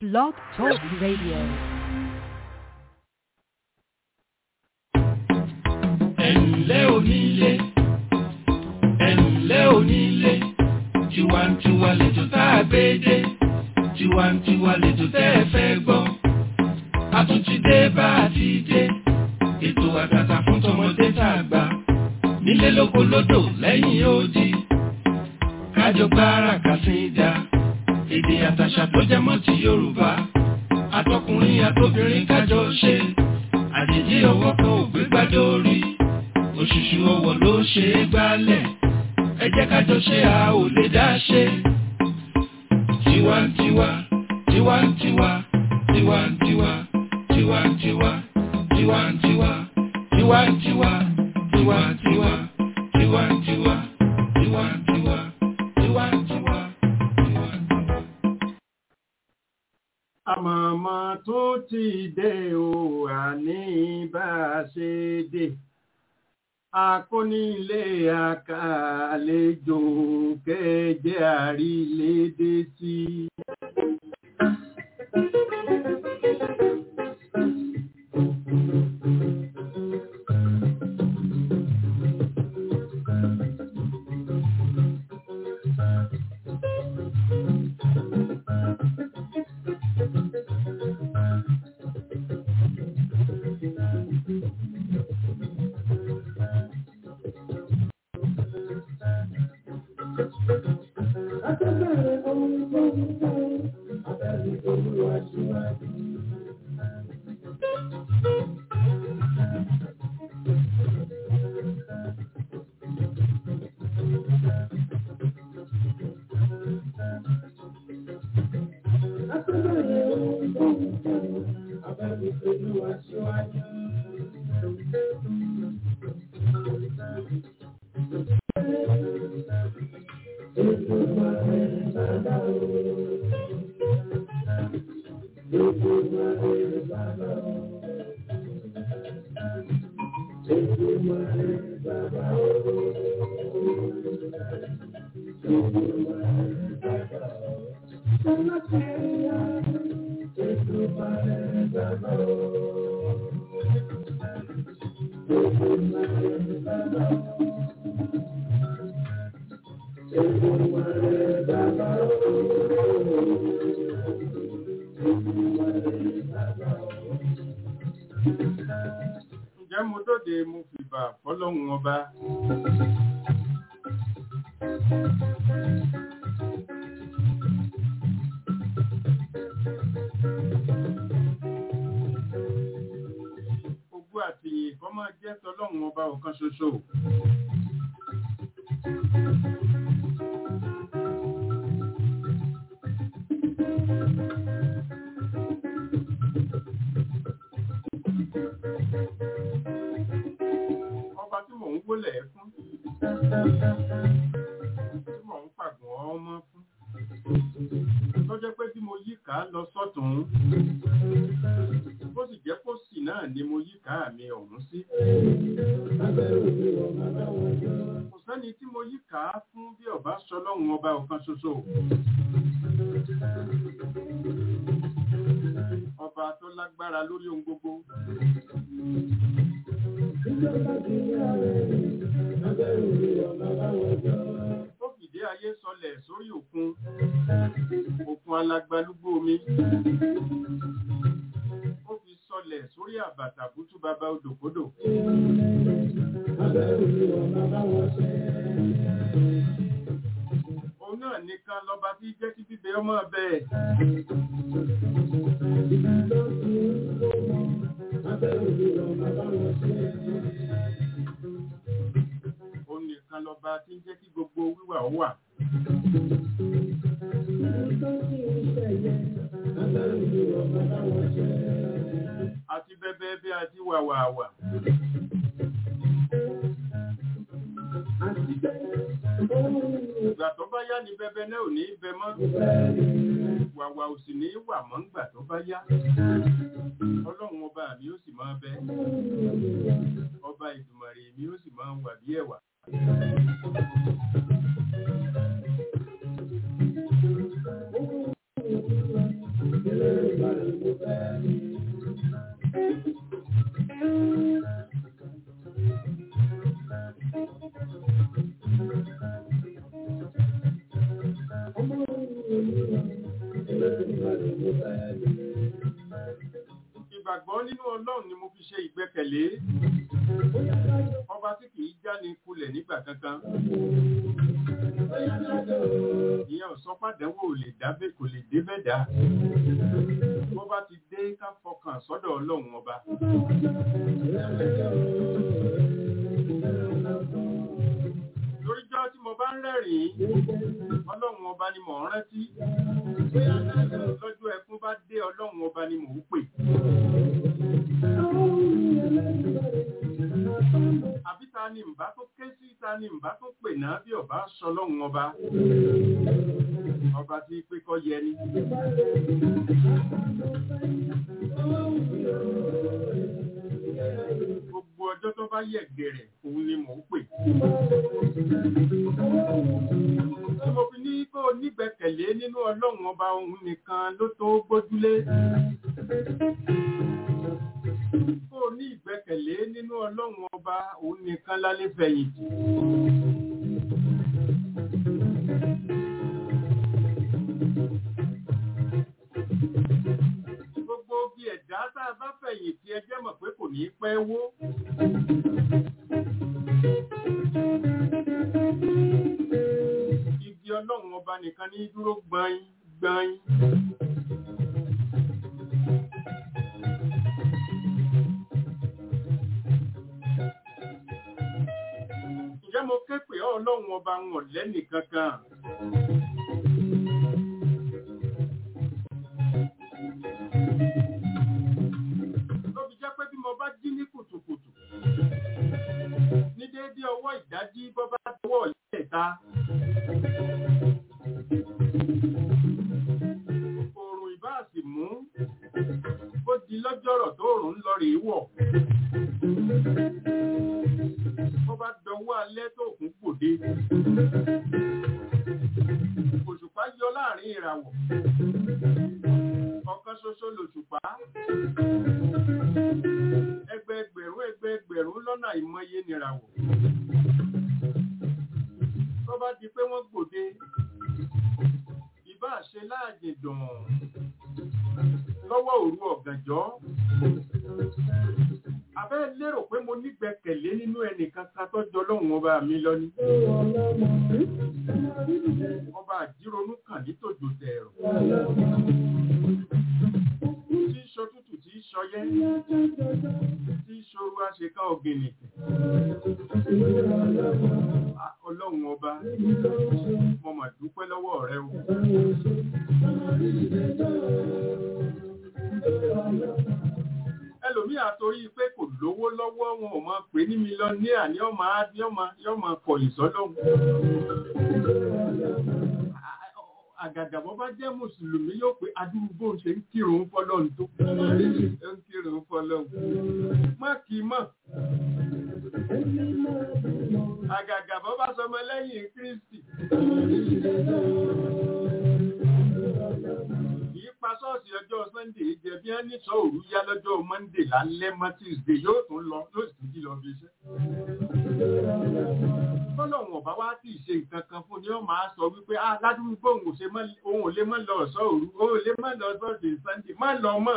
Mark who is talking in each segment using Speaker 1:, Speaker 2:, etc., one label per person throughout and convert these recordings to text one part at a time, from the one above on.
Speaker 1: Blog Talk Radio.
Speaker 2: ẹ̀ǹlẹ́ onílé ẹ̀ǹlẹ́ onílé tiwantiwa lẹ́jọ́ tá a gbé dé tiwantiwa lẹ́jọ́ tẹ́ ẹ fẹ́ gbọ́ a tún ti dé bá a ti dé ètò àtàtà fún tọmọdé tá a gbà nílé lóko lódò lẹ́yìn odi kájọ gbára kàsíńdà èdè àtàṣà tó jẹ mọ́ ti Yorùbá àtọkùnrin àtobìnrin kájọ ṣe àjèjì ọwọ́ kan ò gbé gbádé orí òṣùṣù ọwọ́ ló ṣe é gbálẹ̀ ẹ jẹ́ kájọ ṣe a ò lè dá ṣe. tiwantiwa tiwantiwa tiwantiwa tiwantiwa tiwantiwa tiwantiwa tiwantiwa tiwantiwa tiwantiwa tiwantiwa tiwantiwa.
Speaker 3: àmọ̀mọ́ tó ti dé o àní bá a ṣe dé akónílé àkàlejò kẹjẹ àrílédé sí. ǹjẹ́ mo dóde mo fìbà fọlọ́hún ọba. Ogún àtìyìn kọ́ máa jẹ́ tọlọ́hún ọba ọ̀kan ṣoṣo. ọba tí mò ń wólẹ̀ fún tí mò ń pàgọ́ ọmọ fún tó jẹ́ pé bí mo yí ká lọ sọ́tún bó sì jẹ́ pósì náà ni mo yí ká mi ọ̀hún sí. kò sẹ́ni tí mo yí ká fún bí ọba sọlọ́run ọba ọ̀kan ṣoṣo. ọba tó lágbára lórí ohun gbogbo. Ó fìdí ayé sọlẹ̀ sórí òkun, òkun alagbalúgbó omi. Ó fi sọlẹ̀ sórí àbàtà bútú bàbá odòkodò. Òun náà nìkan lọba tí jẹ́ kí bíbẹ ọmọ bẹ́ẹ̀. Òun nìkan lọba tí ń jẹ́ kí gbogbo wíwà ó wà. Àti bẹ́bẹ́ bí a ti wà wà wà. Ìgbà tó bá yá ni bẹ́bẹ́ náà ò ní bẹ mọ́. Wàwà ò sì ní wà mọ́ ńgbà tó bá yá. Ọlọ́run ọba mi ó sì máa bẹ. Ọba Ìdùmarè mi ó sì máa wà bí ẹ̀wà. Ìgbàgbọ́ nínú Ọlọ́run ni mo fi ṣe ìgbẹ́kẹ̀lé. Ọba tí kìí jáni kulẹ̀ nígbà kankan. Ìyẹn ò sọ pàdánwò lè dábẹ́ kò lè débẹ̀ dá. Bọ́ba ti dé ká fọkàn sọ́dọ̀ Ọlọ́run ọba. Lóríjọ́ tí mo bá ń rẹ́rìn-ín, Ọlọ́run ọba ni mò ń rántí. Lọ́jọ́ ẹkún bá dé Ọlọ́run ọba ni mò ń pè. Àbí ta ni ǹbá tó ké sí ta ni ǹbá tó pè náà bí ọba sọ lọ́run ọba. Ọba tí pé kọ́ yẹ ni. Gbogbo ọjọ́ tó bá yẹ̀ gẹ̀rẹ̀ òun ni mò ń pè. Tí mo fi ní kó o nígbẹ̀kẹ̀lé nínú Ọlọ́run ọba òun nìkan ló tó gbójúlé. Kó o ní ìgbẹ́kẹ̀lé nínú Ọlọ́run ọba òun nìkan lálé fẹ̀yìntì. Gbogbo bí ẹ̀dá tá a bá fẹ̀yìntì ẹ jẹ́ mọ̀ pé kò ní pẹ́ wó. Igi Ọlọ́run ọba nìkan ní dúró gbọ̀nyìn gbọ̀nyìn. Ǹjẹ́ mo ké pè ọ́ Ọlọ́run ọba wọn lẹ́nì kankan? Ló fi jẹ́ pé bí mo bá jí ní kùtùkùtù, ní déédé ọwọ́ ìdájí bọ́ bá tọwọ́ ìyẹ́ta. Oòrùn ìbá sì mú, ó di lọ́jọ́rọ̀ tó òrùn ń lọ rèé wọ̀. Bó bá dọwọ́ alẹ́ tó kún gbòde. Òṣùpá yọ láàrin ìràwọ̀. Ọ̀kan ṣoṣo lòṣùpá. Ẹgbẹẹgbẹ̀rún ẹgbẹẹgbẹ̀rún lọ́nà ìmọye nìràwọ̀. Tó bá di pé wọ́n gbòde, ìbá ṣe láàjì dùn lọ́wọ́ òru ọ̀gànjọ́. Abẹ́ lérò pé mo nígbẹ̀kẹ̀lé nínú ẹnìkan kan tó jọ lọ́hùn ọba mi lọ ni. Ọba àjíronú kàn ní tòjò tẹ̀rọ. Tí ń ṣọ tútù tí ń ṣọyẹ́. Tí ń ṣoru aṣèkán ọ̀gìnìkì. Ọlọ́run ọba, mo mà dúpẹ́ lọ́wọ́ rẹ o. ẹlòmí àtorí pé kò lówó lọ́wọ́ wọn ò máa pè ní mílíọ̀nìyà ní ọmọ yọ́mọ kọ̀yìn sọ́lọ́hun. Àgàgà bọ́ bá jẹ́ Mùsùlùmí yóò pé adúgbò ṣe ń kírun fọ́lọ́hun tó. ń kírun fọ́lọ́hun. Má kì í mọ̀. Àgàgà bọ́ bá sọmọ lẹ́yìn Kristi pa ṣọ́ọ̀ṣì ọjọ́ sunday jẹ bí wọ́n ní sọ òru yá lọ́jọ́ monday lálẹ́ mọ́ tuesday yóò tún lọ yóò sì tún jí lọ bí iṣẹ́. tọ́lọ́wọ̀n ọ̀bá wá tí ì ṣe nǹkan kan fún ni wọ́n máa sọ wípé ah ládùúgbò òun ò lè mọ́ lọ ọ̀ṣọ́ òru òun ò lè mọ́ lọ ṣọ́ọ̀ṣì sunday má lọ mọ́.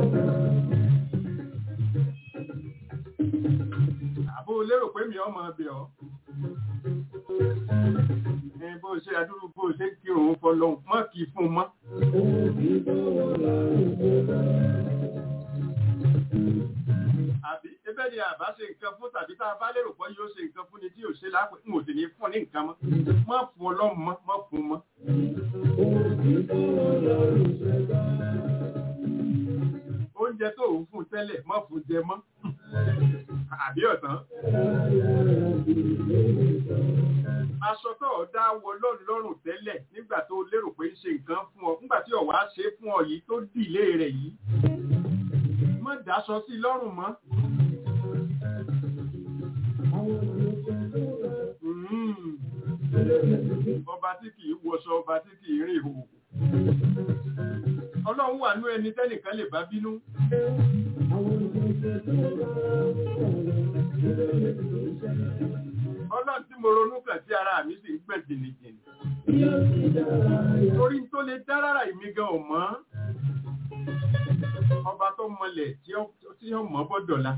Speaker 3: àbó lérò pé mi ọmọ ọbẹ̀ ọ́ bó ṣe adúrú bó ṣe kí òun fọlọ mọ́ kí fún mọ́. àbí ẹbẹ́ ni àbá ṣe nǹkan fún tàbí tá a bá lérò pé yóò ṣe nǹkan fún ni tí yóò ṣe lápẹ́ n ò sì ní fún ní nǹkan mọ́ má fún ọlọ́run mọ́ má fún mọ́. oúnjẹ tó ń fún tẹ́lẹ̀ má fún jẹ mọ́ àbí ọ̀tán aṣọ tó o dá wọ lọ́rùn lọ́rùn tẹ́lẹ̀ nígbà tó o lérò pé ń ṣe nǹkan fún ọ nígbà tí ọ̀wá ṣe fún ọ yìí tó dìlé rẹ̀ yìí má dáṣọ sí lọ́rùn mọ́. ọba tí kì í wọṣọ ọba tí kì í rìn ìhòòhò. ọlọ́run wà nú ẹni tẹ́nìkan lè bá bínú ọlọ́run tí mo ronú kàn sí ara mi sì ń gbẹ̀ jìnnìjìnnì torí tó lè dá rárá ìmí gan ò mọ́ ọba tó mọlẹ̀ tí ó tí ó mọ́ bọ́dọ̀la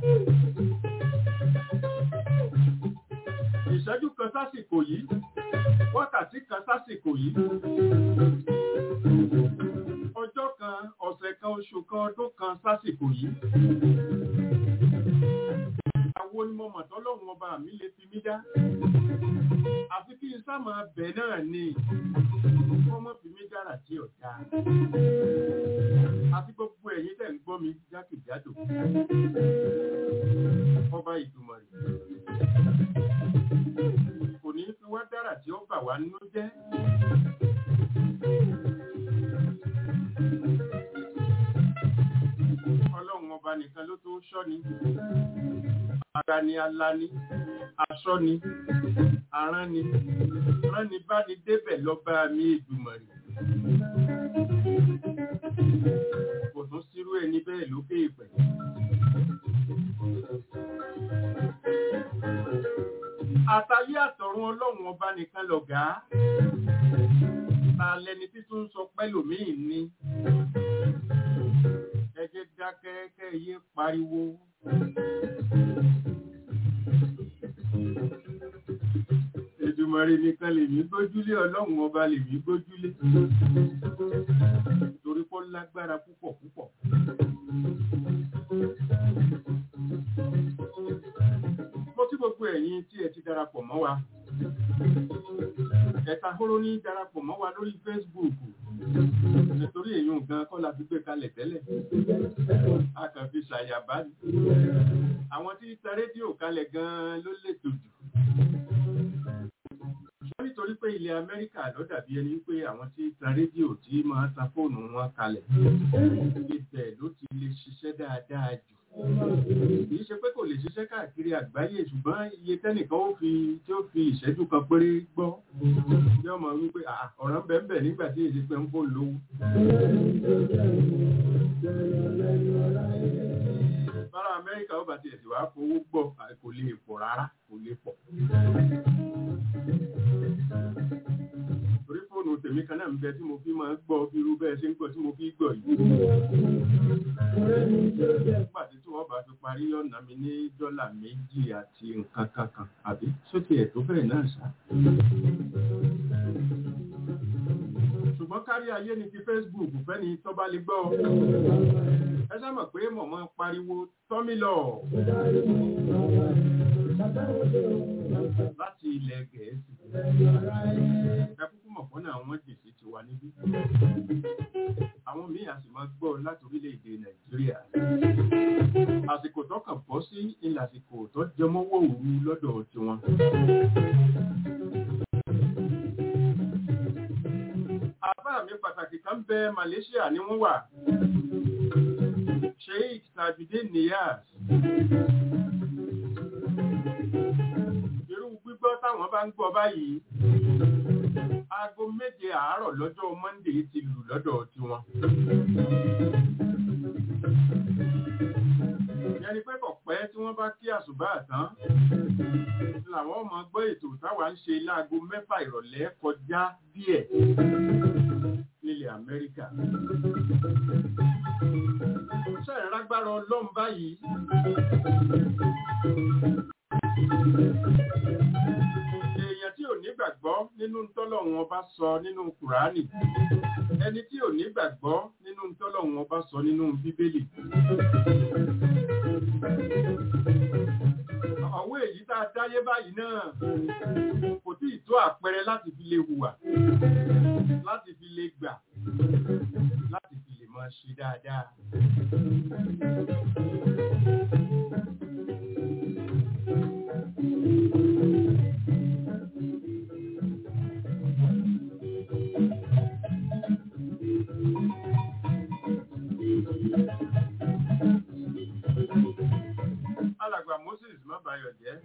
Speaker 3: ìṣẹ́jú kan sásìkò yìí wákàtí kan sásìkò yìí ọjọ́ kan ọ̀sẹ̀ kan oṣù kan ọdún kan sásìkò yìí àwo ni mo mọ̀ tọ́lọ́run ọba mi lè fi mí dá àfi kí n sá máa bẹ̀ náà ni kọ́ mọ́ fi mí dára tí ò dáa àti gbogbo ẹ̀yin tẹ̀ ń gbọ́ mi jákèjádò ọba ìdùmọ̀ rẹ̀ kò ní fi wá dára tí ó bà wá nínú jẹ́ ọlọ́run ọba nìkan ló tó ṣọ́ ni ara ni alani aṣọ ni arán ni rán ni bá ni débẹ̀ lọ́ba mi ìdùmọ̀ rẹ̀ kò tún sírú ẹni bẹ́ẹ̀ lókè ìpẹ̀. àtàyé àtọ̀run ọlọ́run ọba nìkan lọ̀gá ta lẹni títún sọ pẹ́lòmíì ni ẹ jẹ́ dákẹ́ kẹ́ ẹ yé pariwo. Èdùmàrè nìkan lèmi gbójúlé ọlọ́run ọba lèmi gbójúlé torí kó lágbára púpọ̀ púpọ̀. Mo kí gbogbo ẹ̀yin tí ẹ ti darapọ̀ mọ́ wa. Ẹ̀ka hóró ní darapọ̀ mọ́ wa lórí Facebook. Nítorí èèyàn gan kọ́ la fi gbé kalẹ̀ tẹ́lẹ̀. A kàn fi ṣàyàbá ni. Àwọn tí ta rédíò kalẹ̀ gan ló lè tòjù wọ́n nítorí pé ilẹ̀ amẹ́ríkà ló dàbí ẹni pé àwọn tí ta rédíò tí máa ta fóònù wọn kalẹ̀ ibẹ̀ ló ti lè ṣiṣẹ́ dáadáa jù kì í ṣe pé kò lè ṣiṣẹ́ káàkiri àgbáyé ṣùgbọ́n iye tẹ́nìkan ó fi tí ó fi ìṣẹ́jú kan péré gbọ́ bí ọmọ wípé ọ̀rọ̀ ń bẹ̀ ń bẹ̀ nígbà tí èsì pé ń kó lówó. bára amẹ́ríkà ó bá tiẹ̀ sì wá fowó gbọ́ kò lè pọ̀ rárá kò lè pọ̀ torí fóònù tèmi kan náà ń bẹ tí mo fi máa ń gbọ́ irú bẹ́ẹ̀ ṣe ń gbọ́ tí mo fi gbọ́ yìí. nígbà tí tí wọ́n bá fi parí ọ̀nà mi ní dọ́là méjì àti nǹkan kankan àbí sókè ẹ̀ tó bẹ́ẹ̀ náà ṣá. ṣùgbọ́n kárí ayé ni ti Facebook fẹ́ni tó bá lè gbọ́. ẹ sábà pé mọ̀mọ́ pariwo tọ́mílọ̀ láti ilẹ̀ gẹ̀ẹ́sì. ẹ kúkú mọ̀ fọ́nà àwọn jèsì ti wà níbí. àwọn míì a sì máa gbọ́ láti orílẹ̀-èdè nàìjíríà. àsìkò tó kàn bọ́ sí ilẹ̀ àsìkò tó jẹmọ́wọ́ òru lọ́dọ̀ tiwọn. àbá mi pàtàkì kan bẹ Malaysia ni wọ́n wà. Sheikh Tajudeen Niyaz gbígbọ́ táwọn bá ń gbọ́ báyìí aago méje àárọ̀ lọ́jọ́ Monday ti lù lọ́dọ̀ tiwọn. yẹni pé kò pẹ́ tí wọ́n bá kí àṣùbà tán làwọn ọmọ gbọ́ ètò táwa ń ṣe láago mẹ́fà ìrọ̀lẹ́ kọjá díẹ̀ nílẹ̀ Amẹ́ríkà. sẹ́yìn lágbára ọlọ́run báyìí èèyàn tí ò nígbàgbọ́ nínú tọ́lọ́run ọba sọ nínú kùránì ẹni tí ò nígbàgbọ́ nínú tọ́lọ́run ọba sọ nínú bíbélì ọ̀wọ́ èyí tá a dáyé báyìí náà kò tí ì tó àpẹẹrẹ láti fi lè hùwà láti fi lè gbà láti fi lè máa ṣe dáadáa. alàgbà Moses má bayọ̀ jẹ́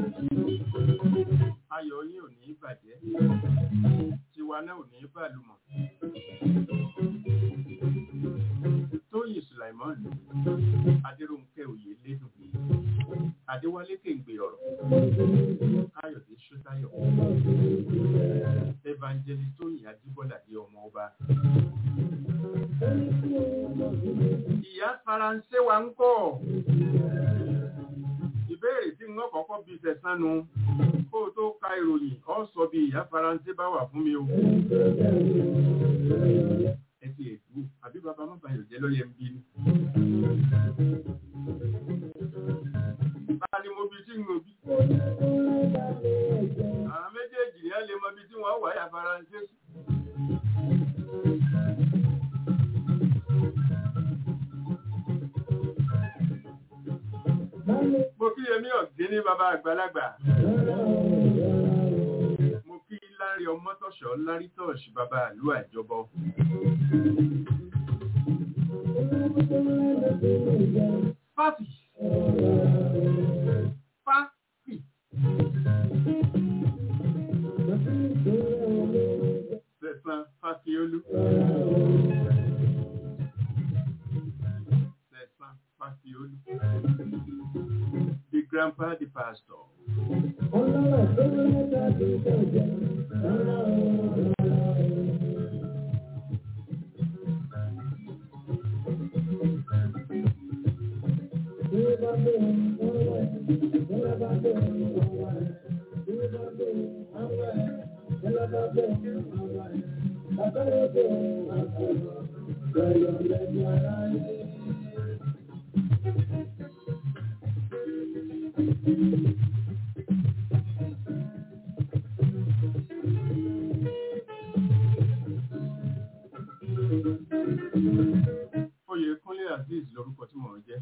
Speaker 3: ayọ̀ yín ò ní bàjẹ́ tiwa náà ò ní bàlùmọ̀ Sulaimon Adéròǹkẹ́ Oyè Lédùgbé Adéwálé Kéǹgbé ọ̀rọ̀ Káyọ̀dé Ṣótáyọ̀ Evangelist Tóyìn Ajíbọ́lá di ọmọ ọba. Ìyá Faransé wa ń kọ́ ìbéèrè tí wọ́n kọ́kọ́ bí sẹ̀sánu kó o tó ka ìròyìn ọ sọ bí ìyá Faransé bá wà fún mi o. Ẹ ti èdú àbí bàbá má bàyọ̀ jẹ́ lọ́yẹ̀ ń bí ni. Bá ni mo bí tí ń lo bí. Àwọn méjèèjì ni a lè mọ ibi tí wọ́n wà ìyá Faransé sí. Mo kí Yẹmí ọ̀gbìn ní bàbá àgbàlagbà. Mo kí Lárí Ọmọ́tọ̀ṣọ́ Lárí Tọ̀ṣì bàbá àlú àjọbọ. Fáfì. Fáfì. Sẹ̀sán Fáfiolú. Sẹ̀sán Fáfiolú. The grandpa, the pastor. Oyèkúnlé Azeez lorúkọ tí mò ń jẹ́.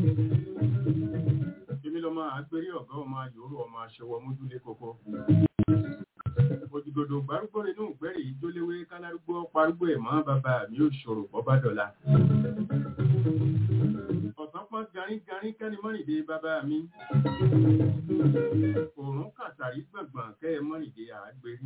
Speaker 3: Èmi lọ́mọ àgbérí ọ̀gá ọmọ ayòrò ọmọ aṣọwọ́ mójúlé kókó. Òjìgòdò gbárùgbò inú ìgbẹ́rì ìjóléwé kálárúgbó parúgbó ẹ̀mọ́ bàbá mi ò ṣòro bọ́bá dọ̀la. Ọ̀sán pọ́n garígarí kẹ́ni mọ́rìndé bàbá mi. Òrùn kàtàrí gbọ̀ngbọ̀n kẹ́ ẹ mọ́rìndé àgbérí.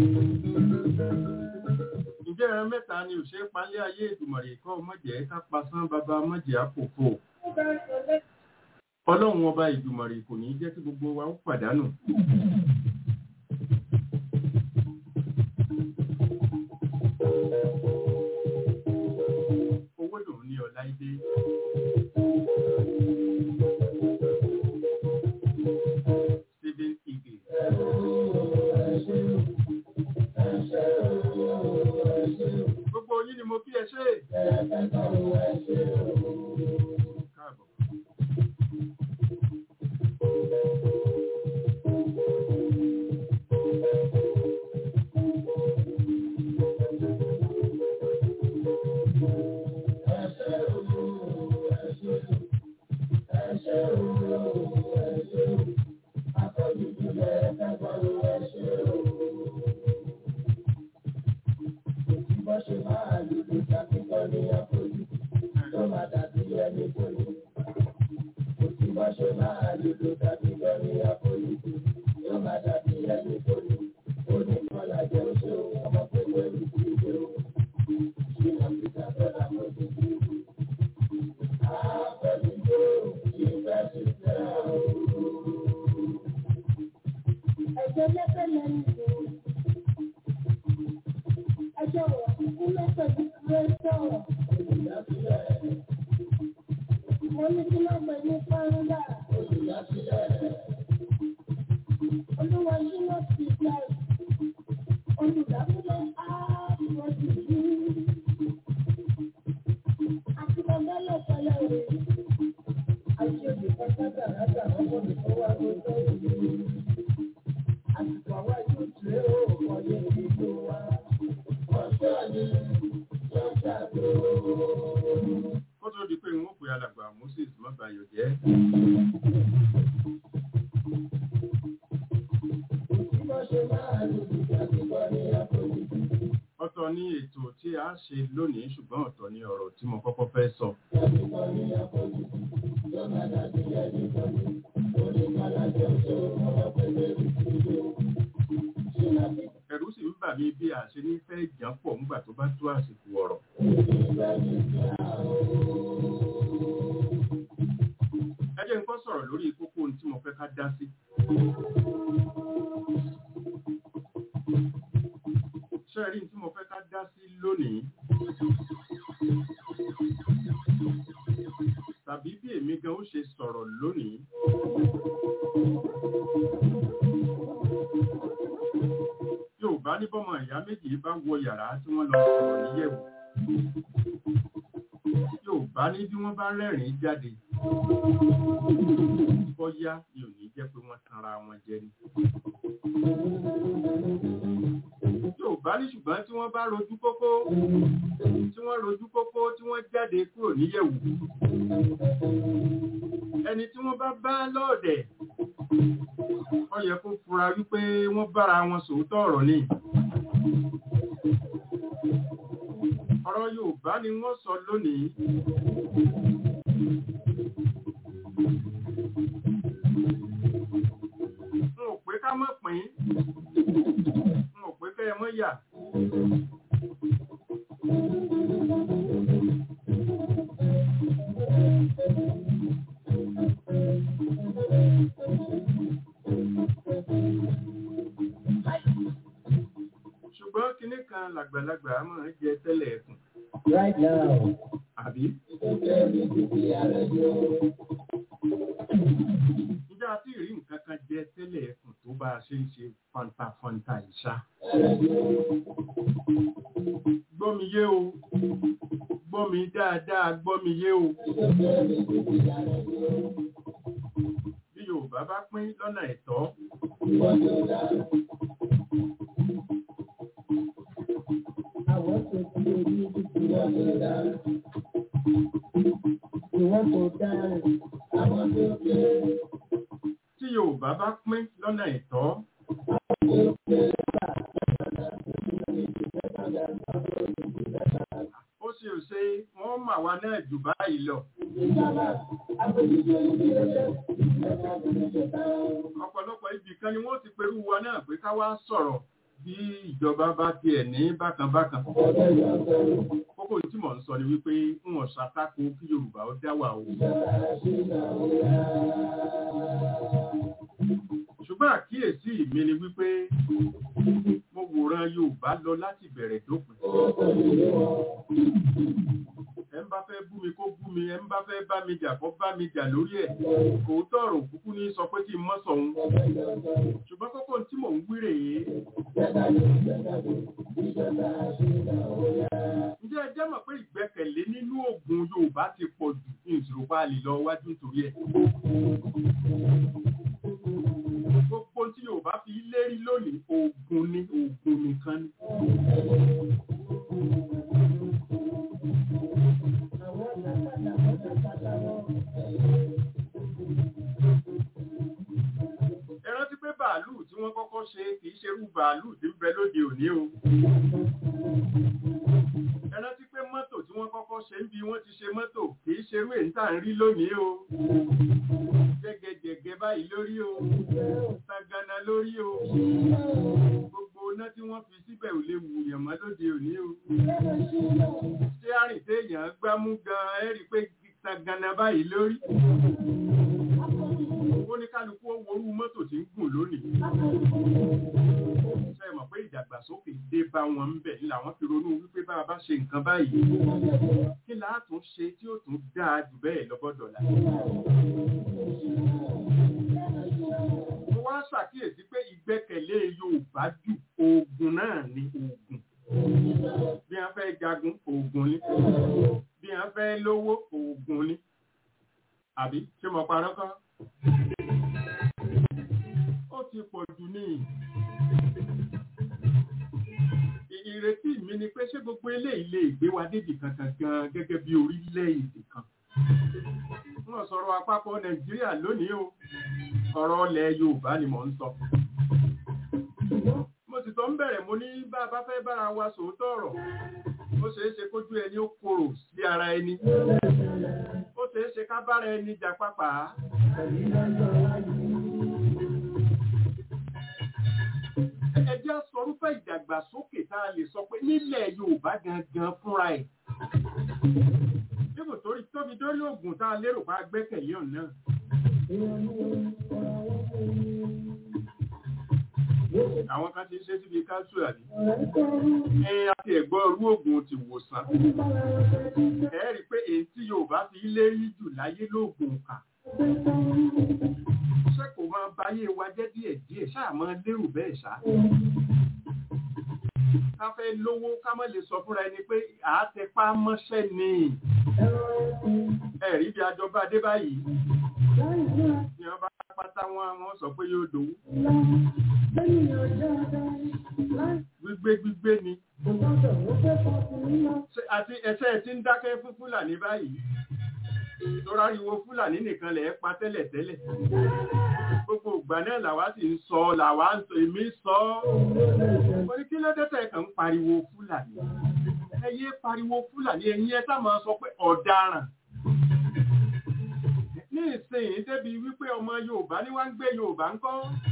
Speaker 3: Ǹjẹ́ ẹran mẹ́ta ni òṣèré palẹ́ ayé ìdùmọ̀rè kọ́ mọ̀jẹ̀ ká pasán bàbá mọ̀jẹ̀ àpòfò. Ọlọ́run ọba ìdùmọ̀rè kò ní jẹ́ kí gbogbo wa ó pàdánù. Owó lòun ní ọ̀la ìdé. Stephen Ige. Gbogbo yín ni mo kí ẹ ṣe. Káàbọ̀.
Speaker 1: Ẹjọ́ lẹ́fẹ̀ lẹ́nu ìwò. Ẹjọ́ wọ̀ kúkú lẹ́fẹ̀ bí kúrẹ́ sọ̀rọ̀. Mo ní kí ló pẹ̀ ní Fáńdà. Olúwa ṣí lọ sí ìgbà olùdásílẹ̀ ààbòdì yìí. Àti bàbá lọ́pọ̀lọ́ rẹ̀. Àṣẹ olùkọ́ sábà rábà ọmọ mi tó wá lójọ́ ìlú. Àsìkò àwa yóò tẹ̀ ó ọ̀yẹ́ ìlú wa. Ọjọ́ ni lọ́jà tó.
Speaker 3: Kó tó di pé n ó pe alàgbà Moses Mọ́bàyọ̀ jẹ́.
Speaker 1: Bí wọ́n ṣe máa lò ìgbà kíkọ́ ní àpòjù.
Speaker 3: Ọ̀tọ̀ ni ètò tí a ṣe lónìí ṣùgbọ́n ọ̀tọ̀ ni ọ̀rọ̀ tí mo kọ́kọ́ fẹ́ sọ. Ẹ̀rù sì ń bà mí bí a ṣe ní fẹ́ jàn pọ̀ ńgbà tó bá tó àsìkò ọ̀rọ̀. sọ̀rọ̀ lórí kókó ohun tí mo fẹ́ ká dá sí. ṣé ẹ rí ohun tí mo fẹ́ ká dá sí lónìí? tàbí bí èmi gan ó ṣe sọ̀rọ̀ lónìí. Yorùbá ní bọ́mọ ìyá méjì bá wọ yàrá tí wọ́n lọ sọ̀rọ̀ níyẹ̀wò. Yorùbá ní bí wọ́n bá rẹ́rìn-ín jáde. Bọ́yá ni ò ní jẹ́ pé wọ́n tanra wọn jẹ ni. Yorùbá ní ṣùgbọ́n tí wọ́n bá rojú kókó tí wọ́n rojú kókó tí wọ́n jáde kúrò níyẹ̀wò ẹni tí wọ́n bá bá lọ́ọ̀dẹ̀ ó yẹ kó fura wípé wọ́n bára wọn sòótọ́ ọ̀rọ̀ ni ọ̀rọ̀ Yorùbá ni wọ́n sọ lónìí n ò pé ká mọ̀ pín n ò pé kẹ́ ẹ mọ́ yà ṣùgbọ́n kinní kan làgbàlagbà máa ń jẹ tẹ́lẹ̀ ẹ̀kùn
Speaker 1: Right now,
Speaker 3: àbí níjà tí rí nǹkan kan jẹ tẹ́lẹ̀ ẹ̀kùn tó bá a ṣe ń ṣe fantafanta ìṣá gbọ́ mi yé o gbọ́ mi dáadáa gbọ́ mi yé o bí Yorùbá bá pín lọ́nà ẹ̀tọ́
Speaker 1: I want to see you if you want to dance. You want to dance. I want to play.
Speaker 3: tí Yorùbá bá pín lọ́nà ẹ̀tọ́ ó ṣe ò ṣe wọ́n mà wá náà jù báyìí lọ ọ̀pọ̀lọpọ̀ ibì kan ni wọ́n ti perú wa náà pé ká wá sọ̀rọ̀ bí ìjọba bá tiẹ̀ ní bákanbákan kókó tí mò ń sọ ni wípé ń wọ̀n ṣàtakò kí Yorùbá ó dá wà o ṣùgbọ́n àkíyèsí mi ni wípé mo wòran Yorùbá lọ láti bẹ̀rẹ̀ dópin ẹ ń bá fẹ́ bú mi kó bú mi ẹ ń bá fẹ́ bá mi jà kó bá mi jà lórí ẹ̀ òótọ́ ọ̀rọ̀ òkúkú ní sọ pé kí n mọ́ sọ̀hún ṣùgbọ́n kókó tí mò ń wí rèé ǹjẹ́ ẹ jẹ́ mọ̀ pé ìgbẹ́kẹ̀lé nínú oògùn Yorùbá ti pọ̀ jù ní ìṣòro bá lè lọ wájú nítorí ẹ̀ gbogbo tí Yorùbá fi lérí lónìí oògùn ni oògùn nìkan ni ẹ rántí pé bàálù tí wọ́n kọ́kọ́ ṣe kì í ṣerú bàálù tí ń bẹ lóde òní o ẹ rántí pé mọ́tò tí wọ́n kọ́kọ́ ṣe ń bí wọ́n ti ṣe mọ́tò kì í ṣerú èyí tá à ń rí lónìí o jẹ́gẹ́jẹ́gẹ́ báyìí lórí o sagana lórí o gbogbo iná tí wọ́n fi síbẹ̀ ò lè wùyàn mọ́ lóde òní o ṣé àrìn téèyàn gbámú gan-an ẹ rí i pé sagana báyìí lórí ó ní kálukú ó worú mọ́tò tí ń gùn lónìí ṣe mọ̀ pé ìdàgbàsókè dé bá wọn ń bẹ̀ ní làwọn fi ronú wípé bá a bá ṣe nǹkan báyìí kí láàtún ṣe tí ó tún dáa jù bẹ́ẹ̀ lọ́bọ̀dọ̀là mo wá ṣàkíyèsí pé ìgbẹ́kẹ̀lé Yorùbá jù oògùn náà ni oògùn bí wọ́n fẹ́ jagun oògùn ni bí wọ́n fẹ́ lówó oògùn ni àbí ṣé mo parọ́ kọ́ ó ti pọ̀ jù ní ìrètí mi ni pé ṣé gbogbo eléyìí lè gbé wa débi kankan gan gẹ́gẹ́ bí orílẹ̀-èdè kan wọ́n sọ̀rọ̀ àpapọ̀ Nàìjíríà lónìí o ọ̀rọ̀ ilẹ̀ Yorùbá ni mò ń sọ mo sì sọ ń bẹ̀rẹ̀ mo ní bá a bá fẹ́ bára wa sòótọ́ ọ̀rọ̀ ó ṣeé ṣe kójú ẹni ó korò sí ara ẹni ó ṣeé ṣe ká bára ẹni jà pápá ẹ jẹ́ sọrúfẹ́ ìdàgbàsókè tá a lè sọ pé nílẹ̀ Yorùbá gangan fúnra ẹ̀ níbo torí tóbi dórí oògùn tá a lérò pa gbẹ́kẹ̀lé ọ̀nà àwọn kan ti ń ṣe síbi káṣù àbí ẹ àti ẹ̀gbọ́n orú oògùn ti wòsàn ẹ rí i pé èyí tí Yorùbá fi lérí jù láyé lóògùn kà ṣé kò máa báyé wa jẹ́ díẹ̀díẹ̀ ṣáà máa lérò bẹ́ẹ̀ ṣá ká fẹ́ lówó ká má lè sọ fúnra ẹni pé àátẹpá mọ́ṣẹ́ ni ẹ̀rí bí ajọba dé báyìí ni wọ́n bá pátá wọn wọ́n sọ pé yóò dòwú gbígbé gbígbé ni àti ẹsẹ̀ tí ń dákẹ́ fún Fúlàní báyìí toráriwo Fúlàní nìkan lẹ̀ pa tẹ́lẹ̀ tẹ́lẹ̀ gbogbo ìgbà náà làwa sì ń sọ làwa ń sọ èmi sọ ọ́ orí kí ló dé tẹ̀ kàn ń pariwo Fúlàní ẹ yé pariwo Fúlàní ẹ̀yin ẹ sáà máa sọ pé ọ̀daràn ní ìsìn débi wípé ọmọ Yorùbá ní wá ń gbé Yorùbá ń kọ́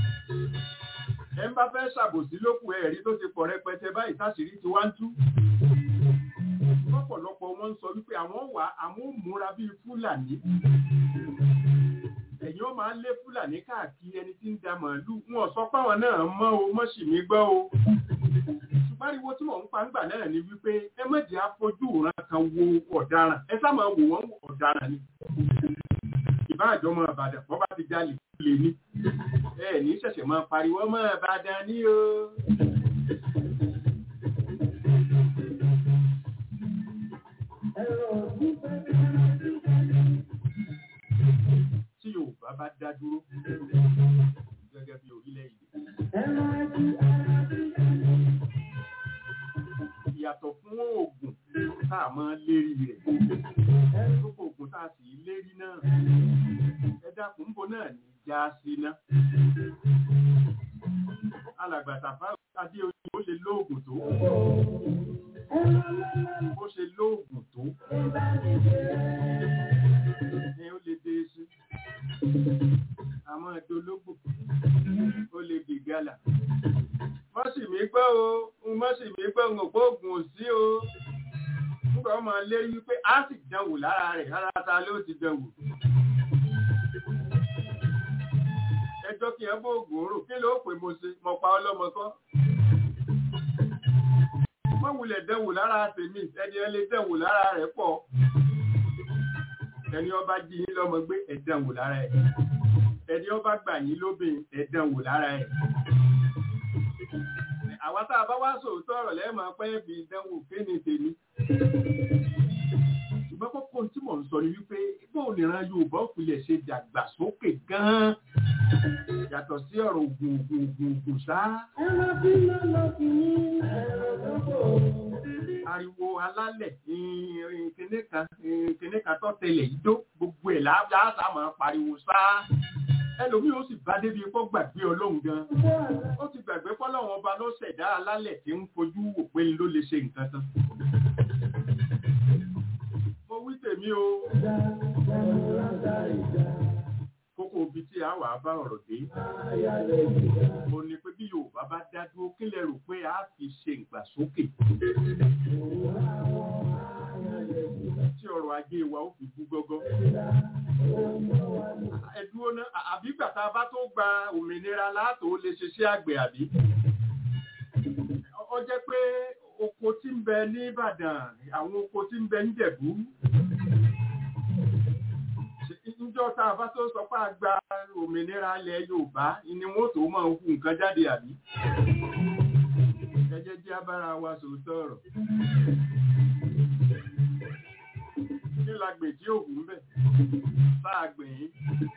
Speaker 3: ẹ ń bá fẹ́ ṣàbòsí lókù ẹ̀rí tó ti pọ̀ rẹpẹtẹ báyìí táṣìírí ti wá ń tú lọ́pọ̀lọpọ̀ wọn ń sọ wípé àwọn wà àwọn ò múra bíi Fúlàní ẹ̀yin ó máa ń lé Fúlàní káàkiri ẹni tí ń da màálù wọn sọ páwọn náà mọ́ o mọ́ sì mí gbọ́ o ṣùgbọ́n ariwo tí mò ń pa ńgbà náà ni wípé ẹ má jẹ́ àfojú ìran kan wo ọ̀daràn ẹ sá máa wò wọ́n ọ̀daràn ni ìbá àjọmọ Ìbàdàn wọ́n bá ti jalè lè ní ẹ ní ṣẹ̀ṣẹ̀ máa pariwo ọmọ Ìbàdàn ní o. tí Yorùbá bá dá dúró gẹ́gẹ́ bí orílẹ̀-èdè. Ìyàtọ̀ fún oògùn tá a máa lérí rẹ̀. Gbogbo oògùn tá a sì lérí náà. Ẹ dákun bó náà ní já sí ná. Alàgbàtà fáwọn Adéoyè ó lè lóògùn tó. Ó ṣe lóògùn tó. Ẹ ó lè dé sí. Àmọ́ ẹ̀dọ́lógbò ó lè di gálà. Mọ́sì mi gbọ́ o, mọ́sì mi gbọ́ ń òpó ògùn òsí o. Nígbà wọ́n máa lérí wípé á sì dánwò lára rẹ̀, rárá ta ló ti dánwò. Ẹjọ́ kí ẹ bó ògùn orò, kí ló pè mo ṣe, mo pa ọlọ́mọ kọ́. Wọ́n wulẹ̀ dánwò lára tèmi, ẹni ẹ lè dánwò lára rẹ̀ pọ̀. Ẹni ọba jí yín lọ́mọ gbé ẹ̀dánwò lára ẹ̀ ẹni ó bá gbà yín lóbìn ẹ̀dán wò lára ẹ̀. Àwa tá a bá wá sòótọ́ ọ̀rọ̀ lẹ́ẹ̀mọ́ pé bí ìdánwò kéne tèmi. Ṣùgbọ́n kókó tí mò ń sọ ni wípé bóun nìran Yorùbá òpìlẹ̀ ṣe dàgbàsókè gan-an. Yàtọ̀ sí ọ̀rọ̀ ògùn ògùn ògùn ògùn ṣá. Ariwo alálẹ̀ kìnní kan kìnní kan tó tẹlẹ̀ yìí dó gbogbo ẹ̀ láàbà máa pariwo ṣá ẹlòmí ó sì bá débi kó gbàgbé ọlọ́run gan ó ti gbàgbé fọlọ́run ọba ló ṣẹ̀dá alálẹ̀ tí ń fojú wò pé ló lè ṣe nǹkan tán. mo wí tèmi o kókó ibi tí a wà bá ọ̀rọ̀ dé mo ní pé bí Yorùbá bá dá dúró kí lẹ rò pé a fi ṣe ìgbàsókè tí ọrọ̀ ajé wa ó fi bú gọ́gọ́ ẹ̀dúró náà àbí gbàtà bá tó gba òmìnira látò lè ṣiṣẹ́ àgbẹ̀ àbí. ó jẹ́ pé oko tí ń bẹ ní Ìbàdàn àwọn oko tí ń bẹ ní Jẹ̀bú. níjọ́ tá a bá tó sọ pé a gba òmìnira ilẹ̀ Yorùbá ni wọ́n tó máa hu nǹkan jáde àbí. ẹ jẹ́ jẹ́ abára wa sòótọ́ ọ̀rọ̀. kí la gbèjì òògùn bẹ̀ sáà gbìn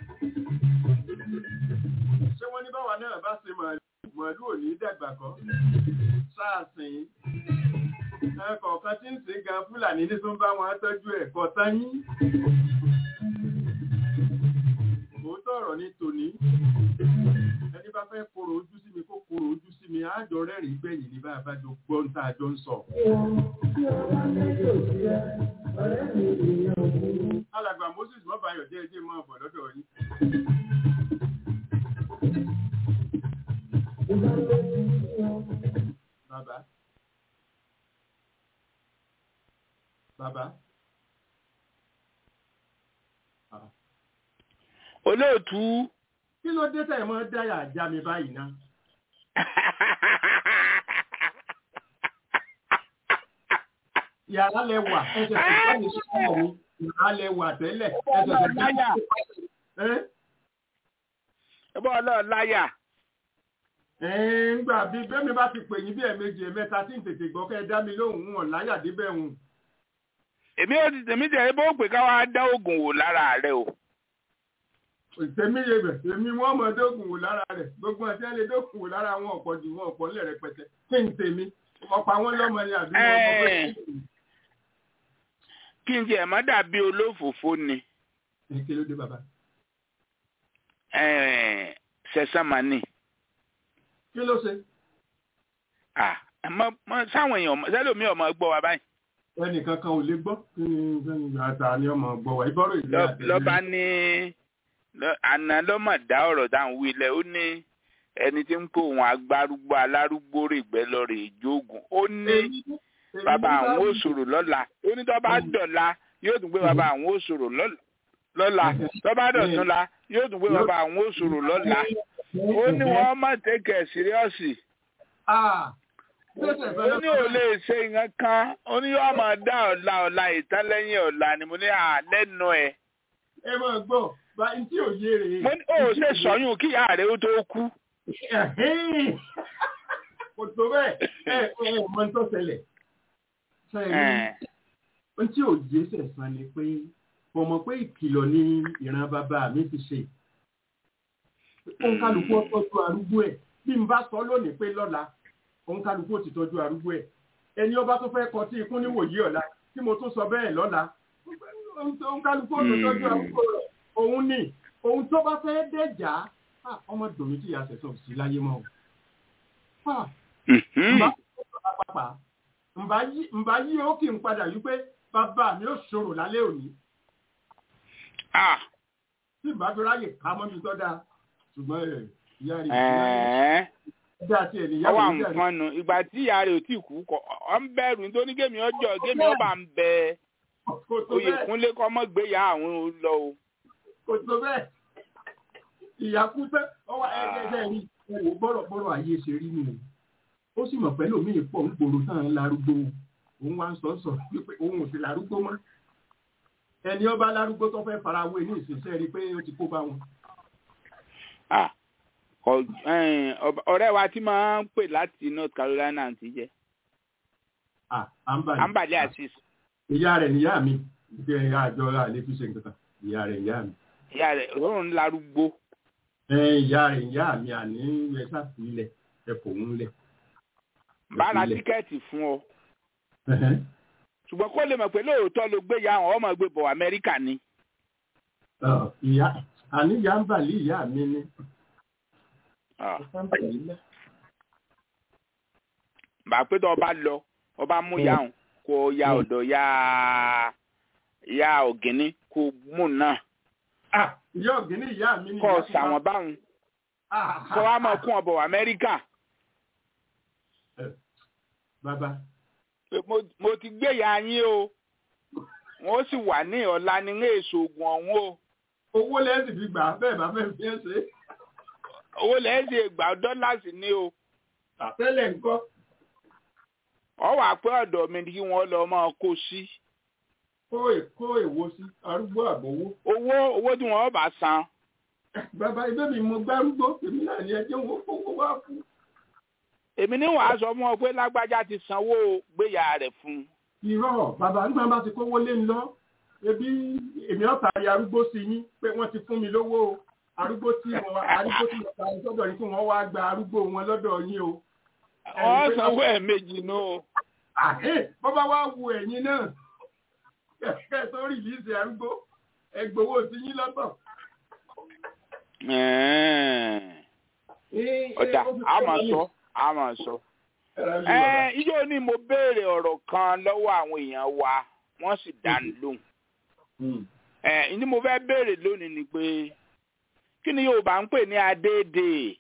Speaker 3: ṣé wọ́n ní báwa náà bá ṣe màálù ò ní dàgbà kọ́ sáà sìn ẹ̀kọ̀ọ̀kan tí ń sìn gan Fúlàní ní tó ń bá wọn tọ́jú ẹ̀kọ́ tán yín òótọ́ ọ̀rọ̀ ní tòní ẹni bá fẹ́ kóró ojú sí mi kó kóró ojú sí mi àjọ rẹ́rìn gbẹ̀yìn ní bá a bá jọ gbọ́ ń tá a jọ ń sọ. Alàgbà Moses Mọ́bàyọ̀ jẹ́ ẹjẹ́ máa bọ̀ lọ́dọ̀ yín. Bàbá. Bàbá.
Speaker 4: olóòtú
Speaker 3: kí ló dé tẹ̀ mọ́ dáyà já mi báyìí ná. yàrá lẹ wà ẹsẹ̀ tó bá mi sọ̀rọ̀ mi yàrá lẹ wà tẹ́lẹ̀ ẹsẹ̀ tó bá mi
Speaker 4: Láyà.
Speaker 3: sọ̀rọ̀
Speaker 4: ẹ bọ́ ọlọ́ọ̀ láyà
Speaker 3: ńgbà bíi bẹ́mi bá ti pè yín bí ẹ̀ẹ̀mejì ẹ̀mẹ́ta tí ń tètè gbọ́ kẹ́ ẹ dá mi lóhùn wọn láyà débẹ̀ hùn.
Speaker 4: èmi ò ti tèmi tẹ̀ bó pè ká wá dá oògùn wò lára rẹ o
Speaker 3: tèmi yé bẹ̀ èmi wọ́n mọ̀ dógùn wò lára rẹ̀ gbogbo àti ẹ̀ lè dógùn wò lára wọn ọ̀pọ̀ jù wọn ọ̀pọ̀ ńlẹ̀ rẹpẹtẹ kí n tèmi ọ̀pọ̀ àwọn lọ́mọ ni àbí wọn ọ̀pọ̀ pé
Speaker 4: kí n tiẹ̀ má dàbí olófòfó ni
Speaker 3: kí kí ló dé bàbá
Speaker 4: Eh, sẹ̀sán màní
Speaker 3: kí ló ṣe
Speaker 4: Ah, mọ mọ sáwọn èèyàn ọmọ- sẹ́lòmí ọmọ gbọ́ wa báyìí
Speaker 3: ẹnìkan kan ò lè gbọ́ kí ni kí ni àtà ni ọmọ gbọ́ wa ìbọ̀rọ̀ ìlú
Speaker 4: Lọ-
Speaker 3: àtẹ̀lé
Speaker 4: lọ́ba ní lọ- àná lọ́mọ̀ dá ọ̀rọ̀ dáhùn wílẹ̀ ó ní ẹni tí ń kó òun agbárúgbó alárúgbó rè gbẹ́ lọ rè jóògùn ó ní bàbá àwọn ó sọ̀rọ̀ lọ́la ó ní tó bá dọ̀la yóò tún gbé bàbá àwọn ó sọ̀rọ̀ lọ́la lọ́la tó bá dọ̀tún la yóò tún gbé bàbá àwọn ó sọ̀rọ̀ lọ́la ó ní wọ́n má tẹ̀kẹ̀ síríọ́sì ó ní ò lè ṣe nǹkan kan ó ní yóò máa dá ọ̀la ọ̀la ìtàn lẹ́yìn ọ̀la ni mo ní à lẹ́nu ẹ̀
Speaker 3: ẹ máa gbọ́ bá n tí ò yé rèé
Speaker 4: mo ní ó ṣe sọyún kí ìyá rẹ̀ ó tó kú
Speaker 3: kò tó bẹ́ẹ̀ ẹ ẹ mọ tó ṣẹlẹ̀ ṣẹlẹ̀
Speaker 4: Ẹ̀,
Speaker 3: ohun tí ò yé sẹ̀sán ni pé mo mọ̀ pé ìkìlọ̀ ni ìran bàbá mi ti ṣe òǹkàlùkù ọtọ́jú arúgbó ẹ̀ bí n bá sọ lónìí pé lọ́la òǹkàlùkù ò ti tọ́jú arúgbó ẹ̀ ẹni ọba tó fẹ́ kọ tí ikún níwòyí ọ̀la tí mo tún sọ bẹ́ẹ̀ lọ́la òǹkàlùkù ò ti tọ́jú arúgbó rẹ̀ òun ni òun tó bá fẹ́ dẹ̀jà ah, ọmọ dòmí tí ìyá sẹ̀sán sí láyé mọ́ o. Ah,
Speaker 4: mhm.
Speaker 3: Mbà pàpà mbà yí mbà yí ó kì ń padà wípé bàbá mi ò ṣòro lálẹ́ òní
Speaker 4: Ah,
Speaker 3: tí ìbá fi ráyè ká mọ́ mi tọ́da ṣùgbọ́n ẹ̀ ìyá rẹ̀
Speaker 4: ẹ̀ẹ́.
Speaker 3: dá sí ẹ̀ níyàwó
Speaker 4: ọwọ́
Speaker 3: ìyá rẹ̀
Speaker 4: àǹkan nu ìgbà tí ìyá rẹ̀ ò tí kú kọ ọ ń bẹ̀rù nítorí gémi ọjọ́ gémi ọba ń bẹ
Speaker 3: kò tó
Speaker 4: oyè
Speaker 3: bẹ́ẹ̀
Speaker 4: kúnlé kọ́ mọ́ gbéyà àwọn ò lọ o.
Speaker 3: kò tó bẹ́ẹ̀ ìyá kú tẹ́ ọwọ́ ẹgbẹ́ rí ẹwò bọ́rọ̀ ayé ṣe rí nù ó sì mọ̀ pẹ́lú mi pọ̀ ń gbòòrò tán larúgbó òun wá ń sọ sọ wípé òun ò sì larúgbó mọ́ ẹni ọba larúgbó tó fẹ́ farawé ní ìsinsẹ́ rí pé ó ti kó bá wọn.
Speaker 4: Ah, ọ- ẹ̀n, ọba- ọ̀rẹ́ wa tí máa ń pè láti North Carolina ti jẹ́
Speaker 3: Ah, Ambali.
Speaker 4: Ambali Asis
Speaker 3: ìyá rẹ̀ níyá mi ìgbé ẹ̀yà àjọ àlè fi ṣe nǹkan kan ìyá rẹ̀ ìyá mi.
Speaker 4: ìyá rẹ̀ òun larúgbó
Speaker 3: ẹ ìyá rẹ̀ ìyá mi àní ẹ sáfìlẹ̀ ẹ kò ń lẹ̀.
Speaker 4: bá ra
Speaker 3: Ilẹ̀.
Speaker 4: tíkẹ́ẹ̀tì fún ọ ṣùgbọ́n kó lè mọ̀ pé lóòótọ́ ló gbé ya àwọn ọmọ gbé bọ̀ Amẹ́ríkà ni.
Speaker 3: Ọ, ìyá àní ìyá ń bà lé ìyá mi ní.
Speaker 4: Ah, bá a pé tó ọba lọ ọba mú ya òun kó o ya
Speaker 3: Mm.
Speaker 4: ọ̀dọ̀ ya ya ọ̀gẹ́ni kó o mú náà
Speaker 3: Ah, ìyá ọ̀gẹ́ni ìyá mi ní.
Speaker 4: kó o
Speaker 3: ìyá tó
Speaker 4: sàwọn
Speaker 3: bá-
Speaker 4: báwọn
Speaker 3: Ah,
Speaker 4: kó wa máa kún ọbọ̀ Amẹ́ríkà
Speaker 3: Bàbá
Speaker 4: pé mo- mo ti gbé ya yín o wọ́n sì wà ní ọ̀la ní ní èso oògùn ọ̀hún o
Speaker 3: owó lẹ́sìn fi gbà á, bẹ́ẹ̀ bá fẹ́ fi ẹ́ ṣe.
Speaker 4: owó lẹ́yìn ṣe gbà dọ́là sí ni o
Speaker 3: Àtẹ́lẹ̀ ńkọ́.
Speaker 4: ọ wà pé ọ̀dọ̀ mi ni kí wọ́n lọ máa kó sí
Speaker 3: Kó è- kó èwo sí arúgbó àbọ̀wó.
Speaker 4: owó owó tí wọ́n bá san
Speaker 3: Bàbá ibẹ̀ mi mo gbárúgbó èmi náà ní ẹjẹ́ wọn kówó wá fún.
Speaker 4: èmi ní wàá sọ fún ọ pé lágbájá ti sanwó gbéyà rẹ̀ fún un
Speaker 3: irọ́ bàbá nígbà bá ti kówó lé ń lọ ebi èmi ọ̀tá ya arúgbó sí yín pé wọ́n ti fún mi lówó o arúgbó tí wọ́n arúgbó tí wọ́n ta ní sọ́dọ̀ yín kí wọ́n wá gba arúgbó wọn lọ́dọ̀ yín o.
Speaker 4: wọ́n sanwó ẹ̀ méjì nù o.
Speaker 3: àhẹ́ bọ́bá wá wu ẹ̀yin náà kẹ̀kẹ́ tó rìlíìsì arúgbó ẹgbowó sí yín lọ́tọ̀.
Speaker 4: ọ̀dà a máa sọ a máa sọ. ẹ ijó ni mo béèrè ọ̀rọ̀ kan lọ́wọ́ àwọn èèyàn wa wọ́n sì dá mi lóhùn. ẹ ní mo fẹ́ béèrè lónìí ni pé kí ni Yorùbá ń pè ní adéèdè.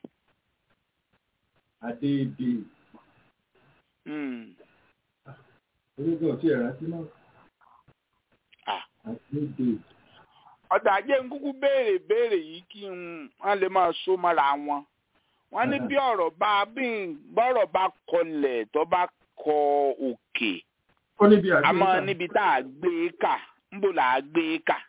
Speaker 3: Adéèdè.
Speaker 4: Hmm.
Speaker 3: Orúkọ tí ẹ̀rá sí náà.
Speaker 4: Ah.
Speaker 3: Adéèdè.
Speaker 4: ọ̀dà ajé ń kúkú béèrè béèrè yìí kí n wọ́n lè máa so mọ́ra wọn wọ́n ní bí ọ̀rọ̀ bá bí bọ́rọ̀ bá kọlẹ̀ tó bá kọ òkè
Speaker 3: ó níbi àgbẹ̀
Speaker 4: àmọ́
Speaker 3: ìta.
Speaker 4: níbi tá a gbé kà ńbò là á gbé kà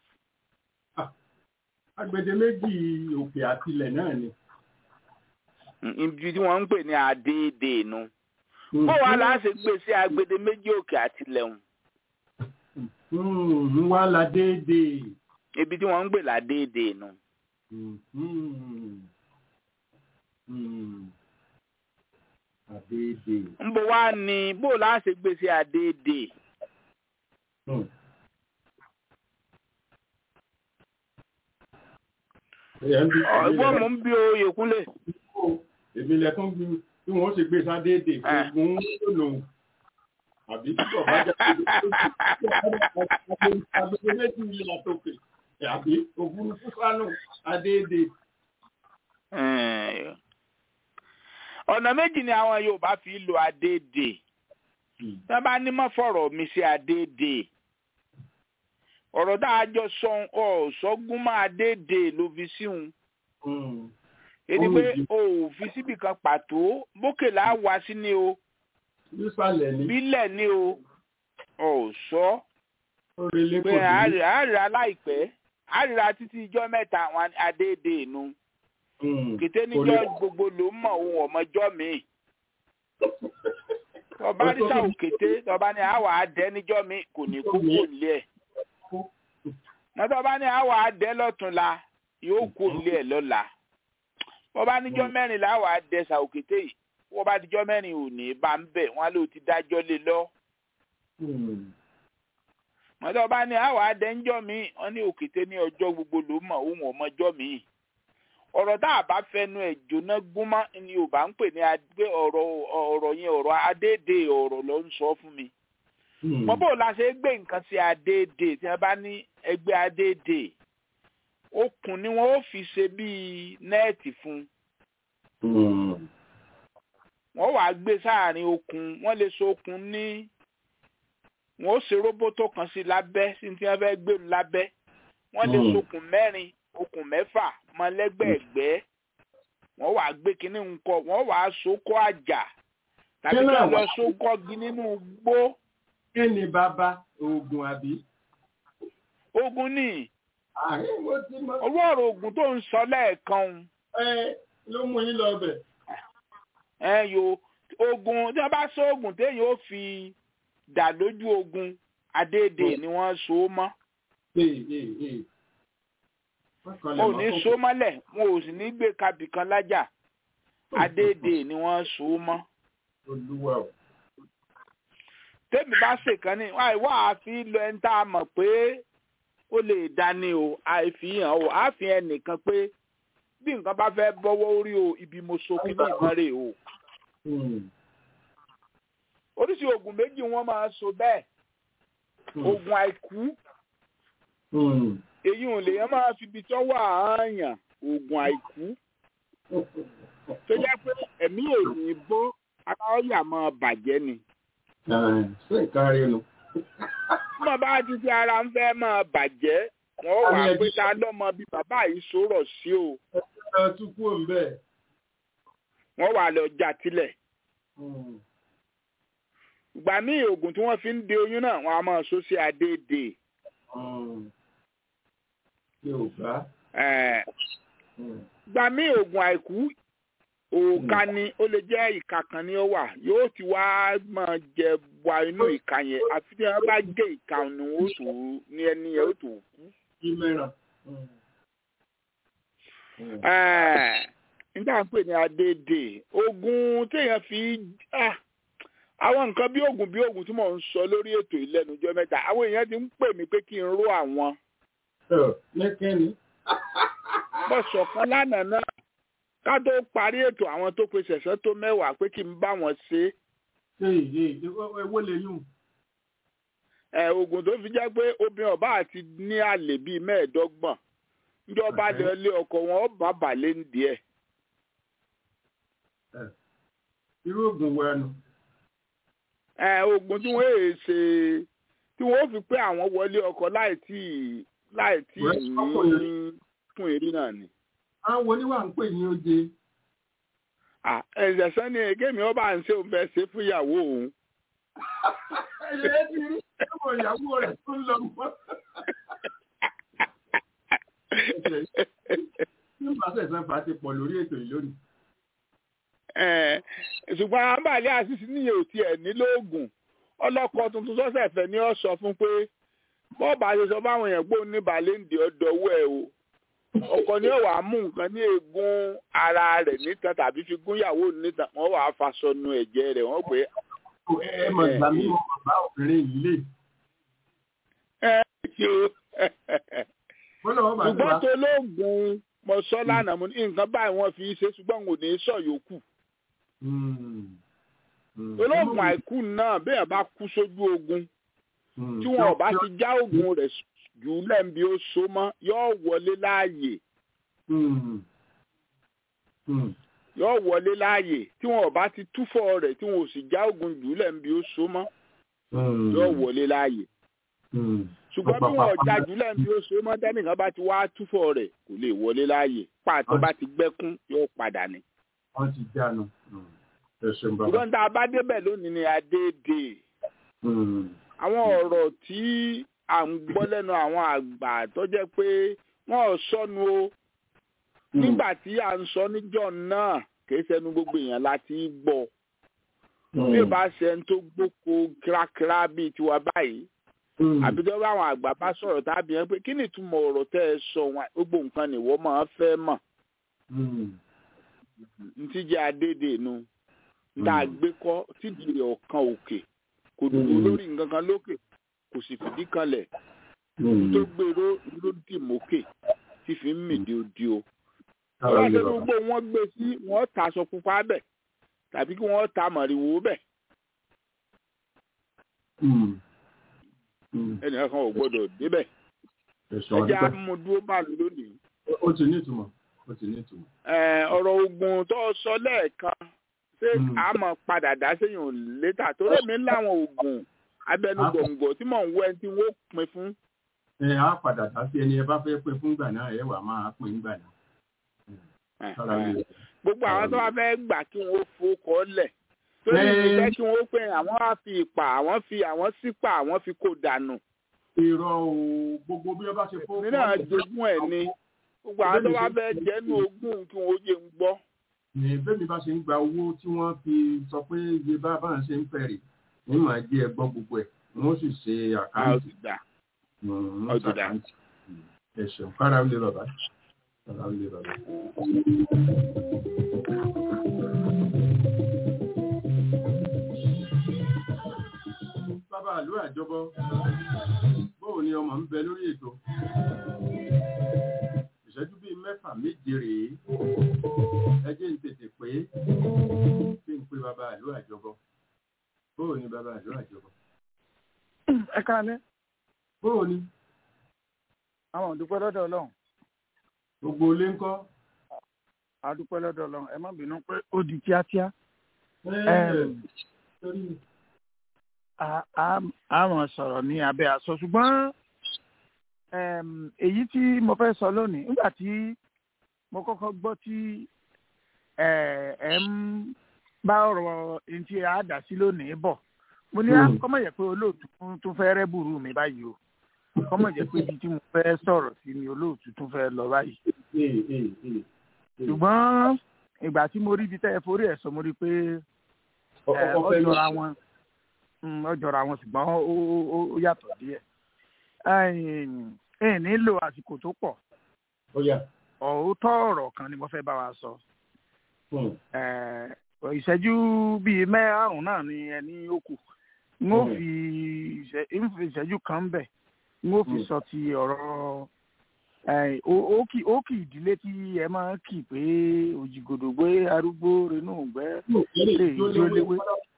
Speaker 3: agbede méjì òkè àtilẹ̀ náà ni.
Speaker 4: ibi tí wọ́n ń pè ní adéèdè nu bó wàá là á ṣe gbé sí agbede méjì òkè àtìlẹ̀hùn
Speaker 3: ń wá la déédéé.
Speaker 4: ibi tí wọ́n ń gbè ládéèdè nu.
Speaker 3: Mhm. Mm. Àdéédéé.
Speaker 4: ńbò wá ní bó là á ṣe gbé sí adéèdè
Speaker 3: Mm. Ẹ̀yà ń bí
Speaker 4: ọgbọ́n mò ń bí oyè kúnlẹ̀
Speaker 3: èmi lẹ́kún bí bí wọ́n ṣe gbé sádéédé
Speaker 4: Ah.
Speaker 3: fún ogun lòun àbí tí bàbá jẹ́ agbègbè méjì ilé àtòkè àbí òfurufú sánú adéédé.
Speaker 4: Eh, ọ̀nà méjì ni àwọn Yorùbá fi lo adéèdè tí wọ́n bá ní mọ́ fọ̀rọ̀ mi sí adéèdè ọ̀rọ̀ tá a jọ sọ ọ sọ́gun máa adéèdè ló fi síhun
Speaker 3: Mm.
Speaker 4: èdè
Speaker 3: Ó
Speaker 4: pé
Speaker 3: lè
Speaker 4: o ò fi síbì kan pàtó bókè là á wá sí ni o
Speaker 3: nísàlẹ̀ ní
Speaker 4: bílẹ̀ ni o ọ̀ sọ
Speaker 3: orílẹ̀
Speaker 4: pé àárẹ̀ láìpẹ́ àárẹ̀ títí ijọ́ mẹ́ta àwọn adéèdè nu kété níjọ́ gbogbo ló mọ̀ ohun ọmọjọ́ mi tọba ní sáwù kété tọba ní àwọ̀ adẹ́ níjọ́ mi kò ní kú kò nílé ẹ̀ mọ́tọ́ba ní àwọ̀ adẹ́ lọ́túnla yóò kú nílé ẹ̀ lọ́la tọba níjọ́ mẹ́rin làwọ̀ adẹ́ sáwù kété yìí wọ́n bá dijọ́ mẹ́rin ò ní bá ń bẹ̀ wọ́n ló ti dájọ́ lé lọ mọ́tọ́ba ní àwọ̀ adẹ́ ńjọ́ mi wọ́n ní òkété ní ọjọ́ gbogbo ló mọ̀ ohun ọmọjọ́ mi ọ̀rọ̀ tá a bá fẹnu ẹ̀ jóná gúnmọ́ ni yorùbá ń pè ní adé ọ̀rọ̀ ọ̀rọ̀ yẹn ọ̀rọ̀ adéèdè ọ̀rọ̀ ló ń sọ fún mi. mo bó la ṣe gbé nǹkan sí adéèdè tí wọ́n bá ní ẹgbẹ́ adéèdè okùn ni wọ́n ó fi ṣe bíi nẹ́ẹ̀tì fún wọ́n wàá gbé sáàrin okùn wọ́n lè so okùn ní wọ́n ó ṣe róbótó kan sí lábẹ́ sí tí wọ́n fẹ́ gbé lábẹ́ wọ́n lè sokùn mẹ́rin okùn mẹ́fà mọ lẹ́gbẹ̀ẹ́gbẹ́ wọ́n wàá gbé kínní ńkọ wọ́n wàá sókó àjà tàbí kí wọ́n lọ sókó gi nínú gbó.
Speaker 3: kí ni bàbá oògùn àbí.
Speaker 4: ogun ní owó ọ̀rọ̀ ogun tó ń sọ lẹ́ẹ̀kan.
Speaker 3: ẹ ló mú yín lọ bẹ̀.
Speaker 4: ẹ yo ogun tí wọ́n bá sọ ogun téèyàn ó fi dà lójú ogun adéèdè ni wọ́n so mọ́ wọn ò ní so mọ́lẹ̀ wọn ò sì ní gbé kabì kan lájà adéèdè ni wọ́n so mọ́. tèmi bá ṣèkan ní wá àfi lọ ẹni tá a mọ̀ pé ó lè dání o àìfihàn o àfihàn nìkan pé bí nǹkan bá fẹ́ bọ́wọ́ orí o ibi mo so kí ní ìmọ̀rè o. oríṣi oògùn méjì wọ́n máa so bẹ́ẹ̀ oògùn àìkú èyí ò lè yẹn máa fi ibi tó wà áàyàn oògùn àìkú tó jẹ́ pé ẹ̀mí èyí bó ara ọ̀yà máa bàjẹ́ ni.
Speaker 3: ṣé nǹkan rí nu.
Speaker 4: mo bá ti fi ara ń fẹ́ máa bàjẹ́ wọ́n wà pé ta lọ́mọ bí bàbá yìí sọ̀rọ̀ sí o.
Speaker 3: ẹ tún kú òun bẹ́ẹ̀.
Speaker 4: wọ́n wà lọ jà tilẹ̀. ìgbà míì oògùn tí wọ́n fi ń de oyún náà wọ́n á máa so sí adéèdè
Speaker 3: yorùbá.
Speaker 4: gba mí oògùn àìkú òòka ni ó lè jẹ́ ìka kan ni ó wà yóò ti wá máa jẹ wá inú ìka yẹn àfi tí wọ́n bá gé ìka ni ó tó ní ẹni yẹn ó tó kú.
Speaker 3: ìmẹ̀ràn.
Speaker 4: nígbà pé ní adédè oògùn téèyàn fi àwọn nǹkan bí oògùn bí oògùn tí mò ń sọ lórí ètò ìlẹ́nujọ́ mẹ́ta àwọn èèyàn ti ń pè mí pé kí n ró àwọn
Speaker 3: lẹ́kẹ́ni. bọ́
Speaker 4: sọ̀kan lánàá náà ká tó parí ètò àwọn tó pe ṣẹ̀ṣẹ̀ tó mẹ́wàá pé kí n bá wọn ṣe.
Speaker 3: ewé lè yùn.
Speaker 4: ẹ oògùn tó fi jẹ́ pé obìnrin ọba àti ní àlè bíi mẹ́ẹ̀ẹ́dọ́gbọ̀n níjọba lè lé ọkọ wọn ọba balẹ̀ ń díẹ̀.
Speaker 3: irú oògùn wo ẹnu.
Speaker 4: ẹ oògùn tí wọ́n èè ṣe tí wọ́n fi pé àwọn wọlé ọkọ láì tí láì tí
Speaker 3: Rẹ̀
Speaker 4: ní
Speaker 3: sọ́kùnrin.
Speaker 4: fún eré náà ni.
Speaker 3: àwọn oníwà ń pè ní oje
Speaker 4: Ah, ẹ̀jẹ̀ sẹ́ni èkémi ọba ń ṣe òun fẹ́ ṣe fún ìyàwó òun.
Speaker 3: ẹ̀yẹ ti rí ọmọ ìyàwó rẹ̀ tó ń lọ mọ́. nígbà tẹ̀sán fà á ti pọ̀ lórí ètò yìí lónìí.
Speaker 4: Eh, ṣùgbọ́n àǹbàlẹ́ àṣìṣe níyẹn ò tiẹ̀ nílò oògùn ọlọ́kọ tuntun sọ́sẹ̀ fẹ́ ni ó sọ fún pé bọ́ọ̀bù àṣeṣọ báwọn èèyàn gbóhùn ní bàlẹ́ǹdì ọ̀dọ́wọ́ ẹ̀ o ọkọ ni ó wàá mú nǹkan ní eegun ara rẹ̀ nítan tàbí fi gún ìyàwó nítan wọ́n wàá faṣọ nu ẹ̀jẹ̀ rẹ̀ wọ́n pé
Speaker 3: ẹ mọ̀ gbà mí wọn bàbá obìnrin yìí lè.
Speaker 4: ẹ ṣe
Speaker 3: wọ́n lọ́wọ́ bàbá
Speaker 4: ṣùgbọ́n tó lóògùn mọ̀ṣọ́ lánàá mo ní nǹkan báyìí wọ́n fi ṣe ṣùgbọ́n kò ní sọ yòókù olóògùn àìkú náà bẹ́ẹ̀ bá kú sójú ogun tí wọn ò bá ti já oògùn rẹ̀ jù lẹ́ǹbi ó so mọ́ yóò wọlé láàyè yóò wọlé láàyè tí wọn ò bá ti túfọ̀ rẹ̀ tí wọn ò sì já oògùn jù lẹ́ǹbi ó so mọ́ yóò wọlé láàyè ṣùgbọ́n bí wọn ò já jù lẹ́ǹbi ó so mọ́ tẹ́nìkan bá ti wá túfọ̀ rẹ̀ kò lè wọlé láàyè pàtó bá ti gbẹ́kún yóò padà ní.
Speaker 3: wọ́n ti jánu ẹ̀sùn bàbá.
Speaker 4: ṣùgbọ́n tá a bá débẹ̀ lónìí ni adéèdè àwọn ọ̀rọ̀ tí à ń gbọ́ lẹ́nu àwọn àgbà tó jẹ́ pé wọ́n ò sọnù o nígbà tí à ń sọ níjọ́ náà kìí ṣẹnu gbogbo èèyàn láti gbọ́ bí ìbá ṣe ń tó gbóko kírákírá bíi tiwa báyìí àbí tó bá àwọn àgbà bá sọ̀rọ̀ tàbí yẹn pé kí ni ìtumọ̀ ọ̀rọ̀ tẹ́ ẹ sọ wọn gbogbo nǹkan nìwọ máa fẹ́ mọ̀ ntí jẹ́ adédè nu tá a gbé kọ́ tídìí rẹ̀ ọ̀kan òkè kò dúró lórí nǹkan kan lókè kò sì fìdí kanlẹ̀ tó gbèrò ló dì mókè tí fi ń mìdí odi o. wọ́n ṣe gbogbo wọn gbé sí wọ́n ta aṣọ pupa bẹ̀ tàbí kí wọ́n ta màrìwò bẹ̀. ẹnìkan kan ò gbọ́dọ̀ débẹ̀ ẹjẹ́ amúdúró bá lò lónìí.
Speaker 3: ó ti ní ìtumọ̀ ó ti ní ìtumọ̀.
Speaker 4: ọ̀rọ̀ ogun tó sọ lẹ́ẹ̀kan ṣé a mọ̀ padà dá séyìn létà tó lèmi láwọn oògùn abẹnugọ̀ngọ̀ tí mò ń wẹ́ tí wọ́n pin fún.
Speaker 3: ẹ á padà dá sí ẹni ẹ bá fẹ́ pin fún gbà náà ẹ wà máa pin gbà náà.
Speaker 4: gbogbo àwọn tó wá fẹ́ gbà kí wọ́n fowókọ́ lẹ̀ torí ìfẹ́ kí wọ́n pè àwọn á fi ìpà àwọn fi àwọn sípà àwọn fi kó dànù.
Speaker 3: irọ́ o gbogbo bí wọ́n bá ṣe fowókọ́
Speaker 4: lẹ̀. nínú àjogún ẹ̀ ni gbogbo àwọn tó wá fẹ́ jẹ́nu ogún kí wọ́n yé ń gbọ́
Speaker 3: ní bẹ́ẹ̀ ni bá ṣe ń gba owó tí wọ́n fi sọ pé iye bá bá ń ṣe ń fẹ̀rì ní màá jẹ́ ẹgbọ́n gbogbo ẹ̀ wọ́n sì ṣe àkáǹtì.
Speaker 4: ọ̀dùdà
Speaker 3: ẹ ṣeun kára ń lè bàbá kára ń lè bàbá. bàbá àlú àjọbọ bóun ni ọmọ ń bẹ lórí ètò ìṣẹ́jú bíi mẹ́fà méje rèé ẹ jẹ́ ń tètè pé kí n pe bàbá àlú àjọbọ bóò ni bàbá àlú àjọbọ.
Speaker 5: ẹ káalẹ́.
Speaker 3: bóò ni.
Speaker 5: àwọn òdúpẹ́ lọ́dọ̀ ọlọ́run.
Speaker 3: gbogbo ilé ń kọ́.
Speaker 5: àdúpẹ́ lọ́dọ̀ ọlọ́run ẹ má bínú pé ó di kíákíá. a mọ̀ sọ̀rọ̀ ní abẹ́ aṣọ ṣùgbọ́n èyí tí mo fẹ́ sọ lónìí nígbà tí mo kọ́kọ́ gbọ́ tí ẹ ń bá ọ̀rọ̀ ẹni tí a dà sí lónìí bọ̀ mo ní kọ́mọ̀ yẹ pé olóòtú tún fẹ́ rẹ́bùrú mi báyìí o kọ́mọ̀ jẹ́ pé ibi tí mo fẹ́ sọ̀rọ̀ sí ni olóòtú tún fẹ́ lọ báyìí. ṣùgbọ́n ìgbà tí mo rí ibi tẹ́ ẹ forí ẹ̀ sọ mo rí i pé ó jọra wọn ó jọra wọn ṣùgbọ́n ó yàtọ̀ díẹ̀ ẹ nílò àsìkò tó pọ̀ òótọ́ ọ̀rọ̀ kan ni mo fẹ́ bá wa sọ ìṣẹ́jú bíi mẹ́rààrún náà ni ẹni ó kù n ó fi ìṣẹ́jú kan bẹ̀ n ó fi sọ ti ọ̀rọ̀ ókì ìdílé tí ẹ máa ń kì pé òjìgòdò gbé arúgbó renú gbẹ́ lè jó léwé.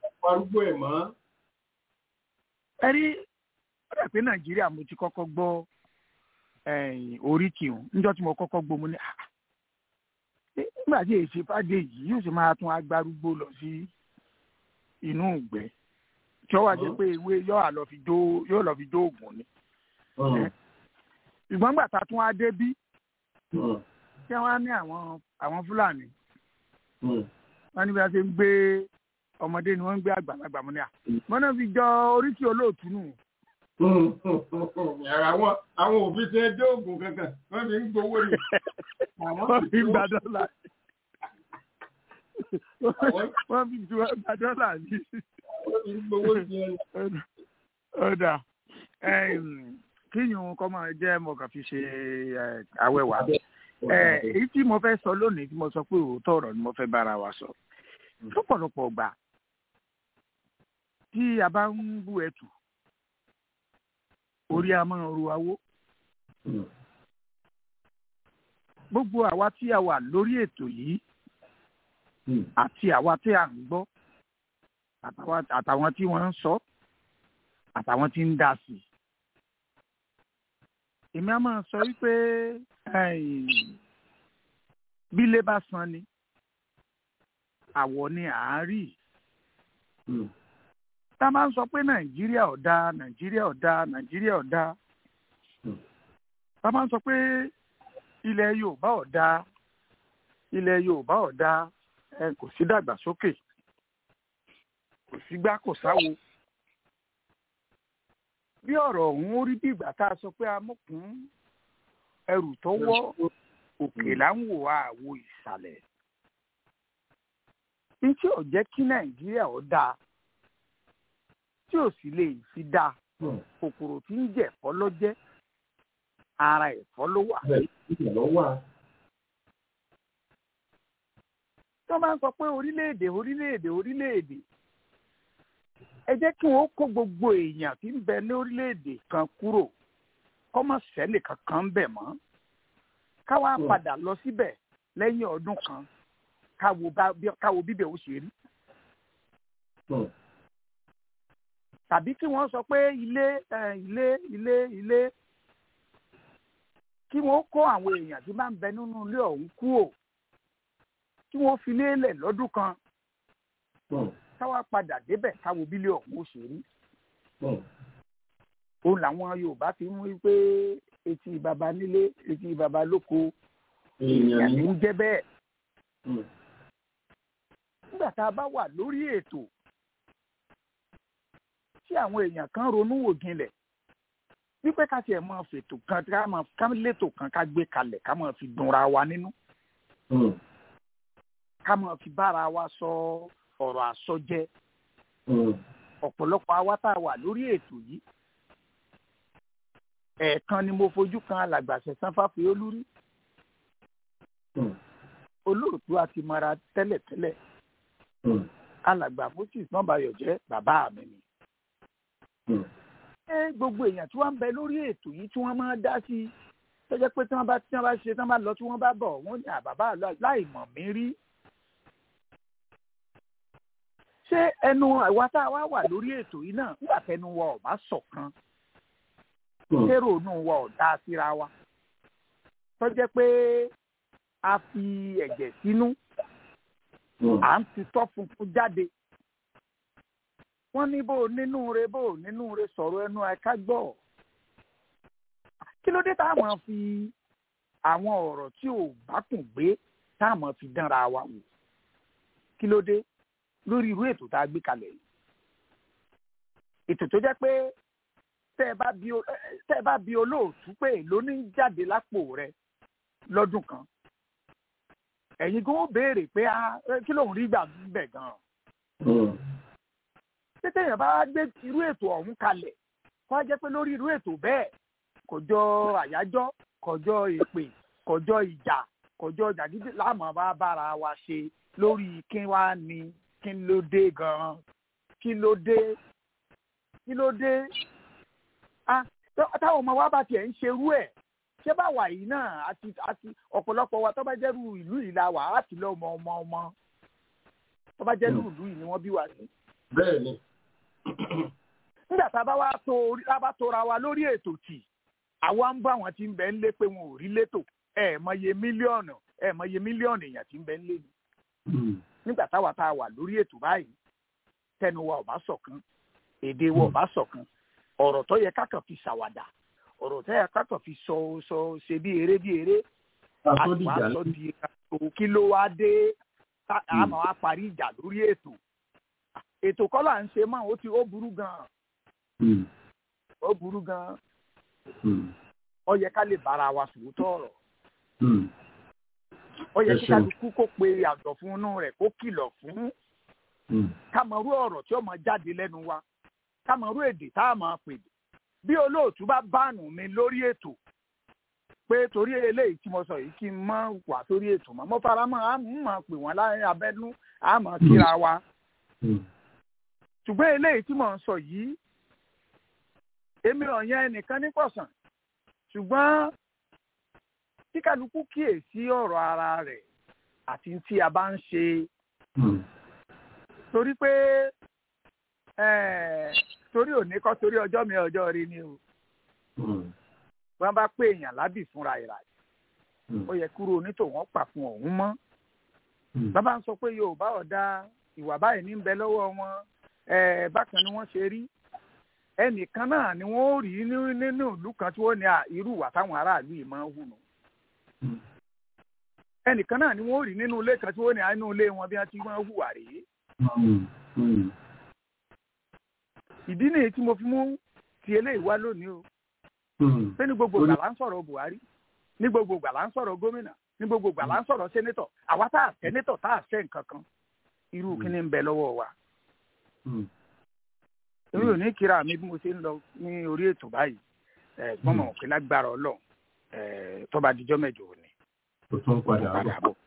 Speaker 5: ẹ rí ó dà pé nàìjíríà mo ti kọ́kọ́ gbọ́ oríkì hùn níjọ́ tí mo kọ́kọ́ gbọ́ mo ní nígbà tí èsì fàdé yìí yóò sì máa tún agbárúgbó lọ sí inú ìgbẹ́ tí ó wà jẹ́ pé ewé yóò lọ fi jó yóò lọ fi jó oògùn ni ìgbọ́n gbà tá a tún wá dé bí kí wọ́n á ní àwọn àwọn fúlàní wọ́n ní bí wọ́n ṣe ń gbé ọmọdé ni wọ́n ń gbé àgbàlagbà mọ́ ní à wọ́n náà fi jọ oríkì olóòtú nù.
Speaker 3: àwọn àwọn òbí ṣe dé oògùn kankan wọ́n fi ń gbowó ni.
Speaker 5: wọ́n fi ń gba dọ́là wọ́n fi ju gba dọ́là ní.
Speaker 3: wọ́n fi ń gbowó sí ẹ.
Speaker 5: ọ̀dà kíyùn kọ́ máa jẹ́ mo kàn fi ṣe àwẹ̀wà èyí tí mo fẹ́ sọ lónìí tí mo sọ pé òótọ́ ọ̀rọ̀ ni mo fẹ́ bára wa sọ lọ́pọ̀lọpọ̀ gbà tí a bá ń bú ẹtù orí a máa ru awó gbogbo àwa tí a wà lórí ètò yìí àti àwa tí a ń gbọ́ àtàwọn tí wọ́n ń sọ àtàwọn tí ń dá sí i èmi á máa sọ wípé bílé bá san ni àwọ̀ ni à ń rí tá a máa ń sọ pé nàìjíríà ò dáa nàìjíríà ò dáa nàìjíríà ò dáa tá a máa ń sọ pé ilẹ̀ yorùbá ò dáa ilẹ̀ yorùbá ò dáa ẹ kò sí dàgbàsókè kò sí gbá kò sáwo bí ọ̀rọ̀ ọ̀hún ó rí bí ìgbà tá a sọ pé amúkún ẹrù tó wọ́ òkè là ń wò àwo ìsàlẹ̀ ní tí ò jẹ́ kí nàìjíríà ó dáa tí ò sì lè fi dáa kòkòrò tí ń jẹ ẹ̀fọ́ ló jẹ́ ara ẹ̀fọ́ ló wà. tó máa ń sọ pé orílẹ̀-èdè orílẹ̀-èdè orílẹ̀-èdè ẹ jẹ́ kí wọ́n kó gbogbo èèyàn tí ń bẹ ní orílẹ̀-èdè kan kúrò kọ́mọ sẹ́lẹ̀ kankan bẹ̀ mọ́ káwa padà lọ síbẹ̀ lẹ́yìn ọdún kan káwo bíbẹ̀ ó ṣe rí. tàbí kí wọ́n sọ pé ilé ilé ilé ilé kí wọ́n kó àwọn èèyàn tí máa ń bẹ nínú ilé ọ̀hún kúrò kí wọ́n fi lélẹ̀ lọ́dún kan káwá padà débẹ̀ káwo bílẹ̀ ọ̀hún ó ṣe rí. òun làwọn yorùbá fi mú pé etí baba nílé etí baba lóko èèyàn ní ń jẹ́ bẹ́ẹ̀. nígbà tá a bá wà lórí ètò tí àwọn èèyàn kan ronú wò jinlẹ̀ wípé ká tiẹ̀ máa fètò kan ká máa ká létò kan ká gbé kalẹ̀ ká máa fi dunra wa nínú. ká máa fi bára wa sọ ọ̀rọ̀ àsọjẹ. ọ̀pọ̀lọpọ̀ àwa tá a wà lórí ètò yìí. ẹ̀ẹ̀kan ni mo fojú kan alàgbàṣẹ sanfàfẹ́ olúrí. olóòtú àti mara tẹ́lẹ̀tẹ́lẹ̀. alàgbà moses nọ́bàyọ̀ jẹ́ bàbá mi ni ẹ gbogbo èèyàn tí wọ́n ń bẹ lórí ètò yìí tí wọ́n máa dá sí i tó jẹ́ pé tí wọ́n bá tí wọ́n bá ṣe tí wọ́n bá lọ tí wọ́n bá bọ̀ wọ́n ní àbàbà láì mọ̀ mí rí. ṣé ẹnu àwa tá a wá wà lórí ètò yìí náà nígbà tẹnu wa ò bá ṣọ̀kan kérò inú wa ò dá síra wa tó jẹ́ pé a fi ẹ̀jẹ̀ sínú à ń tutọ́ funfun jáde wọ́n ní bó nínú re bó nínú re sọ̀rọ̀ ẹnu ẹ̀ka gbọ́. kí ló dé tá a máa fi àwọn ọ̀rọ̀ tí ò bá kùn gbé tá a máa fi dánra wa wò kí ló dé lórí irú ètò tá a gbé kalẹ̀ yìí. ètò tó jẹ́ pé tẹ́ ẹ bá bi olóòtú pé ló ní jáde lápò rẹ lọ́dún kan ẹ̀yin gan ó béèrè pé kí lòun rí gbà ń bẹ̀ gan-an tètè yẹn bá gbé irú ètò ọ̀hún kalẹ̀ kó a jẹ́ pé lórí irú ètò bẹ́ẹ̀ kò jọ àyájọ́ kò jọ èpè kò jọ ìjà kò jọ jàgídí láàmú bá bára wa ṣe lórí kí wá ní kí ló dé gan-an kí ló dé kí ló dé ah táwọn ọmọ wa bá tiẹ̀ ń ṣerú ẹ̀ ṣé báwa yìí náà àti àti ọ̀pọ̀lọpọ̀ wa tó bá jẹ́rú ìlú yìí la wà á ti lọ́ ọmọ ọmọ ọmọ tó bá jẹ́rú ìlú yìí ni wọ́n bí wa sí.
Speaker 3: bẹ́ẹ̀ ni
Speaker 5: nígbà tá a bá wá tó orí tá a bá tóra wa lórí ètò tì àwa ń bá àwọn tí ń bẹ ń lé pé wọn ò rí létò ẹ mọye mílíọ̀nù ẹ mọye mílíọ̀nù èèyàn tí ń bẹ ń lé ni. nígbà táwa tá a wà lórí ètò báyìí tẹnu wa ò bá ṣọ̀kan èdè wa ò bá ṣọ̀kan ọ̀rọ̀ tó yẹ kákan fi ṣàwàdà ọ̀rọ̀ tẹ́ ẹ kákọ̀ fi sọ sọ ṣe bí eré bí eré àti wàá sọ di ètò kí ló wá dé àmọ́ wá parí ìjà lórí ètò ètò kọ́ là ń ṣe mọ́ ó ti ó burú gan-an ó burú gan-an ó yẹ ká lè bára wa sòótọ́ ọ̀rọ̀ ó yẹ kí kálukú kó pe àjọ fún inú rẹ̀ kó kìlọ̀ fún kámọ̀rú ọ̀rọ̀ tí ó máa jáde lẹ́nu wa kámọ̀rú èdè tá a máa pè bí olóòtú bá báànù mi lórí ètò pé torí eléyìí tí mo sọ yìí kí n mọ wà sórí ètò mọ́ mo fara mọ́ a mọ̀ pé wọ́n láyé abẹ́nú a mọ̀ kíra wa ṣùgbọ́n eléyìí tí mò ń sọ yìí èmi ọ̀yàn ẹnìkan ní pọ̀sán ṣùgbọ́n tí kálukú kíyèsí ọ̀rọ̀ ara rẹ̀ àti tí a bá ń ṣe torí pé torí òní kọ́ torí ọjọ́ mi ọjọ́ rí ni o wọ́n bá pé èèyàn lábì fúnra ìrà ó yẹ kúrò onítòwọ́n pa fún ọ̀hún mọ́ bàbá ń sọ pé yorùbá ọ̀dà ìwà báyìí ní ń bẹ lọ́wọ́ wọn bákan ni wọ́n ṣe rí ẹnìkan náà ni wọ́n ó rí nínú ìlú kan tí wọ́n ní irú ìwà táwọn aráàlú yìí máa ń hù nù ẹnìkan náà ni wọ́n ó rí nínú ilé kan tí wọ́n ní inú ilé wọn bí wọ́n ti máa ń hùwà rèé ìdí nìyí tí mo fi mú ti eléyìí wá lónìí o pé ní gbogbo ìgbà là ń sọ̀rọ̀ Buhari ní gbogbo ìgbà là ń sọ̀rọ̀ gómìnà ní gbogbo ìgbà là ń sọ̀rọ̀ sẹ́nétọ̀ àwa tá a sẹ́nétọ̀ tá a sẹ́ nǹkan kan irú kí ni ń bẹ lọ́wọ́ wa. èmi ò ní kíra mi bí mo ṣe ń lọ ní orí ètò báyìí gbọ́n mọ̀ pé lágbára ọlọ́run tó bá dijọ́ mẹ́jọ òní.
Speaker 3: ó tún padà bọ̀.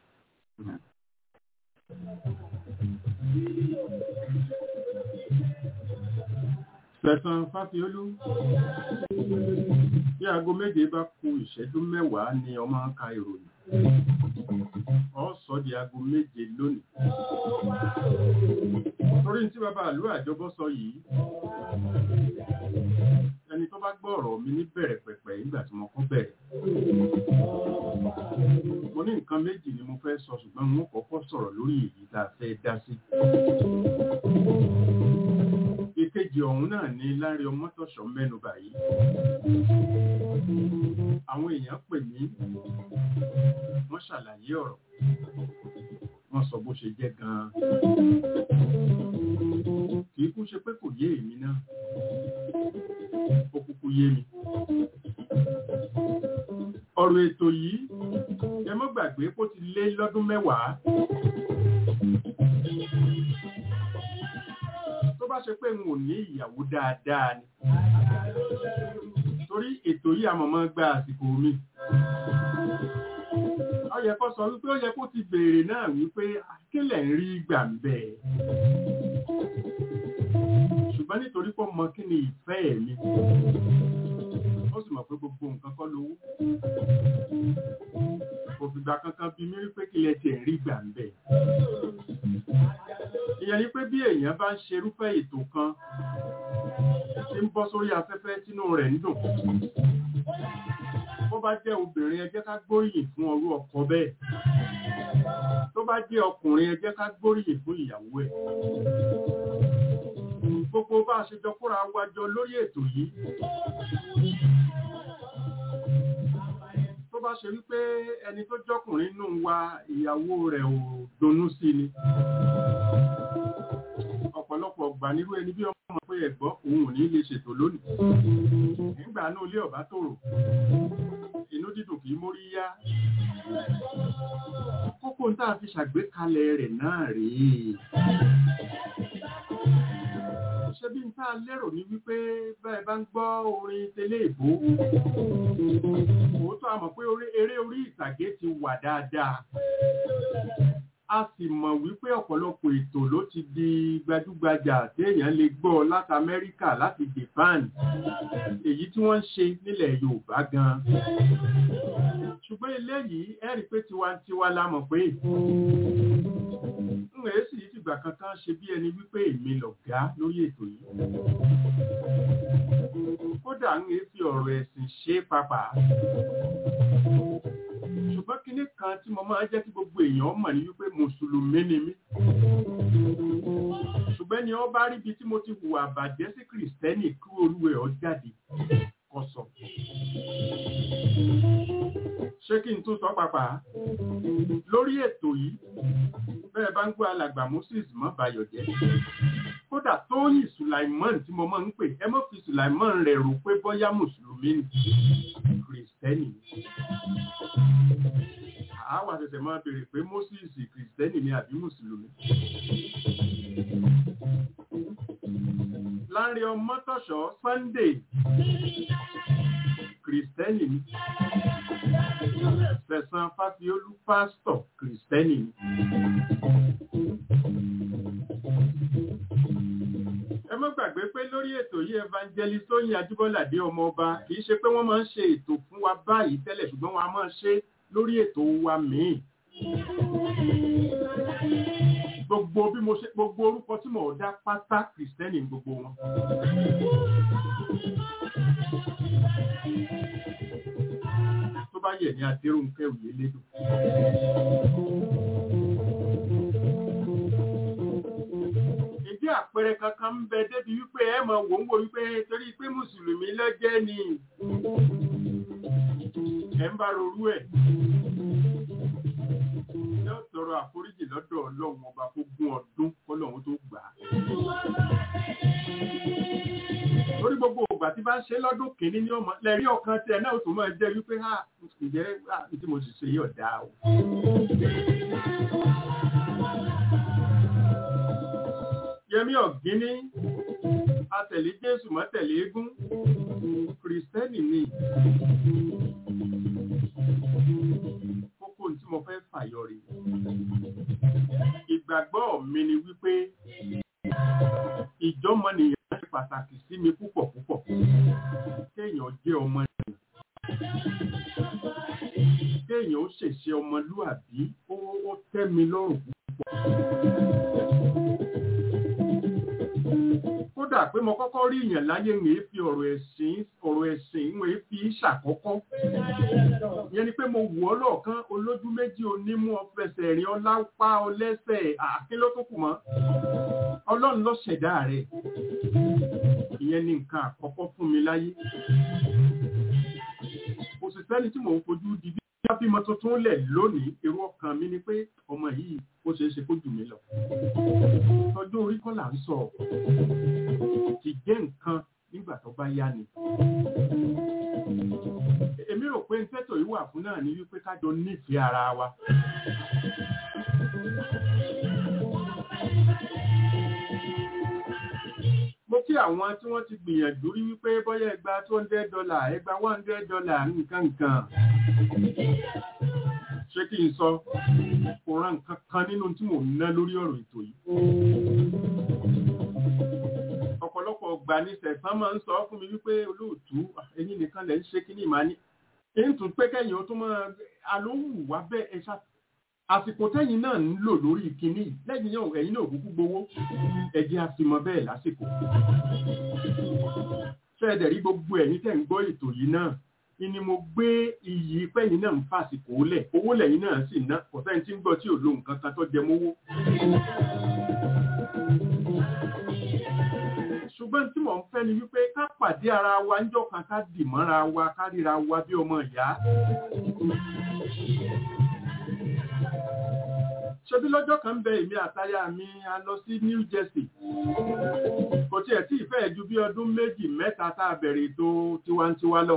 Speaker 3: Sẹ̀sán Fáfiolú. Bí aago méje bá ku ìṣẹ́jú mẹ́wàá ni ọmọ ń ka ìròyìn. Ọ sọ di aago méje lónìí. Torí tí bàbá àlú àjọbọ́ sọ yìí. Ẹni tó bá gbọ́ ọ̀rọ̀ mi ní bẹ̀rẹ̀ pẹ̀pẹ̀ nígbà tí mo kọ́ bẹ̀rẹ̀. Mo ní nǹkan méjì ni mo fẹ́ sọ ṣùgbọ́n mo kọ́kọ́ sọ̀rọ̀ lórí èyí tá a fẹ́ dá sí ìkejì ọ̀hún náà ni Láre Ọmọ́tọ̀ṣọ́ mẹ́nu báyìí. Àwọn èèyàn pè mí, wọ́n ṣàlàyé ọ̀rọ̀, wọ́n sọ bó ṣe jẹ́ gan-an. Kìí kú ṣe pé kò yé èmi náà, ó kúkú yé mi. Ọ̀rọ̀ ètò yìí, ẹ mọ́ gbàgbé kó ti lé lọ́dún mẹ́wàá. tó bá ṣe pé n ò ní ìyàwó dáadáa ni torí ètò yìí àmọ̀mọ́ gba àsìkò mi ó yẹ kó sọ wípé ó yẹ kó ti béèrè náà wípé kílẹ̀ ń rí gbà ń bẹ̀ ṣùgbọ́n nítorí pé mọ kí ni ìfẹ́ mi ó sì mọ̀ pé gbogbo nǹkan kọ́ lówó kò fìgbà kankan bí mi wípé kílẹ̀ tiẹ̀ ń rí gbà ń bẹ̀ ìyẹn ni pé bí èèyàn bá ń ṣerúfẹ́ ètò kan tí ń bọ́ sórí afẹ́fẹ́ tínú rẹ̀ ń dùn bó bá jẹ́ obìnrin ẹ jẹ́ ká gbóríyìn fún ọrú ọkọ bẹ́ẹ̀ tó bá jẹ́ ọkùnrin ẹ jẹ́ ká gbóríyìn fún ìyàwó ẹ̀ gbogbo bá a ṣe jọ kóra wájọ lórí ètò yìí tó bá ṣe wípé ẹni tó jọkùnrin nù wa ìyàwó rẹ̀ ò dunnú sí ni ọ̀pọ̀lọpọ̀ ọgbà nírú ẹni bí ọmọ pé ẹ̀gbọ́ òun ò ní lè ṣètò lónìí nígbà náà ilé ọ̀bá tòrò inú dídùn kì í mórí yá kókó tá a fi ṣàgbékalẹ̀ rẹ̀ náà rèé ṣe bí n tá a lérò ní wípé bẹ́ẹ̀ bá ń gbọ́ orin tẹ́lẹ̀ ìbò òótọ́ a mọ̀ pé eré orí ìtàgé ti wà dáadáa a sì mọ̀ wípé ọ̀pọ̀lọpọ̀ ètò ló ti di gbajúgbajà téèyàn lè gbọ́ láti Amẹ́ríkà láti Japan èyí tí wọ́n ń ṣe nílẹ̀ Yorùbá gan ṣùgbọ́n eléyìí ẹ rí pé tiwantiwa la mọ̀ pé ń rèé sì fìgbà kankan ṣe bí ẹni wípé èmi lọ̀gá lórí ètò yìí kódà ń rèé fi ọ̀rọ̀ ẹ̀sìn ṣe pàápàá ṣùgbọ́n kinní kan tí mo máa jẹ́ kí gbogbo èèyàn mọ̀ ní wípé mùsùlùmí ni mí ṣùgbọ́n ni wọ́n bá rí ibi tí mo ti hùwà bàjẹ́ sí kìrìsìtẹ́nì kí olúwẹ̀ ọ jáde kọ́ sọ. ṣé kí n tún sọ pàpà lórí ètò yìí bẹ́ẹ̀ bá ń gbọ́ alàgbà moses mọ́ bayọ̀ jẹ́ kódà tóyìn sulaimon tí mo máa ń pè ẹ mọ́ fi sulaimon rẹ̀ rò pé bọ́yá mùsùlùmí ni kìrìsìtẹ́nì ni àwa ṣẹ̀ṣẹ̀ máa béèrè pé moses kìrìsìtẹ́nì ni àbí mùsùlùmí. láàrin ọmọtọ̀ṣọ́ sunday kìrìsìtẹ́nì ni sẹ̀sán fáfiolú pásítọ̀ kìrìsìtẹ́nì ni. ẹ má gbàgbé pé lórí ètò yìí evangelist tóyìn ajíbọ́ládé ọmọ ọba kì í ṣe pé wọ́n máa ń ṣe ètò fún wa báyìí tẹ́lẹ̀ ṣùgbọ́n wọn a máa ṣe lórí ètò wa míì gbogbo bí mo ṣe gbogbo orúkọ tí mo dá pátá kìrìsìtẹ́nì gbogbo wọn. tó bá yẹ ní adéròǹkẹ́ òye lédò. ìdí àpẹẹrẹ kankan ń bẹ débi wípé ẹ mọ̀ wò ń wò wípé torí pé mùsùlùmí lọ́jẹ́ ni ẹ̀ ń bá rorú ẹ̀ yóò tọrọ àforíjì lọ́dọ̀ ọlọ́run ọba kó gún ọdún kọ́lọ́run tó gbà á. lórí gbogbo ògbà tí bá ń ṣe lọ́dún kìíní ní ọmọ lẹ́rí ọ̀kan tí ẹ náà tó máa jẹ́ wípé ha ǹjẹ́ tí mo sì ṣe yóò dáa o. yẹmí ọ̀gíní atẹ̀lé jésù mọ́tẹ̀lé eégún kìrìsìtẹ́nì ni kókó tí mo fẹ́ fàyọ rí ìgbàgbọ́ mi ni wípé ìjọmọnìyàn ṣe pàtàkì sí mi púpọ̀ púpọ̀ kéèyàn jẹ́ ọmọ ènìyàn kéèyàn ó ṣèṣe ọmọlúàbí ó tẹ́ mi lọ́rùn púpọ̀. kódà pé mo kọ́kọ́ rí ìyàn láyé ń fi ọ̀rọ̀ ẹ̀sìn ọ̀rọ̀ ẹ̀sìn ń fi ṣàkọ́kọ́. ìyẹn ni pé mo wù ọ́ lọ́ọ̀kan olójú méjì onímú ọfẹsẹ̀ rìn ọlápá ọlẹ́sẹ̀ àkín ló tó kù mọ́. ọlọ́run ló ṣẹ̀dá rẹ̀. ìyẹn ni nǹkan àkọ́kọ́ fún mi láyé. kò sì sẹ́ni tí mò ń fojú di bí wọ́n bímọ tuntun lẹ̀ lónìí èrò ọkàn mi ni pé ọmọ yìí ó ṣeé ṣe kó jù mí lọ. tọjú orí kọ́ là ń sọ ti jẹ́ nǹkan nígbà tó bá yá ni. èmi rò pé tẹ́tò yìí wà fún náà ní wípé kájọ nífẹ̀ẹ́ ara wa. mo kí àwọn tí wọ́n ti gbìyànjú rí wípé bọ́yá ẹgbàá two hundred dollar ẹgbàá one hundred dollar nǹkan nǹkan ṣé kí n sọ kò rán nǹkan kan nínú tí mò ń ná lórí ọ̀rọ̀ ètò yìí ọ̀pọ̀lọpọ̀ ọgbà ní sẹ̀sán máa ń sọ fún mi wípé olóòtú ẹ̀yin nìkan lẹ̀ ń ṣe kíní ìmáa ní èyí tún pé kẹ́yìn ó tún máa alówù wá bẹ́ẹ̀ ẹ ṣá àsìkò tẹ́yìn náà ń lò lórí kíní lẹ́yìn náà ẹ̀yin náà kúkú gbowó ẹ̀jẹ̀ àfimọ́ bẹ́ẹ̀ lásìkò ṣẹ́ẹ̀dẹ̀ rí gbogbo ẹ̀yin tẹ́ ń gbọ́ ètò yìí náà ni mo gbé iyì pẹ́yìn náà ń fàsìkò lẹ̀ owó lẹ́yìn náà sì ná kò sẹ́ni tí ń gbọ́ tí ò lo nǹkan kan tó jẹ mówó ṣùgbọ́n tí mò ń fẹ́ ni wípé ká pàdé ara wa ń jọ̀kan ká dì mọ́ra wa ká ríra wa bí ọmọ ìyá. ṣebí lọ́jọ́ kan ń bẹ èmi àtaya mi a lọ sí New Jersey kò tiẹ̀ tí ìfẹ́ ju bí ọdún méjì mẹ́ta tá a bẹ̀rẹ̀ ètò tiwantiwa lọ.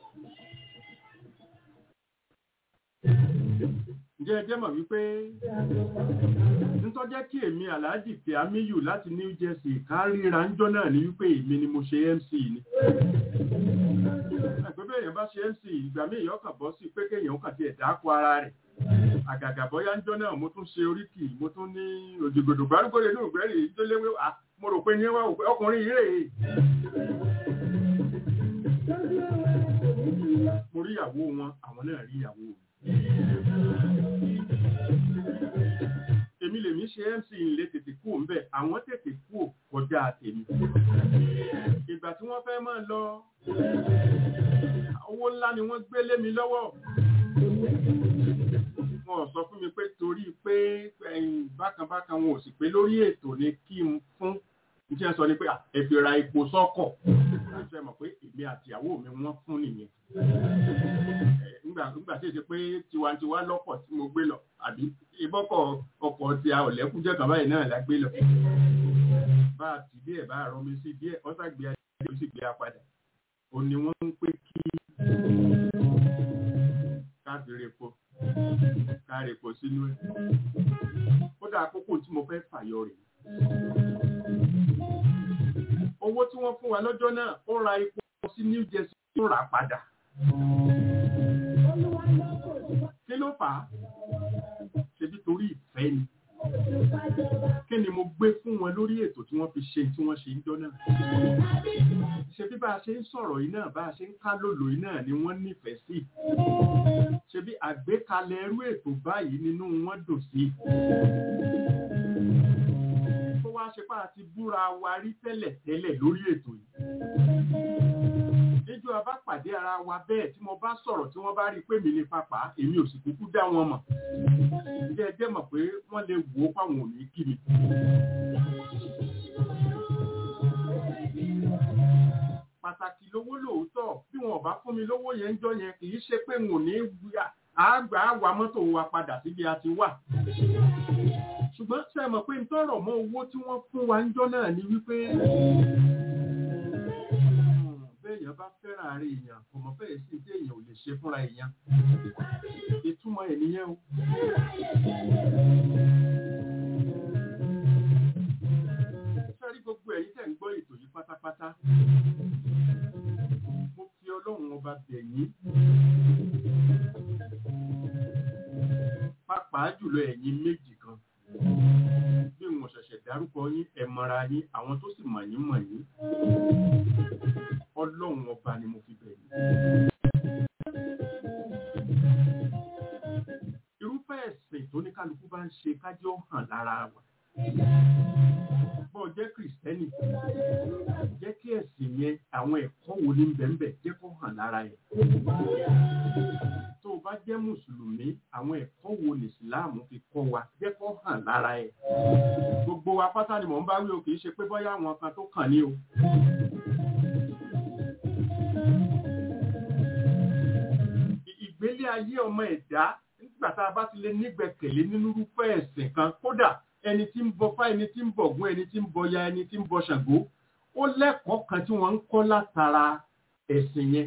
Speaker 3: ǹjẹ́ ẹ jẹ́ mọ̀ wípé nítọ́jẹ́ kí èmi aláàjì tí a míyù láti New Jersey ká ríra ńjọ́ náà ní wípé èmi ni mo ṣe MC ni. àgbẹ̀bẹ̀ èèyàn bá ṣe MC ìgbà míì yọ kàn bọ́ sí pé kéèyàn kàn ti ẹ̀dá kó ara rẹ̀. àgàgà bọ́yá ńjọ́ náà mo tún ṣe oríkì mo tún ní òjìgbòdò gbárùgbòrè ní ògbẹ́rì tó léwé mo rò pé ní wá ọkùnrin yìí rèé. mo rí ìyàwó wọn àwọn náà rí ìyàwó mi èmi lèmi ṣe mc ilé tètè kú òǹbẹ àwọn tètè kú kọjá tèmi ìgbà tí wọ́n fẹ́ máa lọ owó ńlá ni wọ́n gbé lé mi lọ́wọ́ wọn sọ fún mi pé torí pé bákan bákan wọn ò sì pé lórí ètò ni kí n fún iṣẹ́ sọ ni pé ẹ fi ra epo sọ́kọ̀ ṣe mọ̀ pé èmi àtìyàwó mi wọ́n fún nìyẹn nígbà nígbà tí ó ṣe pé tiwantiwa lọ́pọ̀ tí mo gbé lọ àbí ìbọ́kọ̀ ọkọ̀ tí a ò lẹ́kúnjẹ́ kan báyìí náà la gbé lọ bá a ti díẹ̀ bá a rọmi sí díẹ̀ ọ́sà gbé adé ó sì gbé a padà ó ní wọ́n ń pè kí káàdì repo káàdì repo sínú ẹ̀ kódà àkókò tí mo fẹ́ fàyọ rèé owó tí wọ́n fún wa lọ́jọ́ náà ó ra epo sí New Jersey tó rà padà. kí ló fà á ṣebí torí ìfẹ́ ni kí ni mo gbé fún wọn lórí ètò tí wọ́n fi ṣe tí wọ́n ṣe ń jọ náà ṣebí bá a ṣe ń sọ̀rọ̀ yìí náà bá a ṣe ń ká lòlò yìí náà ni wọ́n nífẹ̀ẹ́ sí ṣebí àgbékalẹ̀ irú ètò báyìí nínú wọn dùn sí wá ṣe pá àti búra wa rí tẹ́lẹ̀ tẹ́lẹ̀ lórí ètò yìí. Níjọ́ a bá pàdé ara wa bẹ́ẹ̀ tí mo bá sọ̀rọ̀ tí wọ́n bá rí pé mi ní papà èmi ò sì kúkú dá wọn mọ̀. Ǹjẹ́ ẹ jẹ́ mọ̀ pé wọ́n lè wò ó fáwọn ò ní kí mi. Pàtàkì lówó lóòótọ́ bí wọn ò bá fún mi lówó yẹn ń jọ yẹn kì í ṣe pé n ò ní àgbà àwa mọ́tò wa padà síbi a ti wà ṣùgbọ́n ṣe mọ̀ pé tọrọ mọ́ owó tí wọ́n fún wa ń jọ náà ni wípé béèyàn bá fẹ́ràn ààrẹ èèyàn kò mọ̀ bẹ́ẹ̀ sí tí èèyàn ò lè ṣe fúnra èèyàn ìtumọ̀ ẹ̀ nìyẹn o. sọ́rí gbogbo ẹ̀yin tẹ̀ ń gbọ́ ètò yìí pátápátá mo fi ọlọ́run ọba bẹ̀ yín pàápàá jùlọ ẹ̀yin méjì kan bí wọn ṣẹ̀ṣẹ̀ dárúkọ yín ẹ mọ̀ra yín àwọn tó sì mọ̀ yín mọ̀ yín ọlọ́run ọba ni mo fi bẹ̀ yín. irúfẹ́ ẹ̀sìn tó ní kálukú bá ń ṣe kájọ́ hàn lára wa bọ́ jẹ́ kìrìsìtẹ́nì jẹ́ kí ẹ̀sìn yẹn àwọn ẹ̀kọ́ wo ní bẹ̀m̀bẹ̀ jẹ́ kó hàn lára ẹ̀ tó o bá jẹ́ mùsùlùmí àwọn ẹ̀kọ́ wo ní ìsìláàmù fi kọ́ wa jẹ́ kó hàn lára ẹ̀ gbogbo wa pátá ni mò ń bá wí o kì í ṣe pé bóyá àwọn kan tó kàn ní o. ìgbélé ayé ọmọ ẹ̀dá nígbà tá a bá ti lè nígbẹ̀kẹ̀lé nínú irúfẹ́ ẹ̀sìn kan kódà ẹni tí ń bọ fá ẹni tí ń bọ ògún ẹni tí ń bọ ya ẹni tí ń bọ ṣàngó ó lẹ́kọ̀ọ́ kan tí wọ́n ń kọ́ látara ẹ̀sìn yẹn.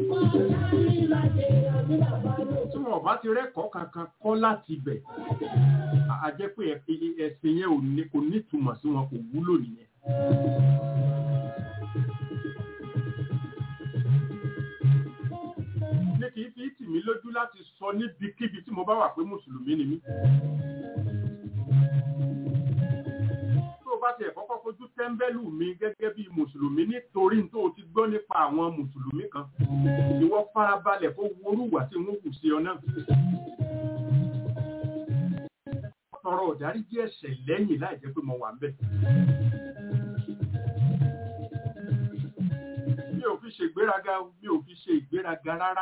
Speaker 3: tí wọn bá ti rẹ́kọ̀ọ́ kankan kọ́ láti bẹ̀ a jẹ́ pé ẹ̀sìn yẹn kò nítumọ̀ sí wọn kò wúlò nìyẹn. ní kì í fi tì mí lójú láti sọ níbikíbi tí mo bá wà pé mùsùlùmí ni mí. bá tiẹ̀ kọ́kọ́ fojú tẹ́ḿbẹ́lú mi gẹ́gẹ́ bí mùsùlùmí nítorí tó o ti gbọ́ nípa àwọn mùsùlùmí kan ìwọ farabalẹ̀ kó worúwà tí wọ́n kù sí ọ náà. tọrọ ìdáríjì ẹ̀ṣẹ̀ lẹ́yìn láì jẹ́ pé mo wà ń bẹ̀. mi ò fi ṣe ìgbéraga mi ò fi ṣe ìgbéraga rárá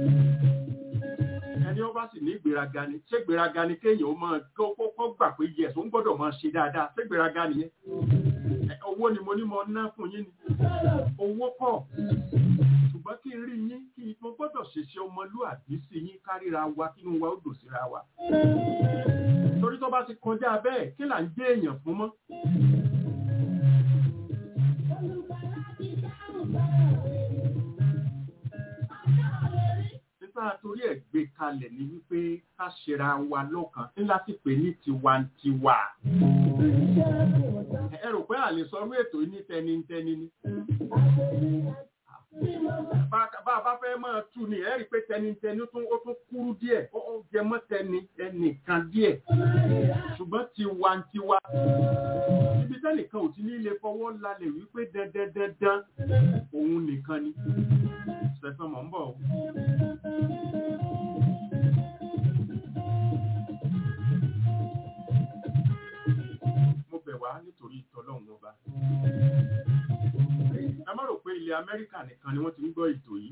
Speaker 3: ẹni ó bá sì ní ìgbéraga ni ṣé ìgbéraga ni kéèyàn ó máa kó gbà pé yẹ tó ń gbọ́dọ̀ máa ṣe dáadáa ṣé ìgbéraga nìyẹn owó ni mo ní mo ná fún yín ni owó kọ́ ṣùgbọ́n kí n rí yín kí n mo gbọ́dọ̀ ṣèṣe ọmọlúàbí sí yín káríra wa kínú wa ó dò síra wa torí tó bá ti kọjá bẹ́ẹ̀ kí là ń jẹ́ èèyàn fún mọ́. tá a torí ẹ̀ gbé kalẹ̀ ni wípé ká ṣera wa lọ́kàn ńlá sì pé ní tiwantiwa. ẹ rò pé àlè sọrú ètò ní tẹnitẹni ni. bá a bá fẹ́ máa tú ni ẹ rí i pé tẹnitẹni ó tún kúrú díẹ̀ ó jẹ mọ́ tẹni ẹnìkan díẹ̀ ṣùgbọ́n tiwantiwa. ibi tẹ́nìkan ò ti ní ilé fọwọ́ lálẹ́ wípé dandandandan òun nìkan ni. Sẹ̀fẹ̀ mọ̀ ń bọ̀ o. Mo bẹ̀ wá nítorí ìtọ́lọ́run ọba. Ẹ má rò pé ilẹ̀ Amẹ́ríkà nìkan ni wọ́n ti ń gbọ́ ètò yìí.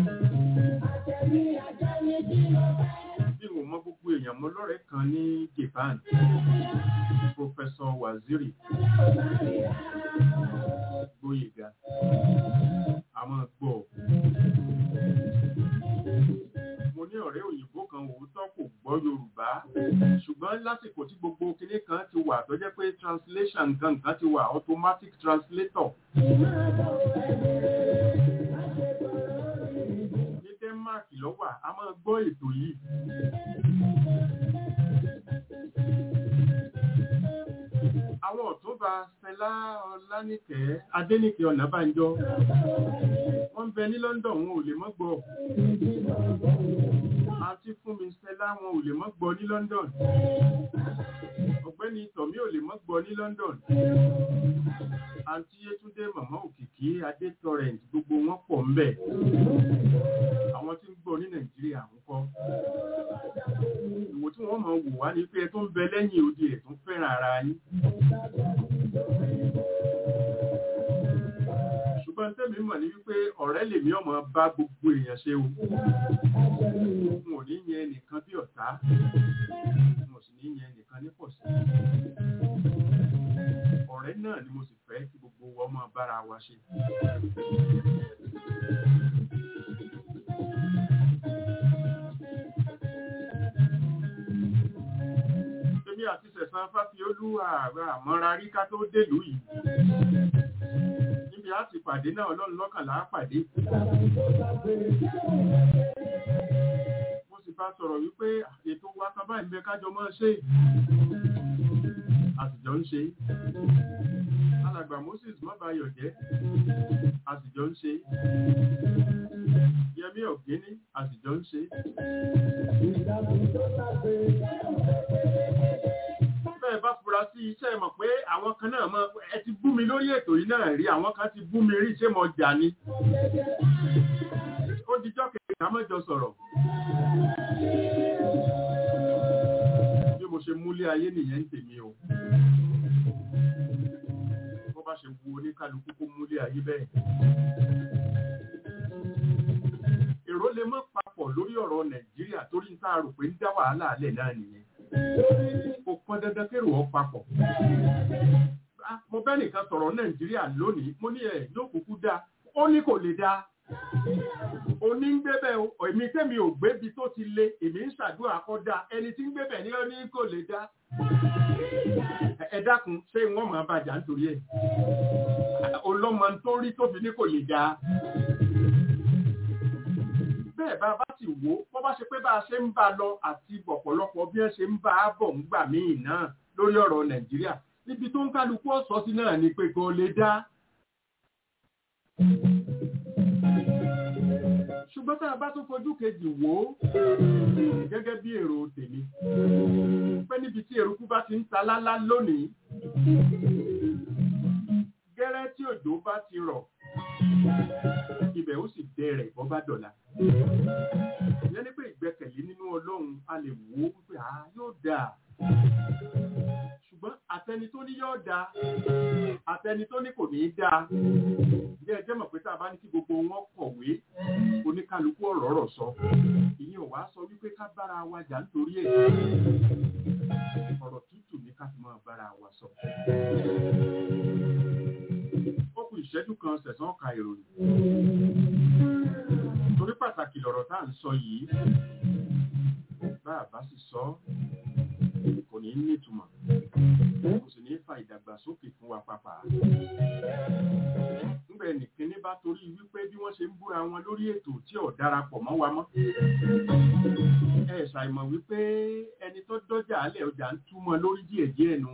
Speaker 3: Bí mo mọ gbogbo èèyàn mo lọ́rẹ̀ẹ́ kan ní Japan, Professor Waziri Gboyega, àwọn gbọ́ kan òótọ́ kò gbọ́ yorùbá ṣùgbọ́n lásìkò tí gbogbo kinní kan ti wà tó jẹ́ pé translation nǹkan nǹkan ti wà automatic translator ní denmark lọ́wà a máa gbọ́ ètò yìí àwọn ọ̀túnba stella ọlánìkẹ́ adénìkẹ́ ọ̀nàbànjọ wọ́n ń bẹ ní london wọn ò lè mọ́ gbọ́ àti fún mi stella wọn ò lè mọ́ gbọ́ ní london ọ̀gbẹ́ni tọ̀mí ò lè mọ́ gbọ́ ní london àǹtí yétúndé màmá òkìkí adé torrent gbogbo wọn pọ̀ ń bẹ̀ àwọn tí ń gbọ́ ní nàìjíríà ń kọ́ ìwò tí wọ́n máa wò wá ní pé ẹ tó ń bẹ lẹ́yìn odi ẹ̀ tó ń fẹ́ràn ara yín ṣùgbọ́n tẹ́mi mọ̀ ní wípé ọ̀rẹ́ lèmi ọmọ bá gbogbo èèyàn ṣe o n ò ní yẹn nìkan bí ọ̀tá n ò sì ní yẹn nìkan ní pọ̀sí ọ̀rẹ́ náà ni mo sì fẹ́ kí gbogbo wa máa bára wa ṣe. èmi àti sẹ̀sán fáfiolú ààrẹ àmọ́ra rí ká tó dèlú yìí níbi á ti pàdé náà ọlọ́run lọ́kànlá pàdé mo sì bá sọ̀rọ̀ wípé ètò wa kan báyìí bẹ kájọ mọ́ ṣe àtijọ́ ń ṣe alàgbà moses mọ́bàáyọ̀ jẹ́ àtijọ́ ń ṣe yẹmí ọ̀gẹ́ni àtijọ́ ń ṣe bẹ́ẹ̀ bá fura sí iṣẹ́ mọ̀ pé àwọn kan náà mọ̀ ẹ ti bú mi lórí ètò yìí náà rí àwọn kan ti bú mi rí ṣé mo jà ni ó dijọ́ kẹta mẹ́jọ sọ̀rọ̀ bí mo ṣe múlé ayé nìyẹn ń tèmi o bó bá ṣe wu oníkálukú kó múlé ayé bẹ́ẹ̀ èrò lè mọ́ papọ̀ lórí ọ̀rọ̀ nàìjíríà torí ń tá a rò pé ń dá wàhálà alẹ́ náà nìyẹn kò pọn dandan kérò ọ papọ̀. mo bẹ́ nìkan sọ̀rọ̀ nàìjíríà lónìí mo ní ẹ̀ yóò kúkú dáa ó ní kò lè dáa. oní ń gbé bẹ́ẹ̀ o èmi tẹ́mi ò gbébi tó ti le èmi ń ṣàdúrà kọ́ dáa ẹni tí ń gbé bẹ́ẹ̀ ní ó ní kò lè dáa. ẹ dákun ṣé wọ́n máa bàjá nítorí ẹ̀ ọlọ́mọ tó rí tóbi ní kò lè dáa bẹ́ẹ̀ bá bá sì wò bó bá ṣe pé bá a ṣe ń bá a lọ àti ọ̀pọ̀lọpọ̀ bí wọ́n ṣe ń bá a bọ̀ ń gbà míì náà lórí ọ̀rọ̀ nàìjíríà níbi tó ń kálukú ọ̀sọ́ sí náà ni pé kò lè dá. ṣùgbọ́n tá a bá tún fojú kejì wò ó gẹ́gẹ́ bí èrò tèmi pé níbi tí eruku bá ti ń ta lálá lónìí gẹ́rẹ́ tí òjò bá ti rọ̀ ibẹ̀ ó sì bẹ̀rẹ̀ bọ́ bá dọ̀la. ìyẹn ní pé ìgbẹ́kẹ̀lé nínú ọlọ́run a lè wò ó wípé a yóò dáa. ṣùgbọ́n àtẹni tó ní yóò dáa àtẹni tó ní kò ní í dáa. ǹjẹ́ ẹ jẹ́ mọ̀ pé tá a bá ní kí gbogbo wọn kọ̀wé oníkálukú ọ̀rọ̀ ọ̀rọ̀ sọ. ìyẹn ò wá sọ wípé ká bára wa jà nítorí ẹ̀. ọ̀rọ̀ tútù ní ká fi máa bára wa sọ kù ìṣẹ́jú kan sẹ̀sán ọ̀ka ìròyìn. torí pàtàkì lọ̀rọ̀ tá à ń sọ yìí bá a bá sì sọ kò ní nítumọ̀ kò sì ní fa ìdàgbàsókè fún wa pàpà. nígbà ẹnìkíní bá torí wípé bí wọ́n ṣe ń búra wọn lórí ètò tí ò darapọ̀ mọ́ wa mọ́. ẹ ṣàìmọ̀ wípé ẹni tó dọ́jà alẹ́ ọjà ń túmọ̀ lórí díẹ̀díẹ̀ nù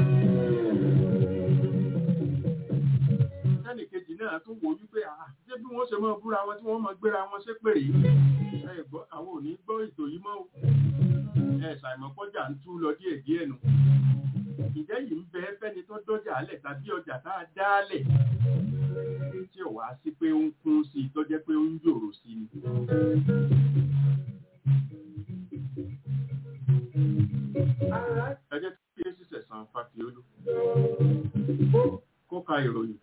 Speaker 3: ẹnì kejì náà tún wò wípé ṣé bí wọ́n ṣe máa búra wọn tí wọ́n máa gbéra wọn ṣé pèrè ẹ gbọ́ àwọn ò ní gbọ́ ètò yìí mọ́ o ẹ ṣàìmọ̀ kọjá ń tú lọ díẹ̀ díẹ̀ nù ìjẹ́ yìí ń bẹ fẹ́ni tó dọ́jà alẹ̀ tàbí ọjà tá a dálẹ̀ tí ò wá sí pé ó ń kún sí i tó jẹ́ pé ó ń yòrò sí ni. ẹ jẹ́ kí ẹ sísẹ̀ san fàfiolú kó ka ìròyìn.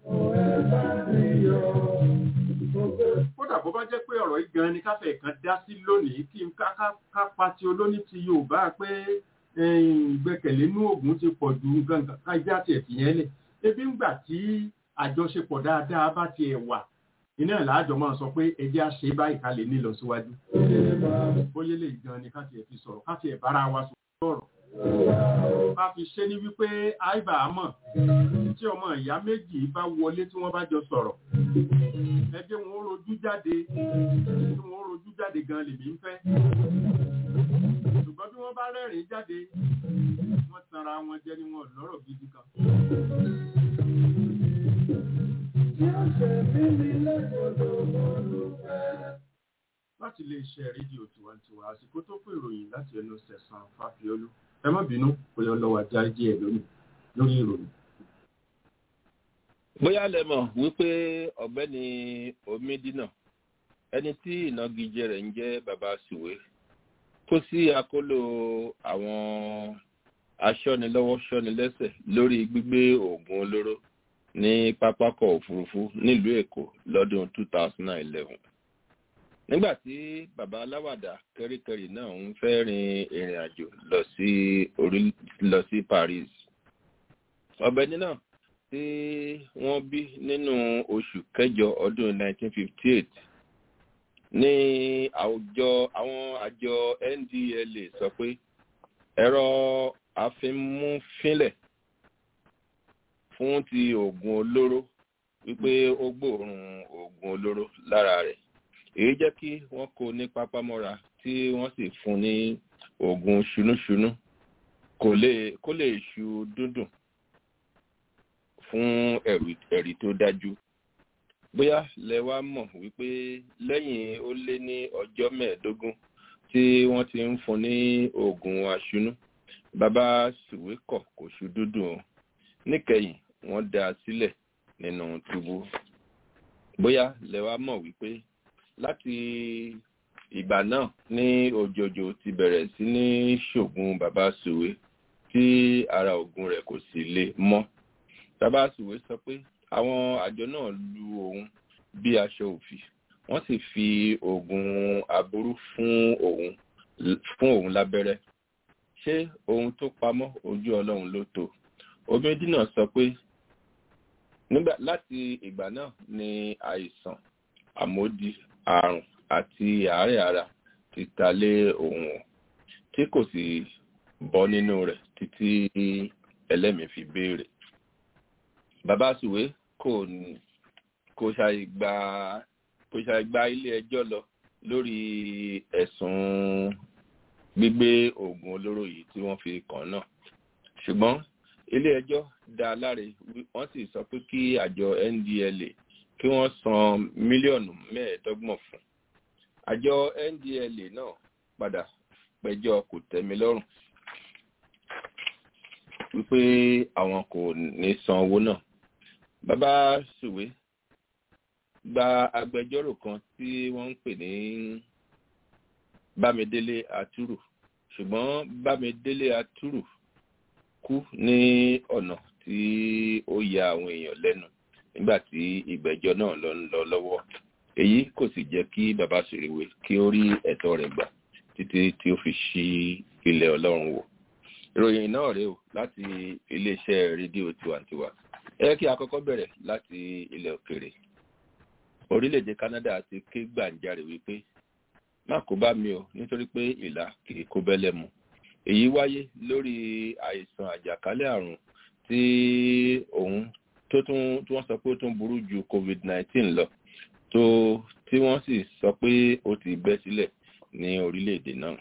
Speaker 3: kódà bó bá jẹ́ pé ọ̀rọ̀ yìí gan ni káfẹ́ kan dá sí lónìí kí n ká pa ti olóní ti Yorùbá pé ìgbẹ́kẹ̀lé inú ògùn ti pọ̀ ju nǹkan kájá tiẹ̀ fi yẹn lẹ̀ ebi ń gbà tí àjọṣepọ̀ dáadáa bá tiẹ̀ wà iná ìlàjọ máa sọ pé ẹjẹ́ á ṣe báyìí ká lè ní lọ síwájú bóyá lè gan ni ká tiẹ̀ fi sọ̀rọ̀ ká tiẹ̀ bára wa sọ̀rọ̀ ká fi ṣe ní wípé àìbà àmọ̀ tí ọmọ ìyá méjì bá wọlé tí wọ́n bá jọ sọ̀rọ̀ ẹ jẹ́ wọn ó rojú jáde tí wọ́n ó rojú jáde gan lèmi ń fẹ́ ṣùgbọ́n bí wọ́n bá rẹ́rìn jáde wọ́n tanra wọn jẹ ni wọn lọ́rọ̀ gidi kan. láti lè ṣe rédíò tiwantiwa àsìkò tó kó ìròyìn láti ẹnu sẹ̀sán fáfiolú ẹ má bínú pé ọlọ́wà já díẹ̀ lónìí lórí ìròyìn.
Speaker 6: bóyá lẹ mọ̀ wípé ọ̀gbẹ́ni omidina ẹni tí ìnagijẹ rẹ̀ ń jẹ́ baba sùwé kó sí akóló àwọn aṣọ́nilọ́wọ́ ṣọ́nilẹ́sẹ̀ lórí gbígbé oògùn olóró ní pápákọ̀ òfurufú nílùú èkó lọ́dún 2011 nígbà tí baba aláwàdà kẹ́ríkẹ́rí náà ń fẹ́ rin ìrìn àjò lọ sí orí lọ sí paris ọ̀gbẹ́ni náà tí wọ́n bí nínú oṣù kẹjọ ọdún 1958 ní àwùjọ àwọn àjọ ndla sọ pé ẹ̀rọ àfimúfínlẹ̀ fún ti oògùn olóró wípé ó gbòòrùn oògùn olóró lára rẹ̀ èyí jẹ́ kí wọ́n kó ní pápámọ́ra tí wọ́n sì fún ní oògùn ṣunúṣunú kó lè ṣu dúndùn fún ẹ̀rí tó dájú bóyá lẹ wá mọ̀ wípé lẹ́yìn ó lé ní ọjọ́ mẹ́ẹ̀ẹ́dógún tí wọ́n ti ń fún ní oògùn aṣunú bàbá sùwé kọ̀ kò ṣu dúndùn o níkẹyìn wọ́n dá a sílẹ̀ nínú túbú bóyá lẹ wá mọ̀ wípé láti ìgbà náà ní òjòjò ti bẹ̀rẹ̀ sí ní ṣògùn bàbá sùwé tí ara ògùn rẹ̀ kò sì le mọ́ bàbá sùwé sọ pé àwọn àjọ náà lu òun bí aṣọ òfì wọ́n sì fi oògùn aburú fún òun fún òun lábẹ́rẹ́ ṣé ohun tó pamọ́ ojú ọlọ́run ló tó omidina sọ pé nígbà láti ìgbà náà ni àìsàn àmódi àrùn àti àárẹ̀ ara ti ta lé òun tí kò sì bọ́ nínú rẹ̀ títí ẹlẹ́mìí fi béèrè bàbá sùwé kò kò ṣàìgbà kò ṣàìgbà ilé ẹjọ́ lọ lórí ẹ̀sùn gbígbé oògùn olóró yìí tí wọ́n fi kàn náà ṣùgbọ́n ilé ẹjọ́ dá láre wọ́n sì sọ pé kí àjọ ndla kí wọ́n san mílíọ̀nù mẹ́ẹ̀ẹ́dọ́gbọ̀n fún àjọ ndla náà padà pẹjọ́ kò tẹ́mi lọ́rùn wípé àwọn kò ní san owó náà bàbá sùwé gba agbẹjọ́rò kan tí wọ́n ń pè ní bámidélé atúrù ṣùgbọ́n bámidélé atúrù kú ní ọ̀nà tí ó ya àwọn èèyàn lẹ́nu nígbà tí ìgbẹ́jọ́ náà lọ ń lọ lọ́wọ́ èyí kò sì jẹ́ kí bàbá sùrìwé kí ó rí ẹ̀tọ́ rẹ̀ gbà títí tí ó fi ṣí ilẹ̀ ọlọ́run wò ìròyìn náà rèé o láti iléeṣẹ́ rédíò tiwantiwa ẹ kí a kọ́kọ́ bẹ̀rẹ̀ láti ilẹ̀ òkèrè orílẹ̀-èdè canada ti ké gbàǹjarè wípé má kó bá mi o nítorí pé ìlà kì í kó bẹ́lẹ̀ mu èyí wáyé lórí àìsàn àjàkálẹ̀ àrùn tí òun tó tún tí wọ́n sọ pé ó tún burú ju covid-19 lọ tó tí wọ́n sì sọ pé ó ti bẹ́ sílẹ̀ ní orílẹ̀-èdè náà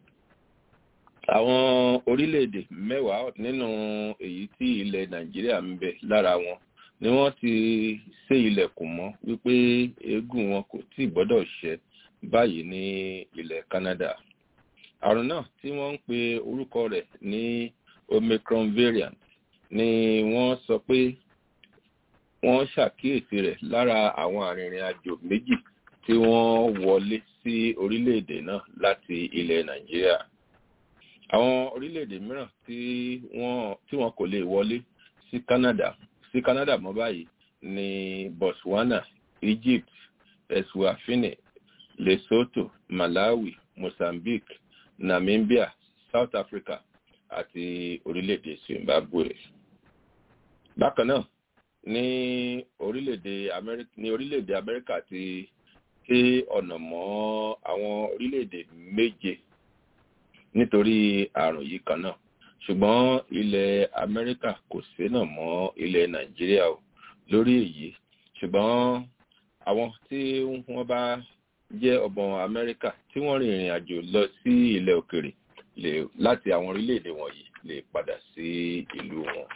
Speaker 6: àwọn orílẹ̀-èdè mẹ́wàá nínú èyí tí ilẹ̀ nàìjíríà ń bẹ lára wọn ni wọ́n ti sé ilẹ̀kùn mọ́ wípé eégún wọn kò tí gbọ́dọ̀ ṣẹ́ báyìí ní ilẹ̀ canada àrùn náà tí wọ́n ń pe orúkọ rẹ̀ ní omicron variant ni wọ́n sọ pé wọ́n ṣàkíyèsí rẹ̀ lára àwọn arìnrìn àjò méjì tí wọ́n wọlé sí orílẹ̀-èdè náà láti ilẹ̀ nàìjíríà àwọn orílẹ̀-èdè mìíràn tí wọ́n tí wọ́n kò lè wọlé sí canada sí canada mọ́ báyìí ní botswana egypt eswafini lesotho malawi mozambique namibia south africa àti orílẹ̀-èdè zimbabwe bákan náà ní orílẹ̀-èdè amẹ́ríkà ní orílẹ̀-èdè amẹ́ríkà ti ṣe ọ̀nà mọ́ àwọn orílẹ̀-èdè méje nítorí àrùn yìí kan náà ṣùgbọ́n ilẹ̀ amẹ́ríkà kò sénà mọ́ ilẹ̀ nàìjíríà o lórí èyí ṣùgbọ́n àwọn tí wọ́n bá jẹ́ ọmọ amẹ́ríkà tí wọ́n rin ìrìn àjò lọ sí ilẹ̀ òkèrè lè láti àwọn orílẹ̀-èdè wọ̀nyí lè padà sí ìlú wọn.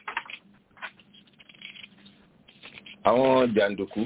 Speaker 6: àwọn jàǹdùkú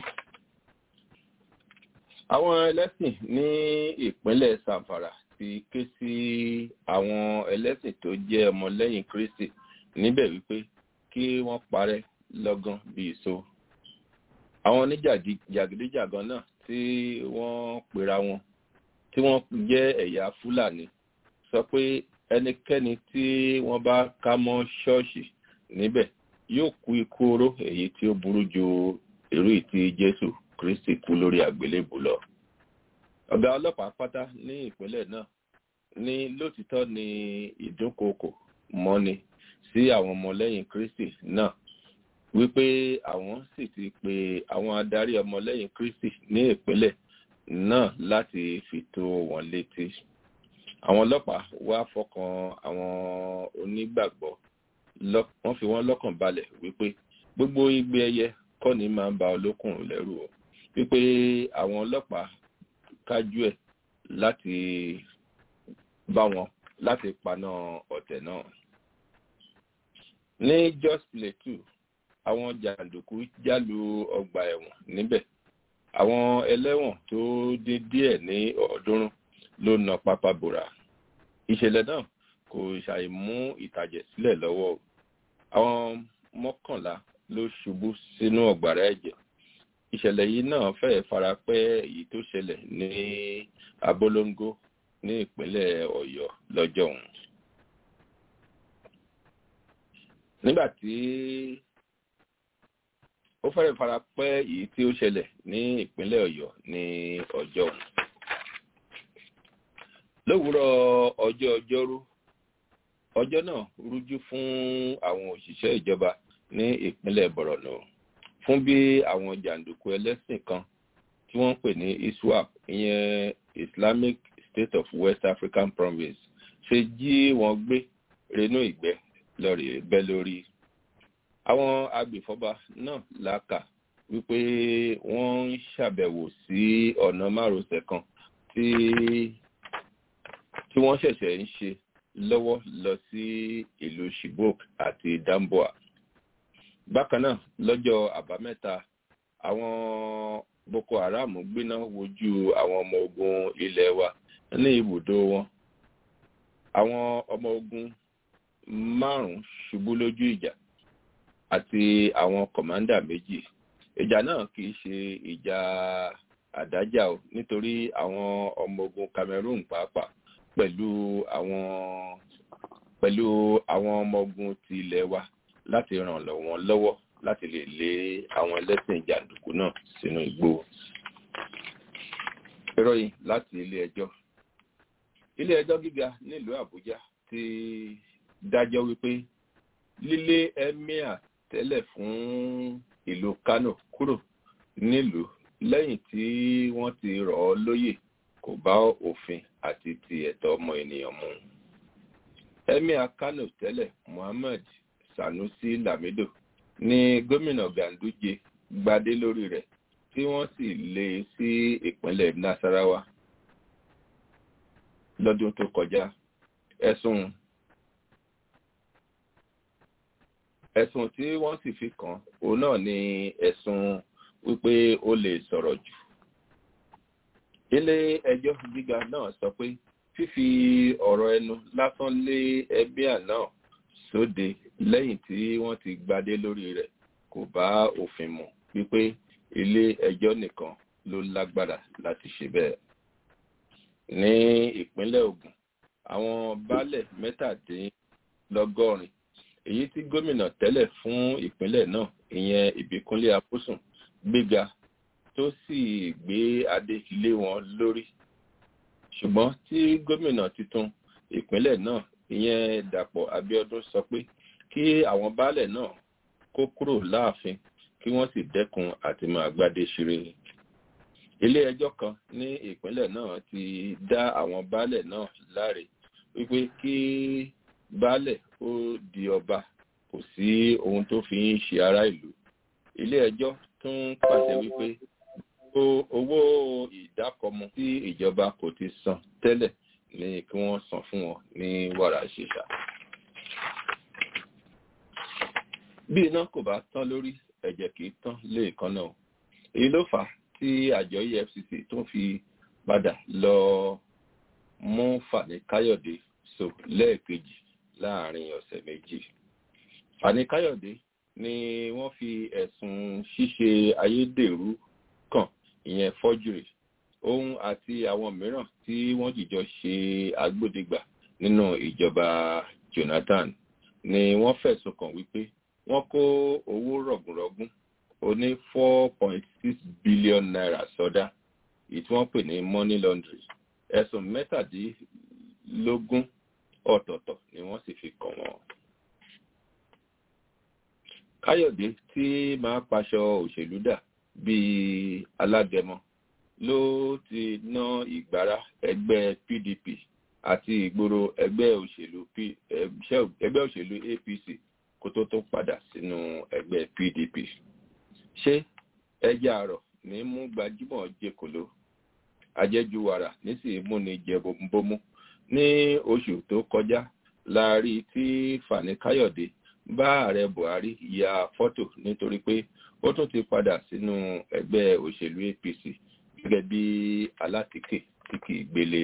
Speaker 6: àwọn ẹlẹ́sìn ní ìpínlẹ̀ sanfara ti ké sí àwọn ẹlẹ́sìn tó jẹ́ ọmọlẹ́yìn kristi níbẹ̀ wípé kí wọ́n parẹ́ lọ́gán bíi so àwọn oníjàgídíjàgan náà tí wọ́n pera wọn tí wọ́n jẹ́ ẹ̀yà fúlàní sọ pé ẹnikẹ́ni tí wọ́n bá ká mọ́ ṣọ́ọ̀ṣì níbẹ̀ yóò kú ikú oró èyí tí ó burú ju irú ìtí jésù kristi kú lórí àgbélébù lọ ọ̀gá ọlọ́pàá pátá ní ìpínlẹ̀ náà ní lótìtọ́ ni ìdúnkokò mọ́ni sí àwọn ọmọlẹ́yìn kristi náà wípé àwọn sì ti pe àwọn adarí ọmọlẹ́yìn kristi ní ìpínlẹ̀ náà láti fi tó wọn létí àwọn ọlọ́pàá wá fọkàn àwọn onígbàgbọ́ wọ́n fi wọ́n lọ́kàn balẹ̀ wípé gbogbo igbe ẹyẹ kọ́ ni máa ń ba olókùnrin lẹ́rù o wípé àwọn ọlọ́pàá kájú ẹ̀ láti bá wọn láti paná ọ̀tẹ̀ náà. ní jos plateau àwọn jàǹdùkú jálu ọgbà ẹ̀wọ̀n níbẹ̀ àwọn ẹlẹ́wọ̀n tó dín díẹ̀ ní ọ̀ọ́dúnrún ló na pápá bòrà ìṣẹ̀lẹ̀ náà kò ṣàìmú ìtàjẹ̀ sílẹ̀ lọ́wọ́ àwọn mọ́kànlá ló ṣubú sínú ọ̀gbàrá ẹ̀jẹ̀ ìṣẹ̀lẹ̀ yìí náà fẹ́ẹ̀ fara pẹ́ èyí tó ṣẹlẹ̀ ní abolongo ní ìpínlẹ̀ ọ̀yọ́ lọ́jọ́ ọ̀hún. nígbà tí ó fẹ́ẹ̀ fara pẹ́ èyí tí ó ṣẹlẹ̀ ní ìpínlẹ̀ ọ̀yọ́ ní ọjọ́ ọ̀hún. lówùúrọ̀ ọjọ́ ọjọ́rú ọjọ́ náà rújú fún àwọn òṣìṣẹ́ ìjọba ní ìpínlẹ̀ borno fún bí àwọn jàǹdùkú ẹlẹ́sìn kan tí wọ́n ń pè ní iswap ìyẹn islamic state of west african province ṣe jí wọn gbé renú ìgbẹ́ lọ́rì bẹ́ lórí. àwọn agbèfọ́ba náà làkà wípé wọ́n ń ṣàbẹ̀wò sí ọ̀nà márosẹ̀ kan tí tí wọ́n ṣẹ̀ṣẹ̀ ń ṣe lọ́wọ́ lọ sí ìlú shibok àti damboa bákan náà lọ́jọ́ àbámẹ́ta àwọn boko haram gbéná wojú àwọn ọmọ ogun ilẹ̀ wa ní ibùdó wọn àwọn ọmọ ogun márùn-ún ṣubú lójú ìjà àti àwọn kọ̀mándà méjì ìjà náà kì í ṣe ìjà àdájà o nítorí àwọn ọmọ ogun cameroon pàápàá pẹ̀lú àwọn pẹ̀lú àwọn ọmọ ogun ti ilẹ̀ wa láti ràn wọ́n lọ́wọ́ láti lè lé àwọn ẹlẹ́sìn jàǹdùkú náà sínú igbó. ìròyìn láti ilé ẹjọ́ ilé ẹjọ́ gíga nílùú àbújá ti dájọ́ wípé lílé emir tẹ́lẹ̀ fún ìlú kano kúrò nílùú lẹ́yìn tí wọ́n ti rọ̀ ọ́ lóyè kò bá òfin àti ti ẹ̀tọ́ ọmọ ènìyàn mu. emir kano tẹ́lẹ̀ muhammed sanusi lamido ní gómìnà ganduje gbadé lórí rẹ̀ tí wọ́n sì lé e sí ìpínlẹ̀ nasarawa lọ́dún tó kọjá ẹ̀sùn ẹ̀sùn tí wọ́n sì fi kàn òun náà ni ẹ̀sùn wípé ó lè sọ̀rọ̀ jù ilé ẹjọ́ gíga náà sọ pé fífi ọ̀rọ̀ ẹnu lásán lé ẹbíà náà sóde lẹ́yìn tí wọ́n ti gbadé lórí rẹ̀ kò bá òfin mu wípé ilé ẹjọ́ nìkan ló lágbára láti ṣe bẹ́ẹ̀. ní ìpínlẹ̀ ogun àwọn baálẹ̀ mẹ́tàdínlọ́gọ́rin èyí tí gómìnà tẹ́lẹ̀ fún ìpínlẹ̀ náà ìyẹn ìbíkúnlé apósùn gbéga tó sì gbé adé lé wọn lórí ṣùgbọ́n tí gómìnà tuntun ìpínlẹ̀ náà ìyẹn dàpọ̀ abiodun sọ pé kí àwọn baálẹ̀ náà kó kúrò láàfin kí wọ́n sì dẹ́kun àti máa gbádé ṣeré ilé ẹjọ́ kan ní ìpínlẹ̀ náà ti dá àwọn baálẹ̀ náà láre wípé kí baálẹ̀ ó di ọba kò sí ohun tó fi ń ṣe ará ìlú ilé ẹjọ́ tún pàṣẹ wípé owó ìdákọmọ tí ìjọba kò ti san tẹ́lẹ̀ ní kí wọ́n san fún wọn ní wàrà ṣèṣà bí iná kò bá tán lórí ẹ̀jẹ̀ kì í tán léèkan náà èyí ló fà á tí àjọ efcc tó fi padà lọ mú fani káyọ̀dé so lẹ́ẹ̀kejì láàrin ọ̀sẹ̀ méjì fani káyọ̀dé ni wọ́n fi ẹ̀sùn ṣíṣe ayédèrú kàn ìyẹn fọ́júrì òun àti àwọn mìíràn tí wọ́n jìjọ ṣe agbódegbà nínú ìjọba jonathan ni wọ́n fẹ̀sùn kàn wípé wọ́n kó owó rọ̀gùnrọ̀gùn oní four point six billion naira sọdá èyí tí wọ́n pè ní money laundry ẹ̀sùn mẹ́tàdínlógún ọ̀tọ̀ọ̀tọ̀ ni wọ́n sì fi kàn wọ́n. káyọ̀dé tí máa paṣọ òṣèlú dà bíi alágẹmọ ló ti ná ìgbára ẹgbẹ́ pdp àti ìgboro ẹgbẹ́ òṣèlú ẹgbẹ́ òṣèlú apc kó tó tó padà sínú ẹgbẹ́ pdp ṣé ẹja àrọ̀ ní mú gbajúmọ̀ jẹkòló ajẹ́jú wàrà nísìnyí múni jẹ bómú ní oṣù tó kọjá la rí tí fani káyọ̀dé bá ààrẹ buhari ya fọ́tò nítorí pé ó tún ti padà sínú ẹgbẹ́ òṣèlú apc gẹ́gẹ́ bí alátìkè tí kì í gbélé.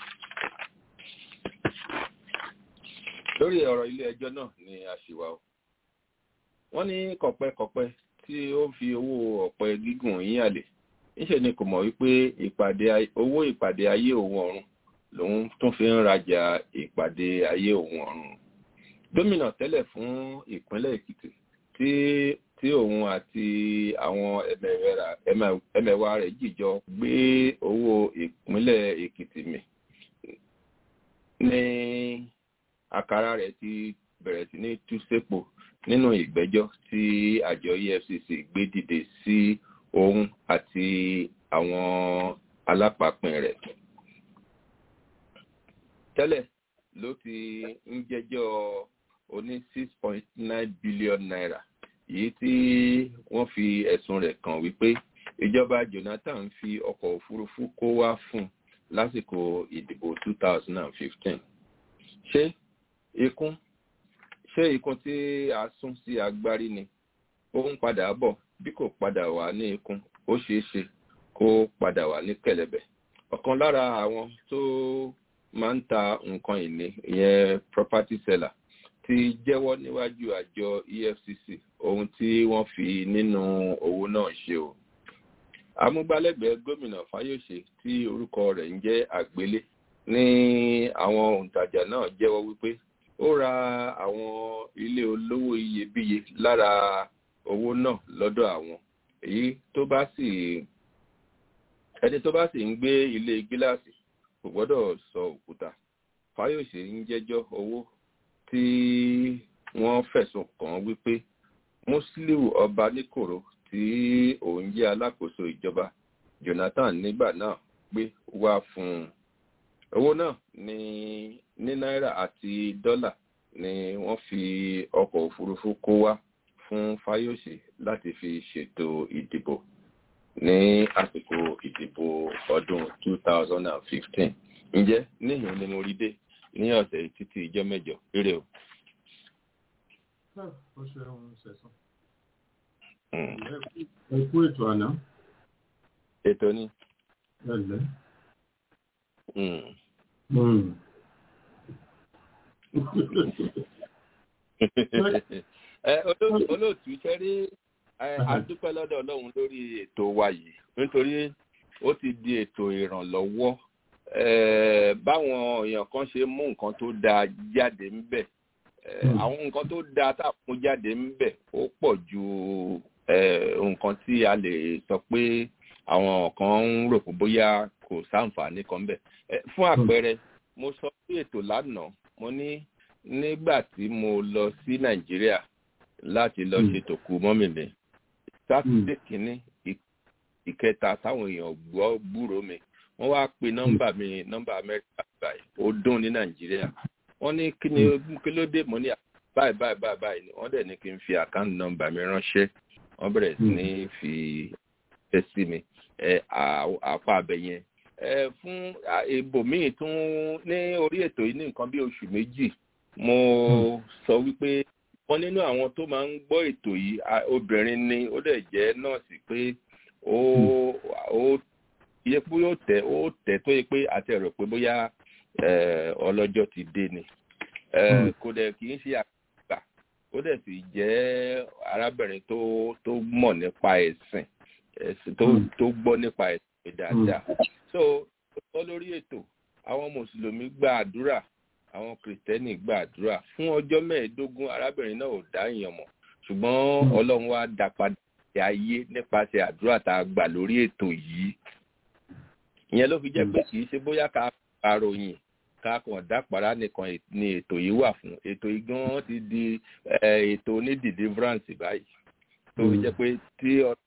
Speaker 6: lórí ọ̀rọ̀ ilé ẹjọ́ náà ni a ṣì wà o wọ́n ní kọ̀pẹ́kọ̀pẹ́ tí ó fi owó ọ̀pẹ gígùn yín àlè níṣẹ́ ni kò mọ̀ wípé ìpàdé owó ìpàdé ayé òun ọ̀run lòun tún fi ń rajà ìpàdé ayé òun ọ̀run gómìnà tẹ́lẹ̀ fún ìpínlẹ̀ èkìtì tí tí òun àti àwọn ẹmẹ̀wà rẹ̀ jìjọ gbé owó ìpínlẹ̀ èkìtì mì ní àkàrà rẹ̀ ti bẹ̀rẹ̀ sí ní tú sépo nínú ìgbẹ́jọ́ tí àjọ efcc gbé dìde sí òun àti àwọn alápapin rẹ̀ tẹ́lẹ̀ ló ti ń jẹ́jọ́ oní six point nine billion naira èyí tí wọ́n fi ẹ̀sùn rẹ̀ kàn wípé ìjọba jonathan fi ọkọ̀ òfurufú kó wá fún lásìkò ìdìbò two thousand and fifteen ṣé ikún ṣé ikun tí a sún sí agbárí ni ó ń padà bọ̀ bí kò padà wá ní ikun ó ṣeé ṣe kó padà wá ní kẹlẹbẹ ọ̀kan lára àwọn tó máa ń ta nǹkan ìní ìyẹn property seller ti jẹ́wọ́ níwájú àjọ efcc ohun tí wọ́n fi nínú owó náà ṣe o amúgbálẹ́gbẹ̀ẹ́ gómìnà fáyọ̀ṣe tí orúkọ rẹ̀ ń jẹ́ àgbélé ní àwọn òǹtajà náà jẹ́wọ́ wípé ó ra àwọn ilé olówó iyebíye lára owó náà lọ́dọ̀ àwọn èyí tó bá sì ẹni tó bá sì ń gbé ilé gíláàsì kò gbọ́dọ̀ sọ òkúta fáyọ̀ṣe ń jẹ́jọ́ owó tí wọ́n fẹ̀sùn kàn wípé musiliu ọba níkòrò tí òun jẹ́ alákòóso ìjọba jonathan nígbà náà gbé wá fún un owó náà ní ní náírà àti dọ́là ni wọ́n fi ọkọ̀ òfurufú kó wá fún fáyọ̀ṣe láti fi ṣètò ìdìbò ní àsìkò ìdìbò ọdún 2015 ǹjẹ́ níhìn ni mo rí dé ní ọ̀sẹ̀ títí ìjọ mẹ́jọ eré o.
Speaker 3: ó ṣe ohun ṣẹ̀sán. ẹ kú ètò àná.
Speaker 6: ètò ni.
Speaker 3: ẹ lẹ́.
Speaker 6: olóòtú iṣẹ́ rí adúpẹ́ lọ́dọ̀ ọlọ́run lórí ètò wa yìí nítorí ó ti di ètò ìrànlọ́wọ́ báwọn èèyàn kan ṣe mú nǹkan tó dáa jáde ń bẹ̀ àwọn nǹkan tó dáa tá a mú jáde ń bẹ̀ ó pọ̀ ju nǹkan tí a lè sọ pé àwọn kan ń rò pé bóyá kò sáǹfààní kan bẹ̀ fún àpẹẹrẹ mo sọ sí ètò lánàá mo ní nígbà tí mo lọ sí nàìjíríà láti lọ ṣe tòkú mọ́mìnì sátidé kìíní ìkẹta táwọn èèyàn gbọ́ gbúrò mi wọ́n wá pe nọ́mbà mi nọ́mbà amẹ́ríkà báyìí ó dún ní nàìjíríà wọ́n ní kí ni kí ló dé mọ́ ní báyìí báyìí báyìí báyìí ni wọ́n dẹ̀ ní kí n fi àkáǹtì nọ́mbà mi ránṣẹ́ wọ́n bẹ̀rẹ̀ sí ní fi ẹ sí mi àpá abẹ yẹn fún ibòmíì tún ní orí ètò yìí ní nǹkan bí oṣù méjì mo sọ wípé wọ́n nínú àwọn tó máa ń gbọ́ ètò yìí obìnrin ni ó dẹ̀ jẹ́ nọ́ọ̀sì pé ó ó iye pé ó tẹ̀ ó tẹ̀ tó yẹ pé àti ẹ̀rọ pé bóyá ọlọ́jọ́ ti dé ni kò dẹ̀ kì í ṣe àgbà ó dẹ̀ sì jẹ́ arábìnrin tó tó mọ̀ nípa ẹ̀sìn tó tó gbọ́ nípa ẹ̀sìn dáadáa so ó sọ lórí ètò àwọn mùsùlùmí gba àdúrà àwọn kìrìtẹ́nì gba àdúrà fún ọjọ́ mẹ́ẹ̀ẹ́dógún arábìnrin náà ò dá èèyàn mọ̀ ṣùgbọ́n ọlọ́run wá dá padà sí ayé nípasẹ̀ àdúrà tá a gbà lórí ètò yìí ìyẹn ló fi jẹ́ pé kì í ṣe bóyá ká paròyìn ká kàn dápàrá nìkan ni ètò yìí wà fún ètò yìí gan ti di ètò ní deliverance báyìí tó fi jẹ́ pé tí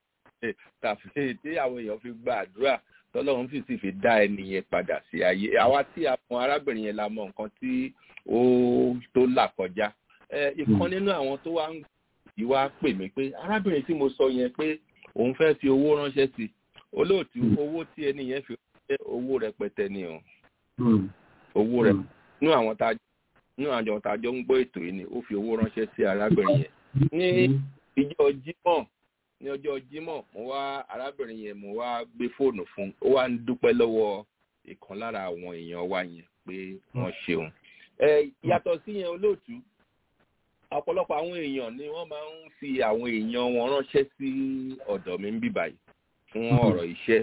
Speaker 6: tàfi tí àwọn èèyàn fi gba àdúrà tọ́lọ́run sì sì fi dá ẹnìyẹn padà sí ayé àwa tí a mọ arábìnrin yẹn la mọ nǹkan tí ó tó là kọjá ìkan nínú àwọn tó wá ń ìwà pè mí pé arábìnrin tí mo sọ yẹn pé òun fẹ́ fi owó ránṣẹ́ sí olóòtú owó tí ẹni yẹn fi ránṣẹ́ owó rẹpẹtẹ ni o owó rẹ nínú àwọn tá nínú àwọn tá a jọ ń gbọ́ ètò yìí ni ó fi owó ránṣẹ́ sí arábìnrin yẹn ní ìjọ jímọ̀ ní ọjọ́ jímọ̀ mo wá arábìnrin yẹn mo wá gbé fóònù fún ó wá ń dúpẹ́ lọ́wọ́ ìkan lára àwọn èèyàn wa yẹn pé wọ́n ṣeun yàtọ̀ sí yẹn olóòtú ọ̀pọ̀lọpọ̀ àwọn èèyàn ni wọ́n máa ń fi àwọn èèyàn wọn ránṣẹ́ sí ọ̀dọ̀ mi ń bì báyìí fún ọ̀rọ̀ iṣẹ́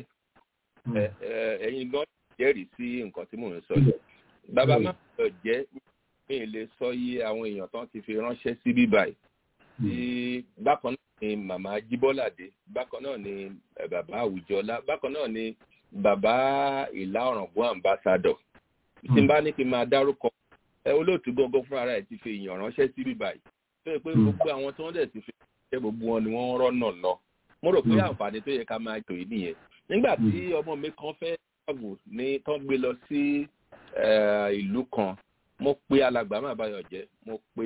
Speaker 6: ẹ̀yin gan jẹ́rìí sí nǹkan tí mò ń sọ yìí bàbá má lọ jẹ́ mi lè sọ iye àwọn èèyàn tán ti fi ránṣẹ́ sí bì báyìí tí bákan náà ni màmá jíbọ́ládé bákan náà ni bàbá àwùjọlá bákan náà ni bàbá ìlà ọ̀ràngún ambassador tí n bá ní kí n máa dárúkọ ẹ olóòtú gángan fún ara ẹ ti fi èèyàn ránṣẹ́ sí bíbá yìí tó yẹ pé gbogbo àwọn tí wọ́n dẹ̀ ti fi ránṣẹ́ gbogbo wọn ni wọ́n rọ́nà lọ mo rò pé àǹfààní tó yẹ ká máa tò yìí nìyẹn nígbà tí ọmọ mi kan fẹ́ travel ní tán gbé lọ sí ìlú kan mo pe alàgbà má báyọ̀ jẹ́ mo pe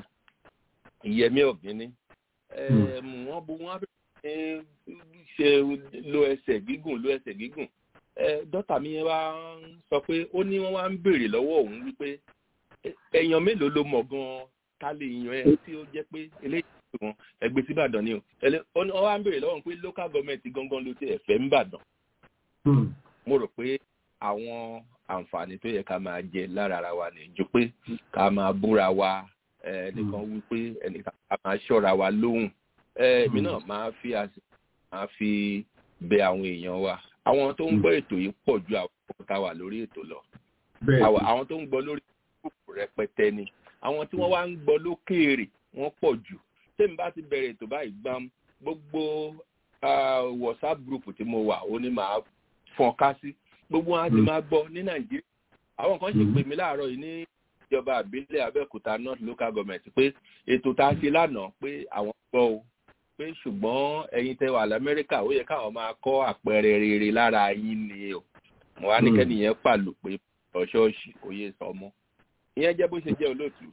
Speaker 6: ìyẹmí ọ̀gbìnní wọ́n bu wọ́n bẹ̀rẹ̀ ṣe lo ẹsẹ̀ gígùn lo ẹsẹ̀ gígùn dọ́tà mi yẹn wá sọ pé ó ní wọ́n wá ń béèrè lọ́wọ́ òun wípé èèyàn mélòó ló mọ̀ gan-an ká lè yan ẹ tí ó jẹ́ pé eléyìí wọn ẹgbẹ́ sí ìbàdàn ni o wọ́n wá ń béèrè lọ́wọ́ òun pé local government gangan ló ti ẹ̀fẹ́ ń bàdàn mo rò pé àwọn àǹfààní tó yẹ ká máa jẹ lára ara wa ní ju pé ká máa búra wa ẹnìkan wípé ẹnìkan ká máa ṣọ́ra wa lóhùn èmi náà máa fi máa fi bẹ àwọn èèyàn wa àwọn tó ń gbọ́ ètò yìí pọ̀ ju àwọn tá a wà lórí ètò lọ àwọn tó ń gbọ́ lórí gúrùpù rẹpẹtẹ ni àwọn tí wọ́n wá ń gbọ́ lókèèrè wọ́n pọ̀ jù tèmi bá ti bẹ̀rẹ̀ ètò báyìí gbám gbogbo whatsapp group tí mo wà ó ní màá fọ́n ká sí gbogbo wọn á ti máa gbọ́ ní nàìjíríà àwọn kan ṣe pè mí láàárọ̀ yìí ní ìjọba àbílẹ̀ abẹ́òkúta north local government pé ètò tá a ṣe lánàá pé àwọn gbọ́ o pé ṣùgbọ́n ẹ̀yin tẹ́ wà lamẹ́ríkà ó yẹ káwọn máa kọ́ àpẹẹrẹ rere lára yín ni o mo wá ní kẹ́nìyẹn pàlù pé ọ̀ṣọ́ọ̀ṣì kò yé sọmọ ìyẹn jẹ́ bó ṣe jẹ́ olóòtú.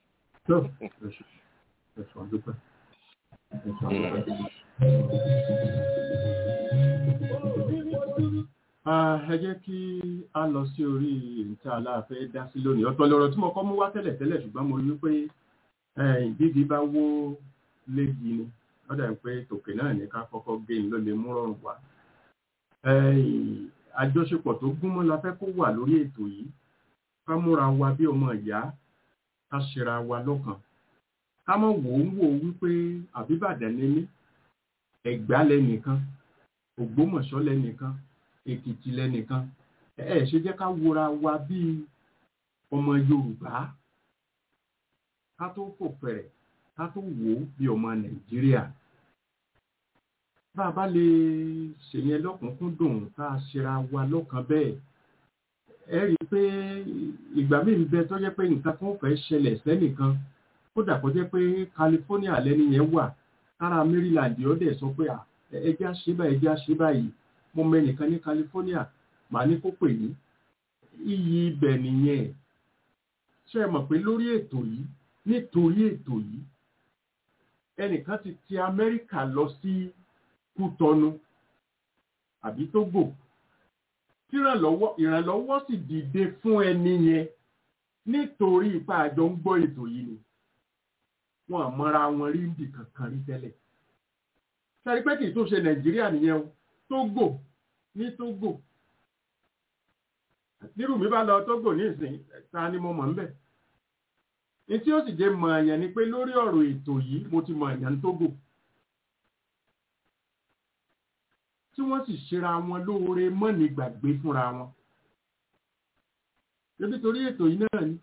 Speaker 3: ẹ jẹ́ kí a lọ sí orí ìta aláàfẹ́ dá sí lónìí ọ̀tọ̀ lọ́rọ̀ tí mo kọ́ mú wá tẹ́lẹ̀ tẹ́lẹ̀ ṣùgbọ́n mo rí pé bíbí bá wó léegi ni ó dà pé tòkè náà ní ká kọ́kọ́ gé ní ló lè mú rọrùn wá. àjọṣepọ̀ tó gúnmọ́ la fẹ́ kó wà lórí ètò yìí ká múra wa bí ọmọ ìyá ká ṣera wa lọ́kàn ká mọ̀ wò ó wò ó wípé àbíbàdàn ní mí ẹ̀gbá lẹ́nìkan ògbómọ̀ṣọ́ lẹ́nìkan èkìtì lẹ́nìkan ẹ ṣe jẹ́ ká wora wa bí ọmọ yorùbá ká tó fò fẹ̀rẹ̀ ká tó wò ó bí ọmọ nàìjíríà bá a bá lè ṣèyẹn lọ́kùnkúndùn ká ṣera wa lọ́kàn bẹ́ẹ̀ ẹ rí i pé ìgbà míì ń bẹ tó jẹ́ pé nǹkan kan fẹ́ ṣẹlẹ̀ sẹ́nìkan kódà kó jẹ́ pé california lẹ́ni yẹn wà ara maryland ó dẹ̀ sọ pé ẹjẹ́ ṣe báyìí ẹjẹ́ ṣe báyìí mo mẹ́nìkan ní california màá ní kó pè ní iyì ibẹ̀ nìyẹn ṣe mọ̀ pé lórí ètò yìí nítorí ètò yìí ẹnìkan ti ti amẹ́ríkà lọ sí kútọnu àbí tógò tí ìrànlọ́wọ́ sì dìde fún ẹni yẹn nítorí ipa àjọ ń gbọ́ ètò yìí ni wọn àmọ́ra wọn rí ibì kankan rí tẹ́lẹ̀ sẹ́rí pé kì í tó ṣe nàìjíríà nìyẹn o tógò ní tógò nírú mi bá lọ tógò ní ìsìn ta ni mo mọ̀ ń bẹ̀ ní tí ó sì jẹ́ mọ̀ àyàn ni pé lórí ọ̀rọ̀ ètò yìí mo ti mọ̀ àyàn tógò tí wọ́n sì ṣera wọn lóore mọ́ni gbàgbé fúnra wọn níbi torí ètò yìí náà ni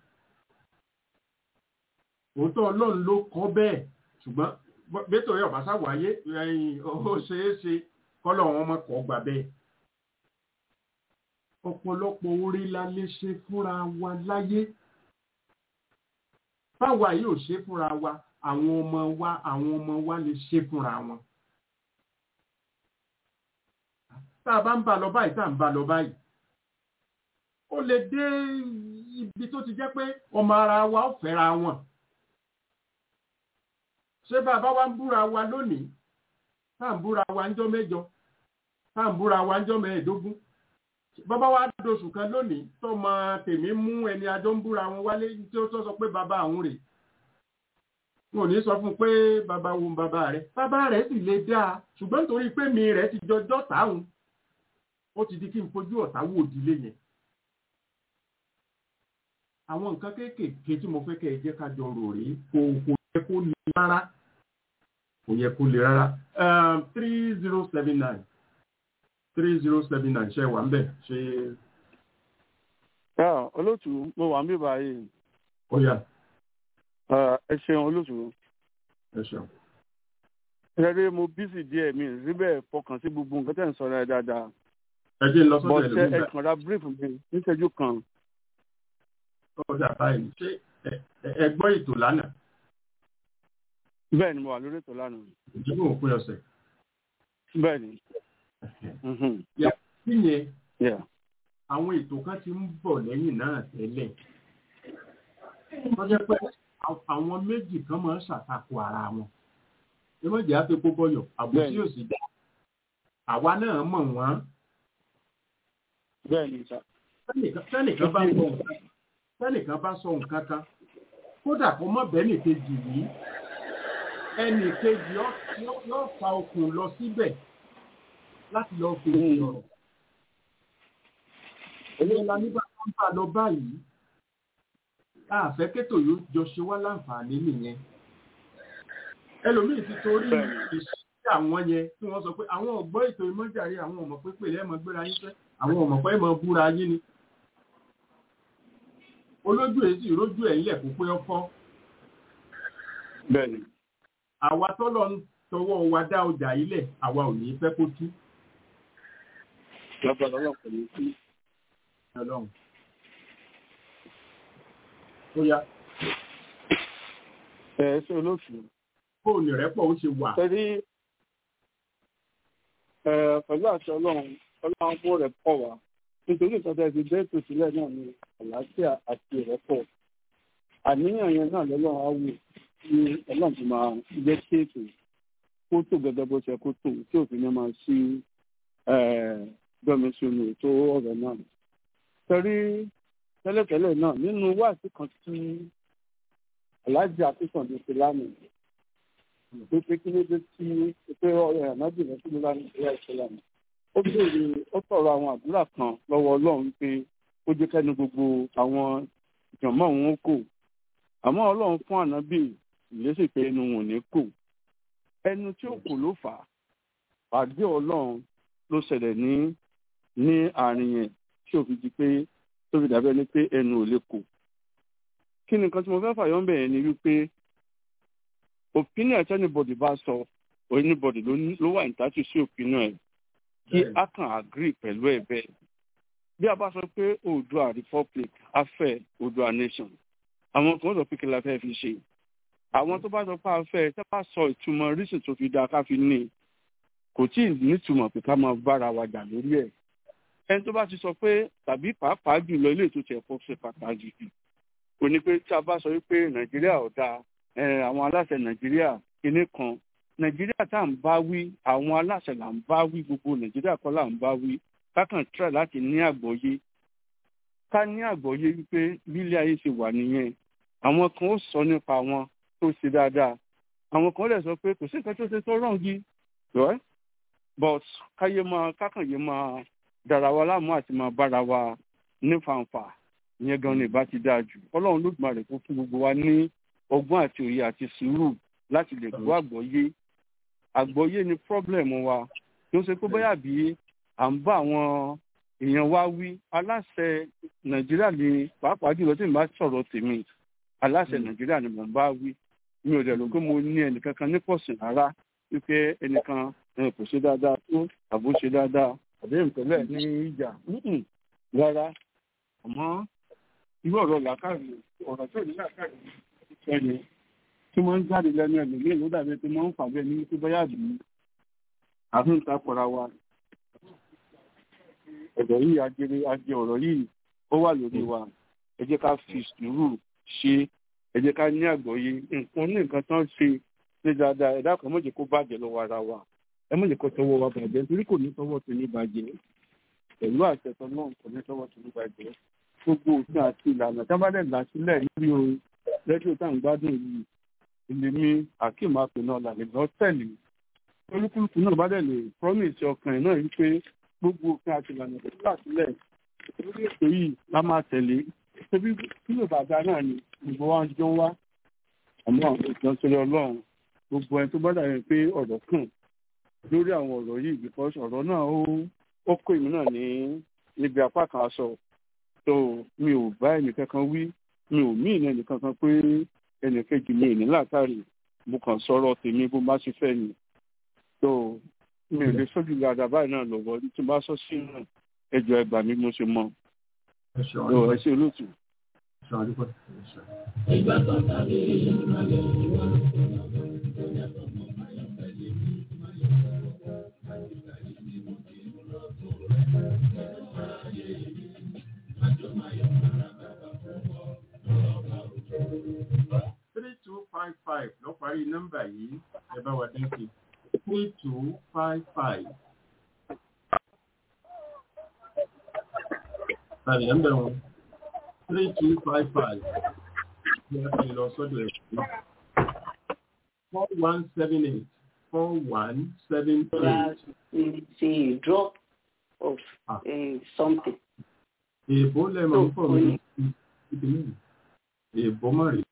Speaker 3: òótọ́ ọlọ́run ló kọ́ bẹ́ẹ̀ ṣùgbọ́n bẹ́tò yóò bá sáwáyé ẹ̀yìn ó ṣeé ṣe kọ́lọ̀ wọn mọ̀ kọ́ gbà bẹ́ẹ̀ ọ̀pọ̀lọpọ̀ orí la lè ṣe fúnra wa láyé báwa yóò ṣe fúnra wa àwọn ọmọ wa àwọn ọmọ wa lè ṣe fúnra wọn tá a bá ń bá lọ báyìí tá a ń bá lọ báyìí ó lè dé ibi tó ti jẹ́ pé ọmọ ara wa ó fẹ́ra wọn ṣé bàbá wa ń búra wa lónìí tá à ń búra wa ńjọ́ mẹ́jọ tá à ń búra wa ńjọ́ mẹ́ẹ̀ẹ́dógún bàbá wa dóṣù kan lónìí tọmọ tèmi mú ẹni adó ń búra wọn wálé tí ó sọ pé bàbá àwọn rèé wọn ò ní sọ fún un pé bàbá wo bàbá rẹ bàbá rẹ sì lè dáa ṣùgbọ́n nítorí pé mi rẹ ti jọjọ́ táwọn ó ti di kí n fojú ọ̀tá wò ìdílé yẹn àwọn nǹkan kéékèèké tí mo fẹ́ kẹ́ ẹ jẹ́ ká jọ rò rí kò kò yẹ kó le rárá kò yẹ kó le rárá three zero seven nine three zero seven nine ṣe wà ń bẹ̀ ṣe.
Speaker 7: olóòtú mo wà ń bí báyìí.
Speaker 3: ó yá.
Speaker 7: ẹ ṣeun olóòtú.
Speaker 3: ẹ ṣeun.
Speaker 7: ṣẹ́rí mo bísí díẹ̀ mi síbẹ̀ fọkàn sí gbogbo nǹkan tẹ̀ ń sọ rẹ̀ dáadáa.
Speaker 3: ẹ jẹ́ ń lọ sọ́dọ̀
Speaker 7: bọ́sẹ̀ ẹ kàn ra brief mi níṣẹ́jú kan
Speaker 3: ọjà báyìí ṣé ẹ gbọ́ ètò lánàá.
Speaker 7: bẹ́ẹ̀ ni mo wà lórí ètò lánàá.
Speaker 3: ìdíbò òpin ọ̀sẹ̀.
Speaker 7: bẹ́ẹ̀ ni.
Speaker 3: yàtí yẹn àwọn ètò kan ti ń bọ̀ lẹ́yìn náà tẹ́lẹ̀. wọ́n jẹ́ pé àwọn méjì kan máa ń ṣàtakò ara wọn. ẹ má jẹ́ àfi kó bọ́yọ̀ àbòsí òsì dá. àwa náà mọ̀ wọ́n.
Speaker 7: bẹ́ẹ̀ ni sá.
Speaker 3: sẹ́nìkan bá ń bọ̀ wọ́n tẹ́nìkan bá sọ nǹkan kan kódà kó mọ́ bẹ́ẹ̀ nìkejì yìí ẹnì kejì yóò fa okùn lọ síbẹ̀ láti lọ fi ọ̀rọ̀. èyí la nígbà tó ń bá lọ báyìí àfẹ́ kétò yóò jọ ṣe wá láǹfààní nìyẹn. ẹlòmíì ti torí ìṣe àwọn yẹn tí wọ́n sọ pé àwọn ọ̀gbọ́n ètò ìmọ̀járe àwọn ọmọ pépè lẹ́ẹ̀mọ́ gbéra yín fẹ́ àwọn ọmọ pẹ́ mọ́ búra yín ni olójú èsì ìrójú ẹ̀ ńlẹ̀ kó pé ọkọ́.
Speaker 7: bẹ́ẹ̀ni.
Speaker 3: àwa tọ́lọ̀ ń tọwọ́ wa dá ọjà ilẹ̀ àwa ò ní fẹ́ kó tú.
Speaker 7: lọ́pọ̀ lọ́wọ́ kò ní tú.
Speaker 3: ọlọ́run. ó yá.
Speaker 7: ẹ ẹ ṣe olóòtú.
Speaker 3: fóònù rẹ pọ̀ ó ṣe wà.
Speaker 7: pẹ̀lú pẹ̀lú àti ọlọ́run ọlọ́run fún rẹ̀ pọ̀ wá nítorí ìtọ́jú ẹbí bẹ́ẹ̀ tó sílẹ̀ náà ní àlàáfíà àti ìrẹ́pọ̀ àníyàn yẹn náà lọ́lọ́run á wò ní ọlọ́run tó máa jẹ́ kí ètò kó tó gẹ́gẹ́ bó ṣe kó tó tí òfin ní máa sí gbọ́mi sínú ètò ọ̀rọ̀ náà. torí tẹ́lẹ̀tẹ́lẹ̀ náà nínú wáàsí kan tí aláàjì akínsàndé ti lánàá pé pé kí ló dé tí pé ọ̀rẹ́ ànábìnrin tó lánàá ìṣẹ́lá ìṣẹ́lá náà ó béèrè ó sọ̀rọ̀ àwọn àdúrà kan lọ́wọ́ ọlọ́run pé ó jẹ́ kẹ́nu gbogbo àwọn ìjọ̀mọ́ òun kò àmọ́ ọlọ́run fún ànábì ìlésì pé ẹnu wọn ò ní kò ẹnu tí ó kò ló fà á pàdé ọlọ́run ló ṣẹlẹ̀ ní ní àárín yẹn tí ò fi di pé tó fi dàbẹ́ ni pé ẹnu ò lè kò kí ni nǹkan tí mo fẹ́ fàyọ́ ń bẹ̀rẹ̀ ni wípé opinion anybody bá sọ anybody ló wà ìtàtù sí opinion ẹ̀ kí a kàn agree pẹ̀lú ẹ̀ bẹ́ẹ̀. bí a bá sọ pé oòdùà republic afẹ́ oòdùà nation àwọn kan sọ pé kí la fẹ́ fi ṣe àwọn tó bá sọ pé a fẹ́ tó bá sọ ìtumọ̀ rísì tó fi dáa ká fi ní kò tí ì nítumọ̀ pé ká máa bára wa jà lórí ẹ̀ ẹni tó bá ti sọ pé tàbí pàápàá jùlọ ilé ètò tiẹ̀ kó ṣe pàtàkì jù kò ní pé tí a bá sọ wípé nàìjíríà ò dáa àwọn aláṣẹ nàìjíríà kinní kan nàìjíríà tá à ń bá wí àwọn aláṣẹ là ń bá wí gbogbo nàìjíríà kọ́ là ń bá wí kákan try láti ní àgbọ́yé ká ní àgbọ́yé wípé bílé ayé ṣe wà nìyẹn àwọn kan ó sọ nípa wọn tó ṣe dáadáa àwọn kan lè sọ pé kò sí nǹkan tó ṣe tó rán gi right but káyé máa kákànyé máa dára wa láàmú àti máa bára wa ní fàǹfà ìyẹn gan ni ìbá ti dáa jù ọlọ́run lódùmarè kó fún gbogbo wa ní ọgbọ́n àti òye àti sùúrù láti lè gbọ́ àgbọ́yé àgbọ́yé ni problem wa tó ṣe pé bóyá bí à ń bá àwọn èèyàn wa wí aláṣẹ nàìjíríà ni pàápàá jùlọ tí mo bá sọ̀rọ̀ tèmi aláṣẹ nàìjíríà ni mò ń bá wí mi ò dẹ̀ rò pé mo ní ẹnìkankan ní pọ̀sìn rárá wípé ẹnìkan kò ṣe dáadáa tó àbó ṣe dáadáa àbí ìpínlẹ̀ ní ìjà rárá àmọ́ irú ọ̀rọ̀ làákàrí ọ̀rọ̀ tó ní làákàrí ẹni tí wọ́n ń jáde lẹ́nu ẹ̀mí ní ìlú dàbí tí wọ́n ń fàbẹ́ ní tó báyà bí àfihàn takọ̀ra wa ẹ̀dọ̀ yìí ajere ajé ọ̀rọ̀ yìí ó wà lórí wa ẹ jẹ́ ká fi sùúrù ṣe ẹ jẹ́ ká ní àgbọ́yé nǹkan ní nǹkan tán ṣe ní dáadáa ẹ̀dá kan mọ̀jẹ̀ kó bàjẹ́ lọ́wọ́ ara wa ẹ mọ̀jẹ̀ kó tọwọ́ wa bàjẹ́ nítorí kò ní tọwọ́ tó ní bàjẹ́ pẹ̀lú àṣẹtọ̀ náà kò ní tọwọ́ tó ní bàjẹ́ gbogbo òfin àti ìlànà tábàdẹ̀ là sílẹ̀ lórí o rédíò tá à ń gbádùn yìí ilé mi akeem apẹ̀nà làlẹ́ lọ tẹ̀lé olúkúlùkù náà bá dẹ̀ lè promise ọkàn ẹ̀ náà wípé gbogbo òfin àti ìlànà tó là sílẹ̀ lórí ètò yìí la máa tẹ̀lé tóbi kílò bàbá náà ni gbogbo wa ń jọ wá àmọ́ ìjọsọ̀rọ̀ ọlọ́run gbogbo ẹni tó bá dàbí pé ọ̀rọ̀ kàn lórí àwọn ọ̀rọ̀ yìí because ọ̀rọ̀ náà ó ó kó èmi náà ní níbi apá kan aṣọ tó mi ò bá ẹnìkankan wí mi ò mí ìní ẹnìkankan pé ẹnìkejì mi ìní látàrí mo kàn sọ̀rọ̀ tèmi bó bá ṣe fẹ́ ni tó mi ò lè sójú dáadáa báyìí náà lọ́wọ́ tí mo bá sọ sí náà ẹjọ́ ẹgbàá mi mo ṣe mọ ẹ ṣe olóòtú.
Speaker 1: Ìgbà kan tàbí ìmọ̀lẹ̀ ìwà
Speaker 3: three two five five ló parí nọ́mbà yìí ẹ bá wa dáńkì three two five five. Tàbí ẹ̀ ń bẹ̀rù three two five five ní ẹ fi lọ sọ́dọ̀ ẹ̀ sí four one seven eight four one seven eight.
Speaker 8: It's a drop of
Speaker 3: Ah.
Speaker 8: uh, something.
Speaker 3: Èèbó lẹ́mọ̀ ń pọ̀ mí ìdílé èèbó má rèé.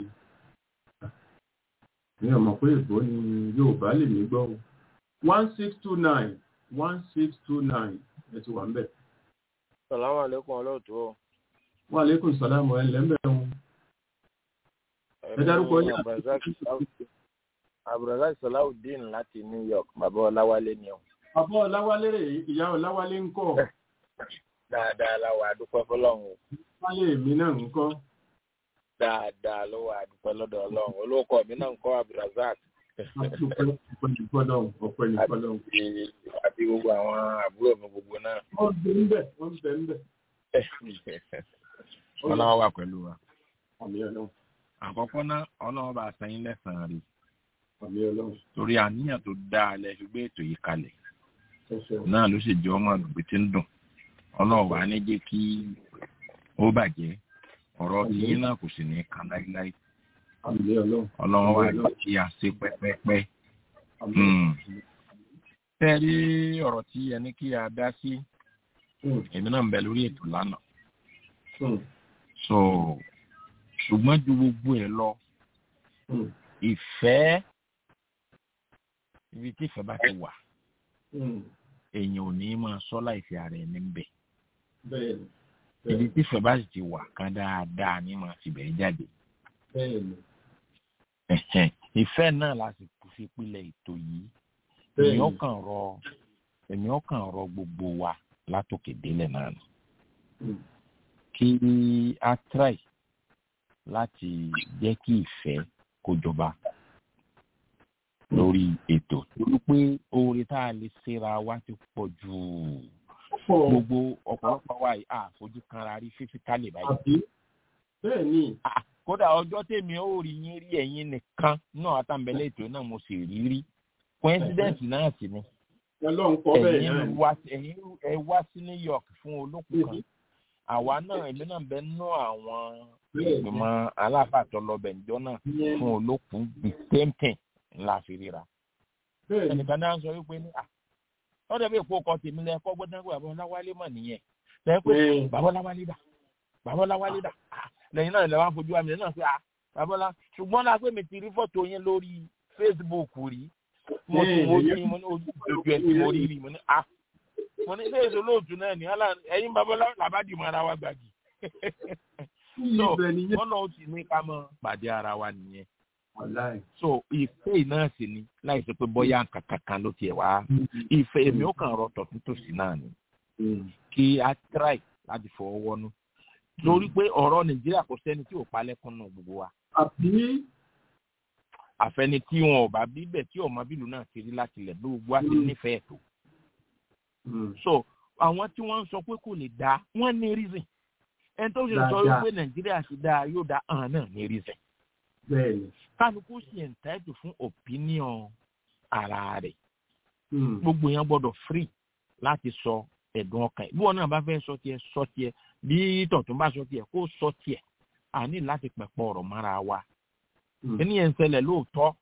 Speaker 3: Mi ò mọ̀ pé èèbó ni Yorùbá lè mí gbọ́ o. one six two nine one six two nine ẹ ti wà ń bẹ̀.
Speaker 9: Sàlámù àlékún ọlọ́ọ̀tún o.
Speaker 3: Wa alaikum salaam ẹ̀ lẹ́m̀bẹ̀ wọn. Ẹ dárúkọ yín.
Speaker 9: Abdulrasaq Salawudeen láti New York, bàbá Ọláwálé ni o.
Speaker 3: Bàbá Ọláwálé rè é, ìyá Ọláwálé ń kọ́.
Speaker 9: Dáadáa la wà dúpẹ́ fọlọ́run o.
Speaker 3: Wálé mi náà ń kọ́.
Speaker 9: Dáadáa ló wà dúpẹ́ lọ́dọ̀ Ọlọ́run. Olóòkọ mi náà ń kọ́ Abdulrasaq.
Speaker 3: Ọpẹ́ ní fọ́lọ́hún, ọpẹ́ ní fọ́lọ́hún.
Speaker 9: Àti àti gbogbo àwọn àbúrò mi gbogbo náà.
Speaker 3: Wọ́n ń bẹ ń bẹ̀, wọ́n ń bẹ ń bẹ̀.
Speaker 10: ọlọ́wọ́ wà pẹ̀lú wa.
Speaker 3: Àmì ọlọ́run,
Speaker 10: àkọ́kọ́ náà ọlọ́wọ́ bá san yín lẹ́sàn-án rí
Speaker 3: àmì ọlọ́run.
Speaker 10: torí àníyàn tó dáa lẹ fi gbé ètò yìí kalẹ̀
Speaker 3: Ẹ ṣeun.
Speaker 10: náà ló sì jẹ́ ọmọ àgbègbè tí ń dùn ọlọ́wọ́ wa ní jẹ́ kí ó bàjẹ́ ọ̀rọ̀ tiyín náà kò sì ní kan láíláí
Speaker 3: Àmì ọlọ́run.
Speaker 10: ọlọ́wọ́ wa lọ kí a ṣe pẹ́pẹ́pẹ́.
Speaker 3: Àmì
Speaker 10: Hmm. tẹ́ ẹ rí ọ̀rọ̀ tí ẹni kí a dá sí
Speaker 3: ọlọ́run.
Speaker 10: èmi náà ń bẹ lórí ètò lánàá
Speaker 3: Hmm.
Speaker 10: so ṣùgbọ́n ju gbogbo ẹ̀ lọ
Speaker 3: Hmm.
Speaker 10: ìfẹ́ ibi tí ìfẹ́ bá ti wà
Speaker 3: Hmm.
Speaker 10: èèyàn ò ní máa sọ láìsí ara ẹni ń bẹ̀
Speaker 3: Bẹ́ẹ̀ni,
Speaker 10: ibi
Speaker 3: bẹ́ẹ̀ni,
Speaker 10: tí ìfẹ́ bá sì ti wà kan dáadáa ní máa ti bẹ̀ẹ́ jáde
Speaker 3: bẹ́ẹ̀ni,
Speaker 10: Ẹ̀hẹ̀n. ìfẹ́ náà la sì fi pilẹ̀ ètò yìí
Speaker 3: bẹ́ẹ̀ni.
Speaker 10: èèyàn kàn rọ èèyàn kàn rọ gbogbo wa látòkè délẹ̀ náà ni
Speaker 3: Hmm.
Speaker 10: kí a try láti jẹ́ kí ìfẹ́ kó jọba lórí ètò torí pé oore tá a lè ṣera wa ti pọ̀ jù gbogbo ọ̀pọ̀lọpọ̀ wa yìí àfojú kanra rí fífíkálì báyìí.
Speaker 3: bẹ́ẹ̀ ni.
Speaker 10: kódà ọjọ́ tèmi ó rí yín rí ẹ̀yin nìkan náà àtàǹbẹ̀lẹ̀ ètò náà mo sì rí rí coincidence náà sì ni.
Speaker 3: ọlọ́run kọ́ bẹ́ẹ̀ náà.
Speaker 10: ẹ̀yin wá ẹ̀yin ẹ wá sí new york fún olókùn kan àwa náà èmi náà bẹ nú àwọn ìgbìmọ̀ aláfàtọ́ lọ́bẹ̀ níjọ́ náà fún olókùn the same thing ńlá fi ríra. ẹnìkan náà ń sọ wípé ní wọ́n dẹ̀ bí èpo ọkọ̀ tèmi lẹ kọ́ gbọ́dọ̀ pé bàbá ọláwálé mọ̀ nìyẹn lẹ́yìn pé bàbá ọláwálé dà bàbá ọláwálé dà lẹ́yìn náà lẹ́wọ́n afojú àmì náà pé bàbá ọlá ṣùgbọ́n náà pé mi ti rí fọ́tò yẹn lórí facebook rí mo ti mo ti mo ní ojú ojú ẹ tí mo rí rí mo ní a mo ní ilé olóòtú náà ní ọlá ẹ̀yin bàbá ọlá làbádìí mọ ara wa gbàgì so wọn náà ti ní ká mọ pàdé ara wa nìyẹn so ìfẹ́ náà sì ni láì sọ pé bóyá nǹkan kankan ló tiẹ̀ wá ìfẹ́ èmi ó kàn rọ tọ̀tún tòsí náà ni kí a try láti fọwọ́ wọnú lórí pé ọ̀rọ̀ nàìjíríà kò sẹ́ni tí ò palẹ́kùn náà gbogbo wa. àfẹni tí wọn ò bá bíbẹ̀ tí ọmọ bílù náà ti rí láti lẹ̀ gbogbo wa ti nífẹ̀ẹ́ tó. so àwọn tí wọ́n ń sọ pé kò lè dá wọ́n ní reason ẹni tó ṣe sọ wípé nàìjíríà ti dáa yóò dá hàn náà ní reason kálukú sì entitled fún opinion ara rẹ̀ gbogbo yẹn gbọ́dọ̀ free láti sọ ẹ̀dùn ọkàn bí wọn náà bá fẹ́ sọ tiẹ̀ sọ tiẹ̀ bí tọ̀tún bá sọ tiẹ̀ kó sọ tiẹ̀ a ní láti pẹ̀pọ̀ ọ̀rọ̀ mọ́ra wa ẹni yẹn ń ṣẹlẹ̀ lóòótọ́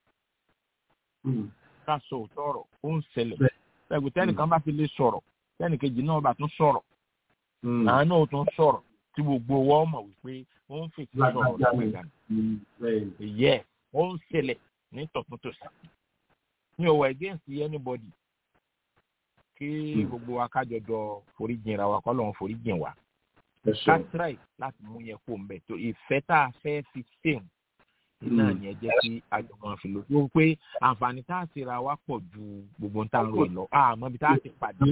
Speaker 10: ká sọ òótọ́ ọ̀rọ̀ ó ń ṣẹlẹ̀ ẹgbẹ́ tẹ́nìkan bá fi lè sọ̀rọ̀ tẹ́nìkejì náà bá tún sọ̀rọ̀ àwọn náà tún sọ̀rọ̀ tí gbogbo wọn mọ̀ wípé wọ́n ń fèsì sọ̀rọ̀ lọ́wọ́ ìgbàanì yẹ ó ń ṣẹlẹ̀ ní tọ̀tún tòsí mi ò wọ against anybody kí gbogbo wa kájọ jọ foríjìn ra wa kọ́ lóun foríjìn wa ká try láti mú yẹn kó mbẹ tó ìfẹ́ tá a fẹ́ fi sèun náà ni ẹ jẹ́ kí àjọ máa fi lò ó pé àǹfààní tá a ti ra wa pọ̀ ju gbogbo tá a ń rò lọ àmọ́ bí tá a ti pàdé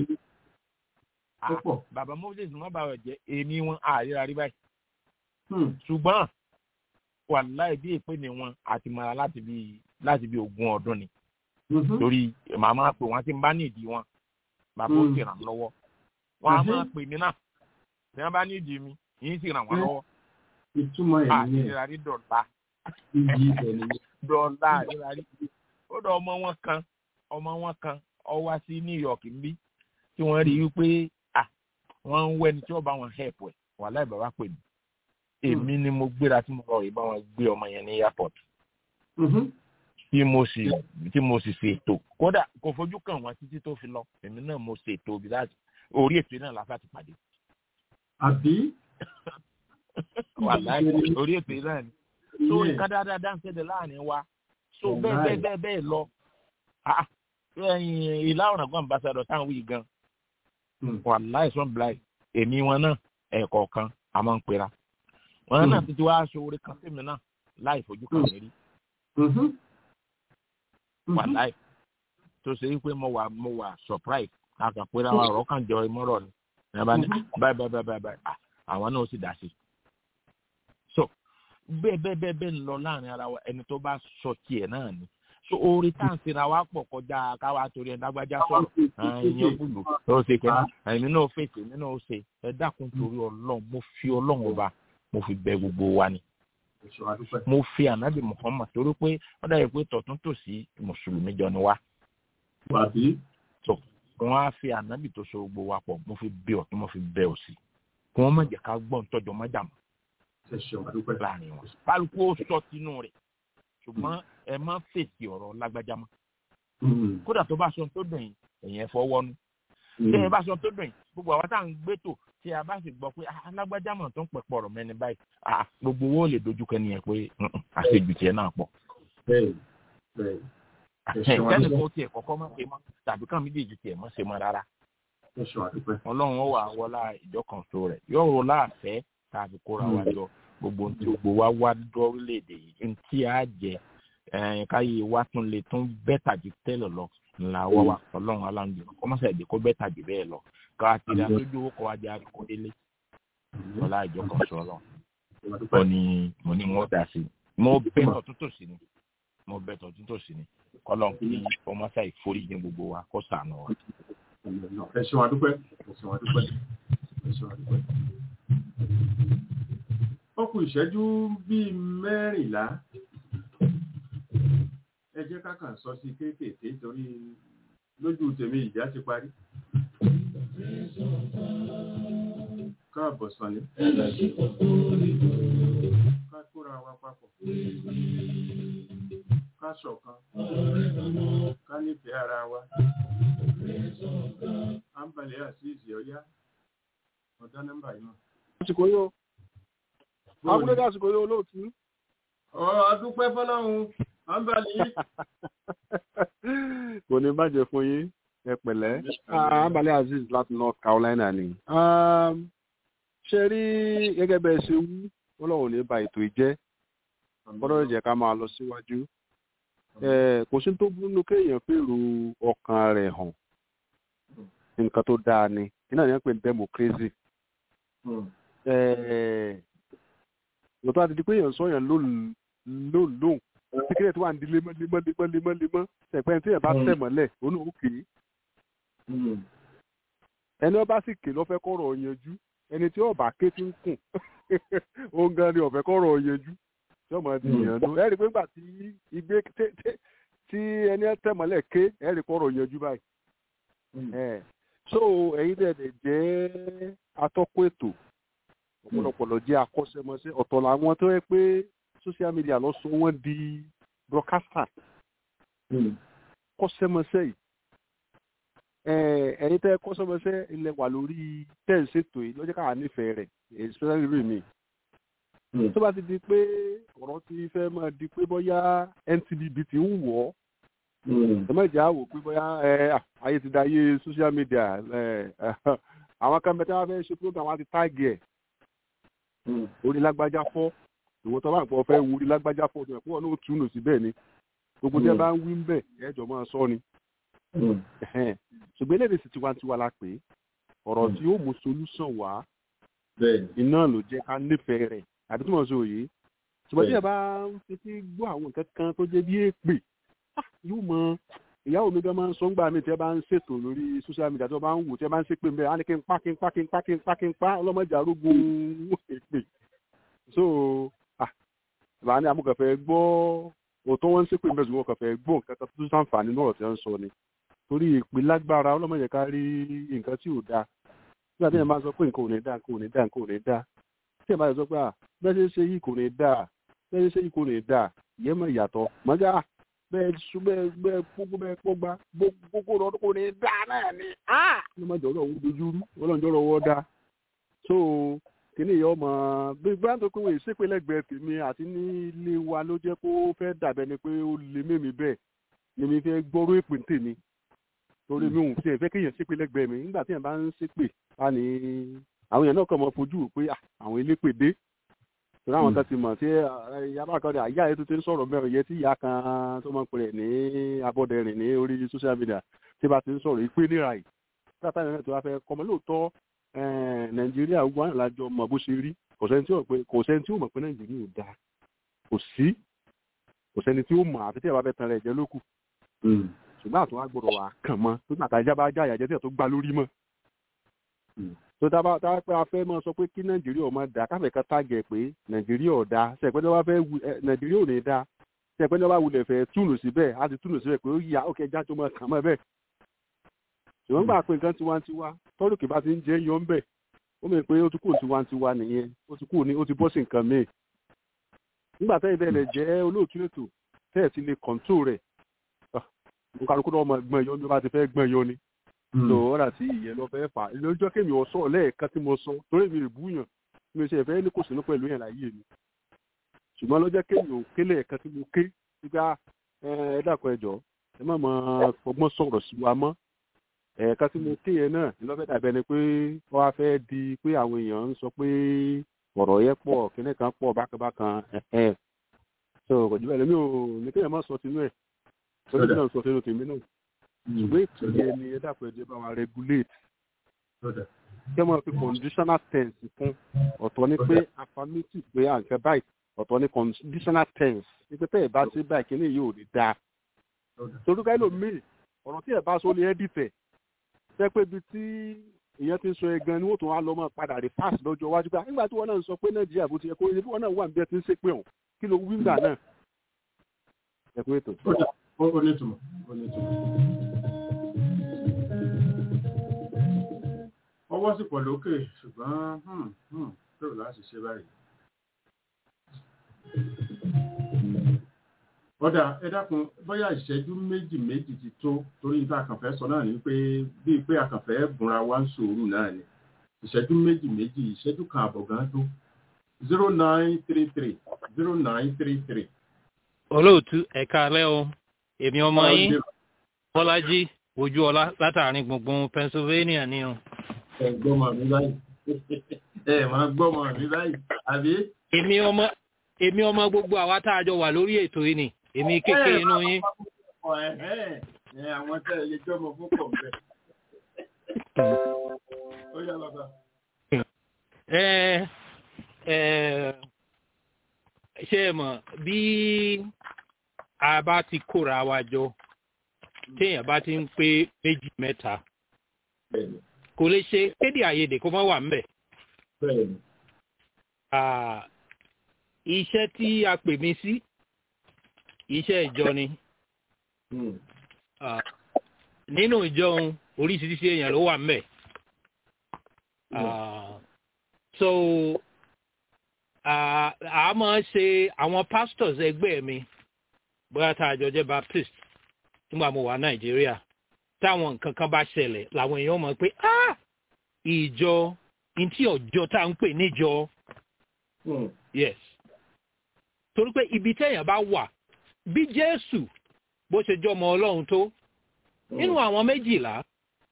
Speaker 10: bàbá moses má bàa jẹ èmi wọn àríra rí báyìí ṣùgbọ́n wàláì bí èpè ni wọn àti mara láti bí láti bí ogún ọdún ni torí màmá pè wọn ti ń bá nídìí wọn bàbá ó sì ràn lọ́wọ́ wọn á máa pè mí náà tí wọn bá nídìí mi yìí sì ràn wọn lọ́wọ́
Speaker 3: ìtumọ̀ ẹ̀
Speaker 10: ní àríra rí dọ̀la dọ̀la àríra rí ó dọ̀ ọmọ wọn kan ọmọ wọn kan ọ wá sí new york níbí tí wọ́n rí i pé wọ́n ń wẹ́ni tí wọ́n bá wọn help ẹ̀ wàhálà ìbáwá pè mí èmi ni mo gbéra tí mo lọ rí bá wọn gbé ọmọ yẹn ní airport tí mo sì tí mo sì ṣètò kódà kò fojú kàn wọn títí tó fi lọ èmi náà mo ṣètò bí láti orí ètò náà la fà ti pàdé.
Speaker 3: àbí.
Speaker 10: wàhálà orí ètò náà ni so nǹkan dáadáa dáńsẹ́dẹ̀ láàrin wa so bẹ́ẹ̀ bẹ́ẹ̀ bẹ́ẹ̀ bẹ́ẹ̀ lọ ìlà ọ̀ràn kan ambassador táwọn wí gan wàláì sọ́n bláì èmi wọn náà ẹ̀ẹ̀kọ̀ọ̀kan a máa ń pera wọn náà ti ti wá aṣọ orí kan sí mi náà láì fojú kan mi rí wàláì tó ṣe wípé mo wà mo wà surprise àkàpẹ́rẹ́ àwọn ọ̀rọ̀ kan jọ ìmọ̀rọ̀ ni ẹ bá ní báyìí báyìí báyìí báyìí àwọn náà ó sì dá sí so bẹ́ẹ̀ bẹ́ẹ̀ bẹ́ẹ̀ bẹ́ẹ̀ ń lọ láàrin ara wa ẹni tó bá sọ tiẹ̀ náà ni so orí tá à ń sinra wa pọ̀ kọjá káwa torí ẹ̀ dágbájá sọ̀rọ̀ ẹ̀yìn gbùlù ó ṣe kẹ́ni ẹ̀mí náà fèsì ẹ̀mí náà ó ṣe ẹ dákun torí ọlọ́run mo fi ọlọ́run ọba mo fi bẹ gbogbo wa ni mo fi ànábì muhammad torí pé wọ́n dàbí pé tọ̀tún tòsí mùsùlùmí jọ ni wá. so wọ́n á fi ànábì tó so gbogbo wa pọ̀ mo fi bẹ ọ̀tún mo fi bẹ òsì kí wọ́n má jẹ́ ká gbọ́n tọ́jọ́ má jà mọ́ láàrin wọn. kálukú ó sọ tinú rẹ̀ ṣùgbọ́n ẹ má fèsì ọ̀rọ̀ lágbájá mọ́. kódà tó bá sọ tó dùn yín ẹ̀yìn ẹ̀fọ́ wọnú. tí ẹ bá sọ tó dùn yín gbogbo àwọn tá à ń gbé tò tí a bá sì gbọ́ pé alágbájá mọ̀ tó ń pẹ̀pọ̀ ọ̀rọ̀ mẹ́ni báyìí gbogbo owó lè dojú kẹ́ni yẹn pé àṣejù tiẹ̀ náà pọ̀. kẹ́ni kò tiẹ̀ kọ́kọ́ má ṣe mọ́ tàbí kàn méjèèjì tiẹ̀ má ṣe mọ́ rárá. ọlọ́run ó wà wọlá ìjọ kan so rẹ̀ yóò rò láàfẹ́ tàbí kóra wa jọ gbogbo tí gbogbo wa wá dọ́rílẹ̀-èdè yìí ntí a jẹ káyé wa tún lè tún bẹ́tà ju tẹ́lẹ̀ lọ ńlá wá wa ọlọ́run aláǹdì kọ́mọ́sẹ̀ èdè kó bẹ́tà jù bẹ́ẹ̀ lọ ká ti dá lójú owó kọ́ wájú àdúgbò délé ọlá ìjọ kan sọ lọ mo ní mo ní wọn dà sí mo bẹ́ ọ̀tún tòsí ni mo bẹ tọ̀tún tòsí ni kọ́lọ́n kí ọmọ sáì forí jìn gbogbo wa kó sànù wa.
Speaker 3: ẹ ṣeun adúpẹ́ ẹ ṣeun adúpẹ́ ẹ ṣeun adúpẹ́. ó kù ìṣẹ́jú bíi mẹ́rìnlá ẹ jẹ́ ká kàn sọ sí kéékèèké torí lójú tèmi ìjà ti parí. káàbọ̀ sọ̀ni. ká kóra wa papọ̀. ká ṣọ̀kan. ká nífẹ̀ẹ́ ara wa. à ń balẹ̀ àṣìṣe ọ̀yá. ọ̀dá nọ́mbà yìí náà.
Speaker 7: àsìkò yóò abúlé àsìkò yóò olóòtú.
Speaker 3: ọ adúpẹ́ fọlọ́run à ń balẹ̀ yìí.
Speaker 7: kò ní bàjẹ́ fún yín ẹ pẹ̀lẹ́ àǹbalẹ̀ azeez láti north carolina ni. ṣe rí gẹ́gẹ́ bẹ́ẹ̀ ṣe wú ọlọ́run ní ba ètò ìjẹ́ gbọ́dọ̀ jẹ́ ká máa lọ síwájú. kò sí tó búnú kéèyàn fèrò ọkàn rẹ̀ hàn nǹkan tó dáa ni iná ní wọ́n pè ní democracy. lọ́tọ́ àti di pé èèyàn sọ̀yàn lóòlóòn tíkẹ́lẹ̀ tó wà ní lemọ́ lemọ́ lemọ́ lemọ́ lemọ́ ṣẹ̀pẹ́ tí ẹ̀ bá tẹ̀ mọ́lẹ̀ òun ò kè é. ẹni ọba sì ké lọ́fẹ́ kọ́rọ̀ yanjú ẹni tí ọba ké ti ń kùn òun gan ni ọ̀fẹ́ kọ́rọ̀ yanjú tí ọmọ ti yànnú ẹ rí i pé nígbà tí igbe tí ẹni tẹ̀ mọ́lẹ̀ ké ẹ rí i kọ́rọ̀ yanjú báyìí. so ẹ̀yin dẹ̀ dẹ̀ jẹ́ atọ́kùn ètò ọ̀pọ̀lọpọ̀ lọ jẹ́ akọ́ṣẹ́mọṣẹ́ ọ̀tọ̀ làwọn tó yẹ pé social media lọ sọ wọn di broadcaster kọ́ṣẹ́mọṣẹ́ yìí ẹ̀yin tẹ́ kọ́ṣẹ́mọṣẹ́ ilẹ̀ wà lórí tẹ́ǹsẹ̀tò yìí lọ́jọ́ káwa nífẹ̀ẹ́ rẹ̀ especially rí mi tó bá ti di pé ọ̀rọ̀ ti fẹ́ máa di pé bóyá NTDB ti ń wọ̀ ọ́ ẹ má jà wò pé bóyá ayé ti da ayé social media àwọn kan bẹ́ẹ̀ tí wọ́n fẹ́ ṣe program wọn ti táàgì ẹ̀ orí lágbájá fọ́ ìwọ tó bá ń pọ̀ fẹ́ wo orí lágbájá fọ́ ọdún ẹ̀kọ́ náà tún lò sí bẹ́ẹ̀ ni gbogbo tí ẹ bá ń wí ń bẹ̀ ẹ̀jọ̀ máa sọ ni. ṣùgbọ́n eléyìí sì tiwantiwa la pè é ọ̀rọ̀ tí ó mú solúsàn wá iná ló jẹ́ ká nífẹ̀ẹ́ rẹ̀ àbí tí mo sọ òye ṣùgbọ́n tí ẹ bá ń fetí gbọ́ àwọn nǹkan kan tó jẹ́ bí èpè yóò mọ ìyàwó mi gan máa ń sọ ńgbà mi tí ẹ bá ń ṣètò lórí social media tí wọ́n bá ń wò tí ẹ bá ń ṣépè ń bẹ́ẹ̀ á ní kí n pa kí n pa kí n pa kí n pa kí n pa ọlọ́mọdé arógun èpè so bàá ní amúkànfẹ́ gbọ́ òótọ́ wọn ń ṣépè mẹ́sùn wọn kànfẹ́ gbọ́ nǹkan kan tó sàǹfààní náà tí wọ́n ń sọ ni torí ìpè lágbára ọlọ́mọdé ká rí nǹkan tí ò dáa nígbà tí ẹ̀ máa sọ pé nǹkan ò ní dáa nǹkan ò ní dáa nǹkan ò ní dáa tí ẹ̀ máa sọ pé à bẹ́ẹ̀ ṣe ṣe yìí kò ní dáa bẹ́ẹ̀ ṣe ṣe yìí kò ní dáa ìyẹn mọ̀ ìyàtọ̀ mọ́jà bẹ́ẹ̀ sún bẹ́ẹ̀ bẹ́ẹ̀ gbogbo bẹ́ẹ̀ pọ́gbá gbogbo ọdún kò ní dáa náà ni ọlọ́mọdé ọ̀rọ̀ òun dojú rú ọlọ́mọdé ọ̀rọ̀ wọ́ dáa so kìíní yìí ọmọ bí gbọ́dọ̀ tó pé wọ́n ìṣèpè lẹ́gbẹ̀ẹ́ tèmi àti ní ilé wa ló jẹ́ kó fẹ́ dàbẹ́ ni pé ó lè mímí bẹ́ẹ̀ ni mi fẹ́ gbọ́rọ̀ èpè ń tèmi torí mi ò tiẹ̀ fẹ́ kéèyàn ṣépè lẹ́gbẹ̀ẹ́ mi nígbà tí èèyàn bá ń ṣépè á ní àwọn èèyàn náà kàn mọ́ fojú pé àwọn elépè dé torí àwọn kan ti mọ̀ tí yàrá kan ní àyà ètò tí ń sọ̀rọ̀ mẹ́rin yẹn tí ìyá kan tó máa ń pè ní abọ́dẹrìn ní orí social media tí bá ti ń sọ̀rọ̀ ìpè níra yìí tí àtàwọn èèyàn tó wá fẹ́ kọ́mọ lóòótọ́ nàìjíríà gbogbo àwọn ìlàjọ mọ bó ṣe rí kò sẹ́ni tí ó mọ̀ pé nàìjíríà ò dáa kò sí kò sẹ́ni tí ó mọ̀ àfi tí ẹ̀ bá fẹ́ tan rẹ̀ jẹ́ lókù ṣùgbọ́n àtúwá gbọ́dọ̀ wà kàn mọ́ tó gbà tájá bá já ìyàjẹ́ tí ẹ̀ tó gbá lórí mọ́ tó dábàá tá a pé a fẹ́ mọ́ sọ pé kí nàìjíríà ò máa dá káfẹ́ kan tágẹ̀ pé nàìjíríà ò dáa ṣẹ̀pẹ́ ní wọ́n fẹ́ nàìjíríà ò ní dáa ṣẹ̀pẹ́ ní wọ́n bá wulẹ̀ fẹ́ túnú síbẹ̀ á ti túnú síbẹ̀ pé ó yà ó kẹjá tó máa kàn mọ́ bẹ́ẹ̀ ṣùgbọ́n gbà pé nǹkan tiwantiwa tọ́lù kì bá ti ń jẹ́ yọ ń bẹ̀ ó mọ̀ pé ó ti kúrò tiwantiwa nìyẹn ó ti kúrò ní ó ti bọ́ sí nǹkan míì nígbà tẹ́yìn bẹ́ẹ̀ lẹ̀ jẹ́ olóòtú ètò tẹ́ẹ̀ ti lè kọ̀ǹtò rẹ̀ nkàlùkù náà ọmọ ẹgbọ́n yọ ní bá ti fẹ́ gbọ́n yọ ni lò ó rà tí ìyẹn lọ fẹ́ fà lójọ́ kémi ọ̀ sọ lẹ́ẹ̀kan tí mo sọ torí mi rè búyàn mi ṣe ìfẹ́ ní kò sínú pẹ̀lú yẹn láyé mi ṣùgbọ́n lọ́jọ́ kémi ò kélé ẹ̀kan tí mo ké nígbà ẹ dàpọ̀ ẹjọ́ ẹ má mọ ọgbọ́n sọ̀rọ̀ sí wa mọ́ ẹ̀ẹ̀ka tí mo ké yẹn náà lọ́fẹ́ dàbẹ́ ni pé wọ́n á fẹ́ di pé àwọn èèyàn ń sọ pé ọ̀rọ̀ yẹn pọ̀ kíní kan pọ̀ bákanbákan ẹ̀ẹ́ so kò jù bẹ́ẹ̀ lẹ́mí ò ní kéèyàn má sọ tinú ẹ̀ lórí náà sọ tinú tèmi náà ṣùgbọ́n ètò yẹn ni ẹ dàpọ̀ ẹ̀jẹ̀ bá wa regulate kí wọ́n fi conditional tense fún ọ̀tọ̀ ni pé affirmative pé à ń fẹ́ báyìí ọ̀tọ̀ ní conditional tense wípé tẹ́ ẹ̀ bá ṣe báyìí kíní yìí ò ní dáa torí ká lómìn ọ̀rọ̀ tí ẹ̀ bá sọ ní ẹ́ dìtẹ̀ fẹ́ pé ibi tí ìyẹn ti ń sọ ẹgan ni wọ́n tún wá lọ mọ́ padà rí pass lọ́jọ́ iwájú gbà nígbà tí wọ́n náà ń sọ pé nàìjíríà bó ti yẹ kó yẹ bí wọ́n náà wà níbi ẹ ti ń ṣe pé òun kí ló wí gbà náà ẹ kú ètò.
Speaker 3: ó ní ìtumọ̀ ó ní ìtumọ̀. ọwọ́ sì pọ̀ lókè ṣùgbọ́n bẹ́ẹ̀ láti ṣe báyìí. ọ̀dà ẹ dákun bóyá ìṣẹ́jú méjì méjì ti tó torí níta àkànfẹ́ sọ náà ni pé bíi pé àkànfẹ́ bùnra wa ń sòrò náà ni ìṣẹ́jú méjì méjì ìṣẹ́jú kan àbọ̀ gan tó zero nine three three zero nine three three.
Speaker 11: olóòtú ẹ̀ka alẹ́ o èmi ọmọ yín bọ́lájí ojú ọlá látàrin gbùngbùn pennsylvania ni o.
Speaker 3: ẹ gbọ́mọ mi báyìí ẹ máa gbọ́mọ mi báyìí àbí.
Speaker 11: èmi ọmọ èmi ọmọ gbogbo àwa tá a jọ wà lórí ètò yìí ni èmi kékeré inú yín.
Speaker 3: àwọn tẹ́ ẹ lè jọmọ fún pọ̀ bẹ́ẹ̀. ó yá bàbá.
Speaker 11: ẹ ẹ ṣe é mọ̀ bí a bá ti kóra wa jọ téèyàn bá ti ń pé méjì mẹ́ta kò lè ṣe kéde àyèdè kó má wà ńbẹ̀. iṣẹ́ tí a pè mí sí iṣẹ́ ìjọ ni nínú ìjọ oríṣiríṣi èèyàn ló wà ńbẹ̀. so a máa ń ṣe àwọn pastors ẹgbẹ́ mi bóyá tá a jọ jẹ́ baptist nígbà mo wà nàìjíríà táwọn nǹkan kan bá ṣẹlẹ̀ làwọn èèyàn mọ̀ pé ah ìjọ ntí ọjọ́ tá à ń pè níjọ yes torí pé ibi téèyàn bá wà bí jésù bó ṣe jọmọ ọlọ́run tó nínú àwọn méjìlá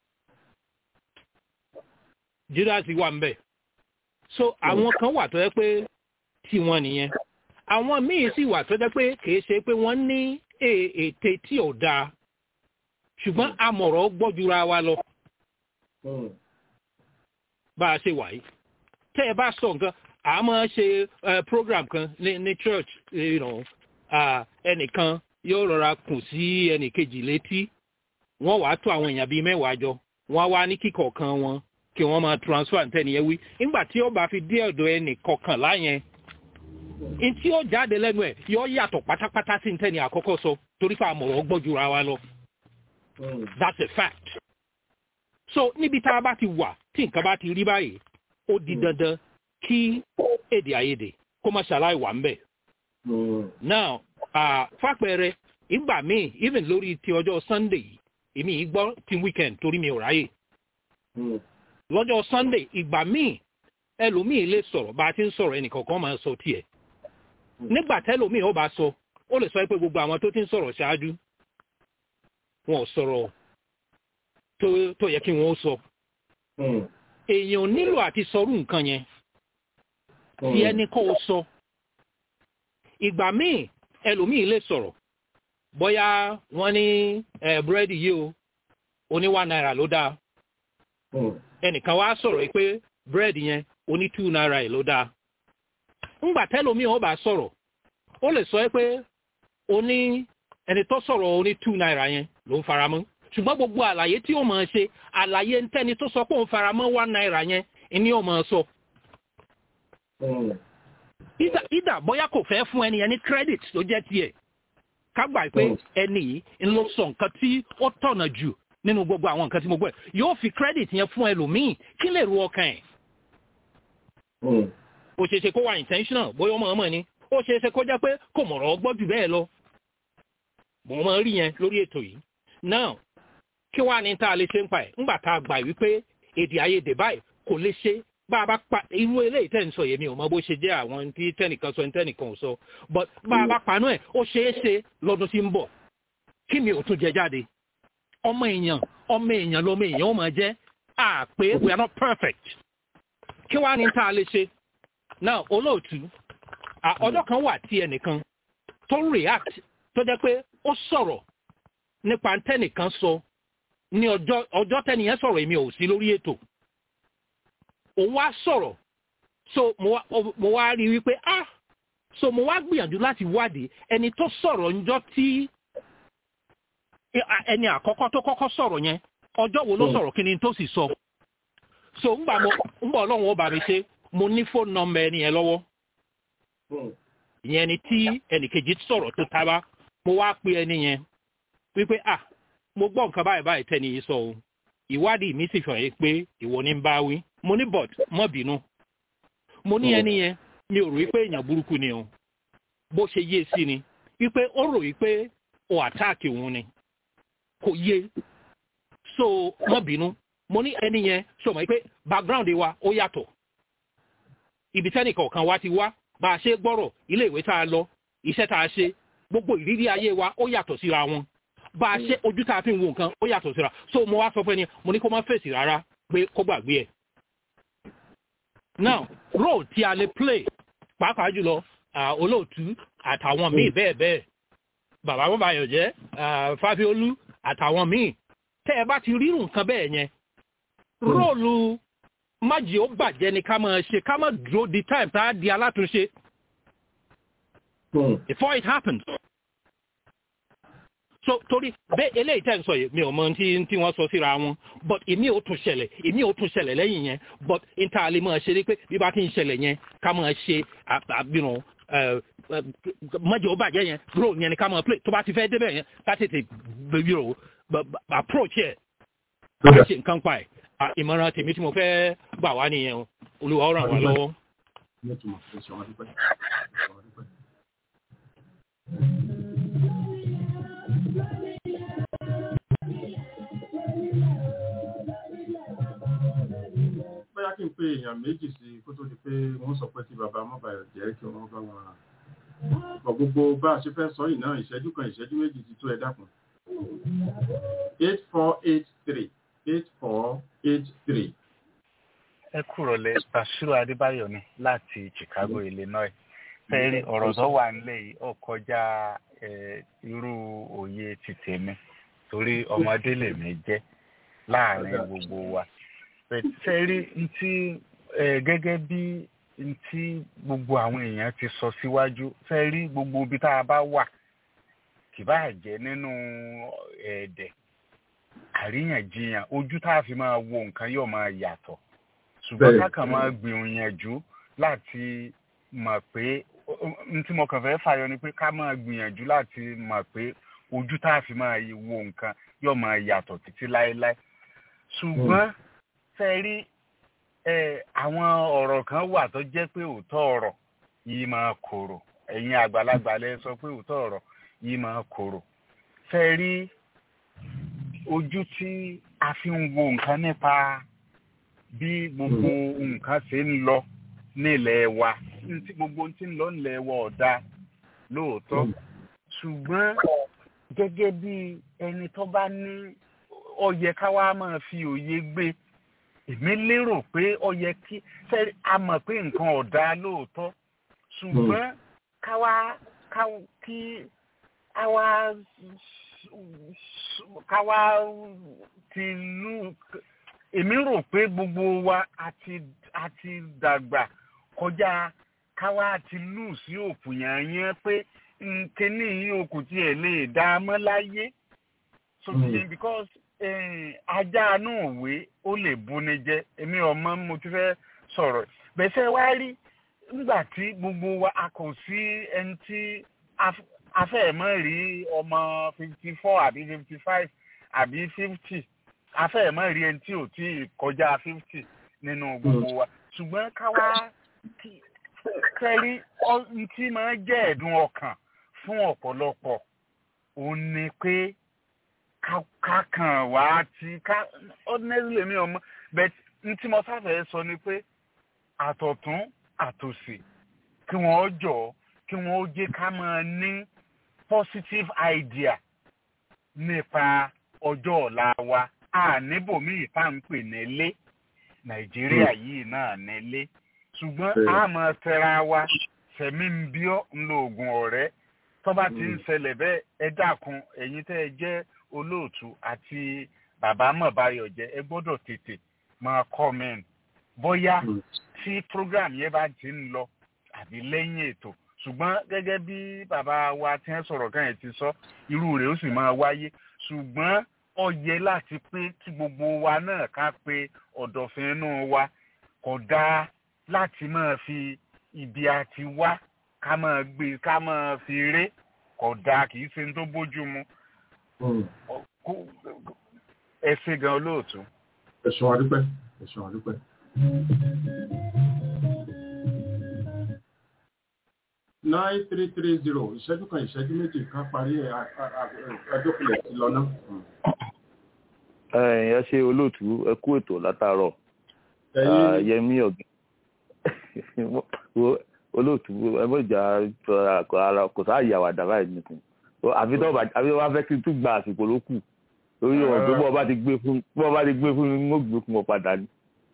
Speaker 11: judas wà ń bẹ̀ so àwọn kan wà tó yẹ pé tiwọn nìyẹn àwọn míì sì wà tó jẹ́ pé kìí ṣe pé wọ́n ní ète tí ò dáa ṣùgbọ́n amọ̀rọ̀ gbọ́jura wa lọ bá a ṣe wà yìí tẹ́ ẹ bá sọ nǹkan a máa ṣe program kan ní ní church you know, ẹnìkan yóò rọra kùn sí ẹnìkejì létí wọ́n wàá tó àwọn èèyàn bíi mẹ́wàá jọ wọ́n wá ní kíkọ̀ọ̀kan wọn kí wọ́n máa transfer ntẹ́niyẹn wí nígbà tí ó bá fi dé ọ̀dọ̀ ẹnì kọ̀ọ̀kanlá yẹn ntí ó jáde lẹ́nu ẹ̀ yọ yàtọ̀ pátápátá sí ntẹ́ni àkọ́kọ́ sọ torí pé àmọ̀ràn gbọ́jura wa lọ. that's a fact. so níbi tá a bá ti wà tí nǹkan bá ti rí báyìí ó di dandan kí èdè àìyedè kó má ṣàlàyé wà ń bẹ̀. now fàpẹẹrẹ ìgbà míì even lórí ti ọjọ́ sunday èmi yìí gbọ́ ti weekend torí mi ò ráyè. lọ́jọ́ sunday ìgbà míì ẹlòmíì lè sọ̀rọ̀ bá a ti ń sọ̀rọ̀ ẹnìkọ̀ọ̀kan máa sọ tiẹ̀ nígbà tẹ́lòmíì ó bá sọ ó lè sọ pé gbogbo àwọn tó ti ń sọ̀rọ̀ ṣáájú wọn ò sọ̀rọ̀ tó yẹ kí wọ́n ó sọ èèyàn nílò àti sọrú nǹkan yẹn tí ẹni kọ́ ó sọ ìgbà míì ẹlòmíì lè sọ̀rọ̀ bóyá wọ́n ní búrẹ́dì yìí o oní one naira ló dáa ẹnìkan wá sọ̀rọ̀ pé búrẹ́dì yẹn oní two naira ló dáa ńgbà tẹ́lómi ọ̀ bá sọ̀rọ̀ ó lè sọ pé oní ẹni tó sọ̀rọ̀ oní two naira yẹn ló ń faramọ́ ṣùgbọ́n gbogbo àlàyé tí ó máa ṣe àlàyé ntẹ́ni tó sọ pé òun faramọ́ one naira yẹn ni ó máa sọ. ìdà bóyá kò fẹ́ fún ẹni ẹni credit tó jẹ́ tiẹ̀ ká gbà pé ẹni yìí ń lọ sọ nǹkan tí ó tọ̀nà jù nínú gbogbo àwọn nǹkan tí mo gbọ́ ẹ̀ yóò fi credit yẹn fún ẹlòmíì kí lè ru ọkàn ẹ̀. ó ṣeé ṣe kó wà intentional bóyá ọmọ ọmọ ni ó ṣeé ṣe kó jẹ́ pé kò mọ̀rọ̀ gbọ́ jù bẹ́ẹ̀ lọ. mo máa ń rí yẹn lórí ètò yìí. now kí wàá ní tá a lè ṣe ń pa ẹ̀ ńgbà tá a gbà wípé èdè àìyedè báyìí kò lè ṣe bá a bá pa irú eléyìí tẹ̀ ń sọ yèmí ò mọ bó ṣe jẹ́ àwọn tí tẹ́nìkan sọ tẹ́nìkan ò sọ but bá a bá panú ẹ̀ ó ṣeé ṣe lọ́dún tí ń bọ̀ kí mi ò tún jẹ jáde ọmọ èèyàn ọmọ èèyàn lọmọ èèyàn ó máa jẹ́ à pé we are not perfect kí wàá ní tá a lè ṣe now olóòtú ọjọ́ kan wà tí ẹnìkan tó react tó jẹ́ pé ó sọ̀rọ̀ nípa tẹ́nìkan sọ ní ọjọ́ ọjọ́ tẹ́nìyẹn sọ̀rọ̀ èmi ò sí lórí ètò òun wá sọ̀rọ̀ so mo wá rí wípé ah so mo wá gbìyànjú láti wádìí ẹni tó sọ̀rọ̀ ńjọ́ tí ẹni àkọ́kọ́ tó kọ́kọ́ sọ̀rọ̀ yẹn ọjọ́ wo ló sọ̀rọ̀ kí ni tó sì sọ so ńgbà mo ńgbà ọlọ́run ó bá mi ṣe mo ní fóònù nọmba ẹni yẹn lọ́wọ́ ìyẹn ni tí ẹnìkejì sọ̀rọ̀ tó tábà mo wá pe ẹni yẹn wípé ah mo gbọ́ nǹkan báyìí báyìí tẹ́ni yìí sọ o ìwádìí mi sì fẹ̀rẹ̀ pé ìwọ ní ń bá wí mo ní bọ̀t mọ́ bínú mo ní ẹni yẹn mi ò rò wípé èèyàn burúkú ni o bó ṣe yé sí ni wípé ó rò wípé o àtáàkì òun ni kò yé so mọ́ bínú mo ní ẹni yẹn sọ mọ́ pé background wa ó yàtọ̀ ibi tẹ́nì kọ̀ọ̀kan wa ti wá bá a ṣe gbọ́rọ̀ ilé ìwé tá a lọ iṣẹ́ tá a ṣe gbogbo ìrírí ayé wa ó yàtọ̀ síra wọn bá a ṣe ojú tá a fi ń wo nǹkan ó yàtọ̀ síra so mo wá sọ fún ẹni mo ní kó má fèsì rárá pé kó gbàgbé ẹ̀. now role tí a lè play pàápàá jùlọ olóòtú àtàwọn míì bẹ́ẹ̀ bẹ́ẹ̀ bàbá bàbáyọ̀ jẹ́ fáfiolú àtàwọn míì tẹ́ ẹ bá ti rírun nǹkan bẹ́ẹ̀ yẹn róòlù májì ó bàjẹ́ ni ká máa ṣe ká máa dúró di time tá a di alátúnṣe before it happens so torí bẹ́ẹ̀ eléyìí tẹ́ ń sọ yìí mi ò mọ tí tí wọ́n sọ síra wọn but èmi ò tún ṣẹlẹ̀ èmi ò tún ṣẹlẹ̀ lẹ́yìn yẹn but níta lè máa ṣe ni pé bí bá ti ń ṣẹlẹ̀ yẹn ká máa ṣe àbínú mọ́jọ́ bàjẹ́ yẹn role yẹn ni ká máa play tó bá ti fẹ́ débẹ̀ yẹn ká tètè bẹ̀bí o approach yẹ ká ṣe nǹkan pa ẹ̀ ìmọ̀ràn tèmi tí mo fẹ́ gbà wá nìyẹn olúwa ó ràn wá lọ́wọ́.
Speaker 3: bóyá kí n pe èèyàn méjì sí kó tó di pé wọ́n sọ pé kí bàbá mọ́bàyọ̀ jẹ́ kí wọ́n bá wọn bọ̀ gbogbo bá a ṣe fẹ́ sọ yìí náà ìṣẹ́jú kan ìṣẹ́jú méjì ti tó ẹ dákun. eight four eight three eight four eight three.
Speaker 12: ẹ kúrò lẹ Bashiru Adébáyọ̀ ni láti Chicago Illinois fẹẹrí ọ̀rọ̀ tó wà nílẹ̀ yìí ó kọjá irú òye ti tèmi torí ọmọdé lèmi jẹ́ láàrin gbogbo wa fẹẹrí ntí gẹ́gẹ́ bí ntí gbogbo àwọn èèyàn ti sọ síwájú fẹẹrí gbogbo ibi tá a bá wà kì bá jẹ́ nínú ẹ̀ẹ́dẹ̀ àríyànjiyàn ojú tá a fi máa wo nǹkan yóò máa yàtọ̀ ṣùgbọ́n ká kàn máa gbìyànjú láti mọ̀ pé n tí mo kàn fẹ́ fàyọ ni pé ká máa gbìyànjú láti mọ̀ pé ojú tá a fi máa wo nǹkan yóò máa yàtọ̀ títí láéláé ṣùgbọ́n fẹ́ rí àwọn ọ̀rọ̀ kan wà tó jẹ́ pé òótọ́ ọ̀rọ̀ yìí máa korò ẹ̀yin àgbàlagbà lẹ sọ pé òótọ́ ọ̀rọ̀ yìí máa korò fẹ́ rí ojú tí a fi ń wo nǹkan nípa bí gbogbo nǹkan ṣe ń lọ nílẹ̀ wa tí gbogbo tí ń lọ nílẹ̀ wa ọ̀dà lóòótọ́ ṣùgbọ́n gẹ́gẹ́ bí ẹni tó bá ní ó yẹ ká wá máa fi òye gbé èmi lérò pé ó yẹ kí ṣe a mọ̀ pé nǹkan ọ̀dà lóòótọ́ ṣùgbọ́n ká wá kí a wá ká wá ti lù èmi rò pé gbogbo wa àti àti dàgbà kọjá ká wá ti lù sí òkú yẹn yẹn pé nkíní yìí òkú tiẹ̀ lè dá a mọ́ láyé so mm. because ajá náà wé ó lè buni jẹ èmi ọmọ mo ti fẹ́ sọ̀rọ̀ bẹ́sẹ̀ wá rí nígbà tí gbogbo wa a kò sí ẹni tí afẹ́ẹ̀mọ́ rí ọmọ fifty four àbí fifty five àbí fifty afẹ́ẹ̀mọ́ rí ẹni tí ò tí kọjá fifty nínú gbogbo wa ṣùgbọ́n káwá kẹ́rí tí máa jẹ́ ẹ̀dùn ọkàn fún ọ̀pọ̀lọpọ̀ òun ni pé ká kàn wá tí ká ordinarily mi ọmọ but n tí mo sáfẹ́ sọ ni pé àtọ̀tún àtòsì kí wọ́n jọ kí wọ́n jẹ́ ká máa ní positive idea nípa ọjọ́ ọ̀la wa a níbòmíì tá à ń pè nílé nàìjíríà yìí náà nílé ṣùgbọ́n a máa tẹra wa fẹ̀mí ń bí ọ́ ń lo oògùn ọ̀rẹ́ tó bá ti ń ṣẹlẹ̀ bẹ́ẹ̀ ẹ dákun ẹ̀yin tẹ́ ẹ jẹ́ olóòtú àti bàbá mọ̀báyọ̀ jẹ́ ẹ gbọ́dọ̀ tètè máa comment bóyá tí program yẹn bá ti ń lọ àbí lẹ́yìn ètò ṣùgbọ́n gẹ́gẹ́ bí bàbá wa tí wọ́n sọ̀rọ̀ kan yẹn ti sọ irú rẹ̀ ó sì máa wáyé ṣùgbọ́n ó yẹ láti pé kí gbogbo wa náà ká pe ọ̀dọ̀fin inú wa kò dáa láti máa fi ibi àti wá ká máa gbé ká máa fi ré kò dáa kì í ṣe ní tó bójú mu ẹ ṣe gan olóòtú.
Speaker 3: ẹ̀sùn àdúpẹ́ ẹ̀sùn àdúpẹ́. nine three three zero ìṣẹ́jú kan ìṣẹ́jú méjì kan parí ẹjọ́kulẹ̀ sí lọ́nà.
Speaker 13: ẹ ṣe olóòtú ẹ kú ètò látàárọ̀ yẹmí ọ̀gbìn olóòtú ẹ mọ̀ ìjà ara kò sáàyè àwàdà báyìí nìkan àfi tó bá fẹ́ kí n tún gba àsìkò ló kù lórí ọ̀rọ̀ pé bọ́ọ̀ bá ti gbé fún bọ́ọ̀ bá ti gbé fún mi mo gbé fún ọ padà ni.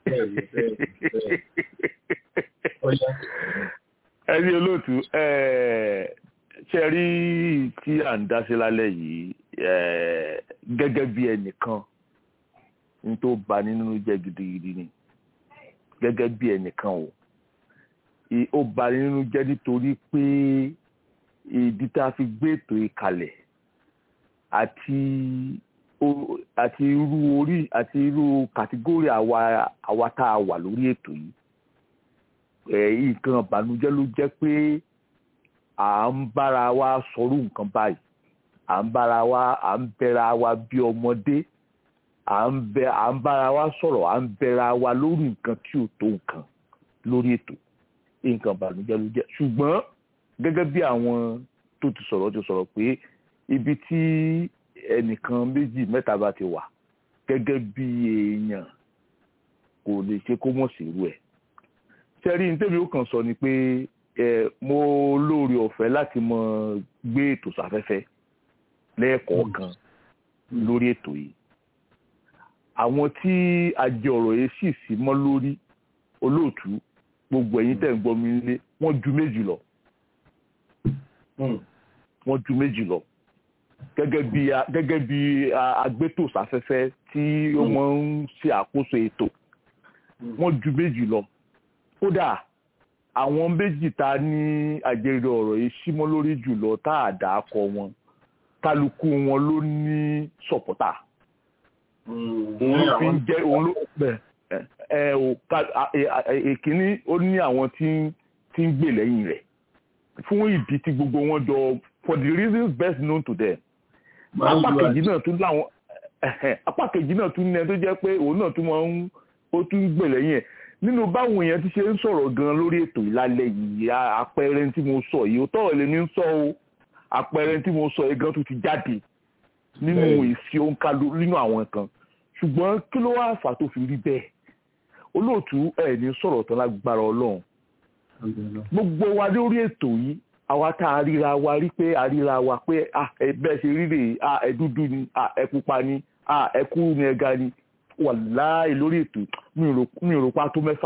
Speaker 13: ẹni olóòtú ṣe rí tí à ń dáṣe lálẹ́ yìí gẹ́gẹ́ bí ẹnìkan ní tó bà nínú jẹ́ gidigidi ni gẹ́gẹ́ bí ẹnìkan o ó bà nínú jẹ́ nítorí pé ìdí tá a fi gbé ètò ìkàlẹ̀ àti àti irú orí àti irú kàtígórì àwa àwa tá a wà lórí ètò yìí nǹkan ìbànújẹ́ ló jẹ́ pé à ń bára wa sọ̀rọ̀ nǹkan báyìí à ń bára wa à ń bẹ̀ra wa bí ọmọdé à ń bẹ à ń bára wa sọ̀rọ̀ à ń bẹ̀ra wa lórí nǹkan tí ò tó nǹkan lórí ètò nǹkan ìbànújẹ́ ló jẹ́ ṣùgbọ́n gẹ́gẹ́ bí àwọn tó ti sọ̀rọ̀ ti sọ̀rọ̀ pé ibi tí ẹnìkan méjì mẹ́ta bá ti wà gẹ́gẹ́ bí èèyàn kò lè ṣe kó mọ̀ sí irú ẹ̀. sẹ́rí ní tèmi ó kàn sọ ni pé ẹ mo lóore ọ̀fẹ́ láti mọ gbé ètò sáfẹ́fẹ́ lẹ́ẹ̀kọ̀ọ̀kan lórí ètò yìí. àwọn tí ajé ọ̀rọ̀ yìí sì sí mọ́ lórí olóòtú gbogbo ẹ̀yin tẹ̀ ń gbọ́ mi nílé wọ́n ju méjì lọ. wọ́n ju méjì lọ gẹ́gẹ́ bí gẹ́gẹ́ bí agbétòsáfẹ́fẹ́ tí ó máa ń ṣe àkóso ètò wọ́n ju méjì lọ kódà àwọn méjì ta ní àjẹrè ọ̀rọ̀ yìí símọ́ lórí jùlọ tá a dà á kọ wọn kálukú wọn ló ní sọ̀pọ̀tà òun fi ń jẹ́ òun ló ẹ ò èkíní ó ní àwọn tí ń gbè lẹ́yìn rẹ̀ fún ìdí tí gbogbo wọn jọ for the reasons best known to them apá kejì náà tún láwọn apá kejì náà tún ní ẹni tó jẹ́ pé òun náà tún máa ń ó tún gbè lẹ́yìn ẹ̀ nínú báwọn èèyàn ti ṣe ń sọ̀rọ̀ gan lórí ètò ìlàlẹ̀ yìí àpẹẹrẹ tí mo sọ yìí ó tọ̀rọ̀ lè ní sọ o àpẹẹrẹ tí mo sọ yìí gan tó ti jáde nínú ìfi òǹkà nínú àwọn kan ṣùgbọ́n kí ló wá fà tó fi rí bẹ́ẹ̀ olóòtú ẹ̀ ní sọ̀rọ̀ tán lágbára ọlọ́run gbogbo wa lórí ètò yìí àwa tá a ríra wa rí pé a ríra wa pé bẹ́ẹ̀ ṣe rí rèé ẹ dúdú ni ẹ pupa ni ẹ kúrú ni ẹ ga ni wàláì lórí ètò mi ò rò pa tó mẹ́fà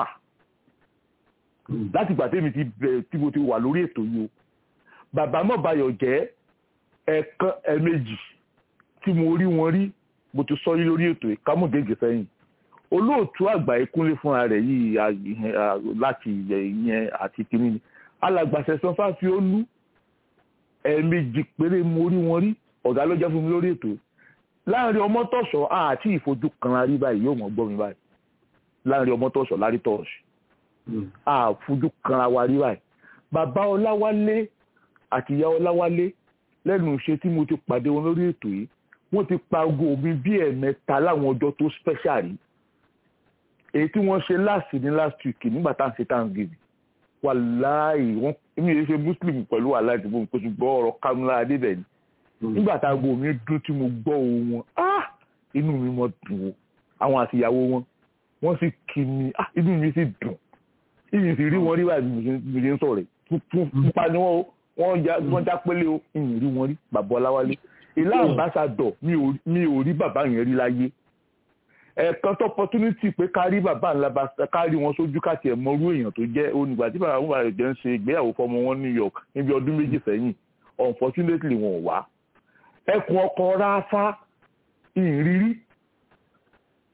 Speaker 13: láti ìgbà tèmi ti bẹ̀rẹ̀ tí mo ti wà lórí ètò yìí o bàbá mọ̀báyọ̀ jẹ́ ẹ̀ẹ̀kan ẹ̀ẹ̀mejì tí mo rí wọn rí mo ti sọ yí lórí ètò ìkámọ̀gẹ́gẹ́ sẹ́yìn olóòtú àgbà ìkúnlé fúnra rẹ̀ yìí láti ìyẹn àti kìíní ni alàgbàṣẹ san fáfi ó lú ẹ̀ẹ̀mejì péré mo rí wọn rí ọ̀gá ló jẹ́ fún mi lórí ètò láàrin ọmọtọ̀sọ̀ àti ìfojú kanra rí báyìí yóò mọ̀ gbọ́ mi báyìí láàrin ọmọtọ̀sọ̀ lárí tọ̀ọ̀sì àfojú kanra wa rí báyìí bàbá ọláwálé àti ìyá ọláwálé lẹ́nu iṣẹ́ tí mo ti pàdé wọn lórí ètò yìí wọ́n ti pa ogo mi bí ẹ̀ẹ̀mẹ́ta láwọn ọjọ́ tó special rí èyí tí wọ́n ṣe last ní last week nígbà tá à ń ṣe thanksgiving wàláì wọ́n mi ò ṣe muslim pẹ̀lú wàláì tí mo kò ṣùgbọ́n ọ̀rọ̀ kamila adébẹ̀ni nígbà tá aago mi dún tí mo gbọ́ ohùn wọn ah inú mi mọ dùn o àwọn àtìyàwó wọn wọ́n sì kí mi ah inú mi sì dùn ìyìn sì rí wọn rí báyìí mo ṣe ń sọ̀rọ̀ pupa ni wọ́n wọ́n já pélé o ìyìn rí wọn rí bàbá ọláwálé ilé àmbásádọ̀ mi ò rí bàbá yẹn rí láyé ẹ̀ẹ̀kan tó opportunity pé ká rí bàbá ńlá bá ká rí wọn sójú ká tiẹ̀ mọ irú èèyàn tó jẹ́ onígbà tí bàbá wọn bá jẹ́ ń ṣe ìgbéyàwó fọmọ wọn New York níbi ọdún méjì sẹ́yìn unfortunately wọn ò wá ẹkùn ọkọ̀ ráfá ìrírí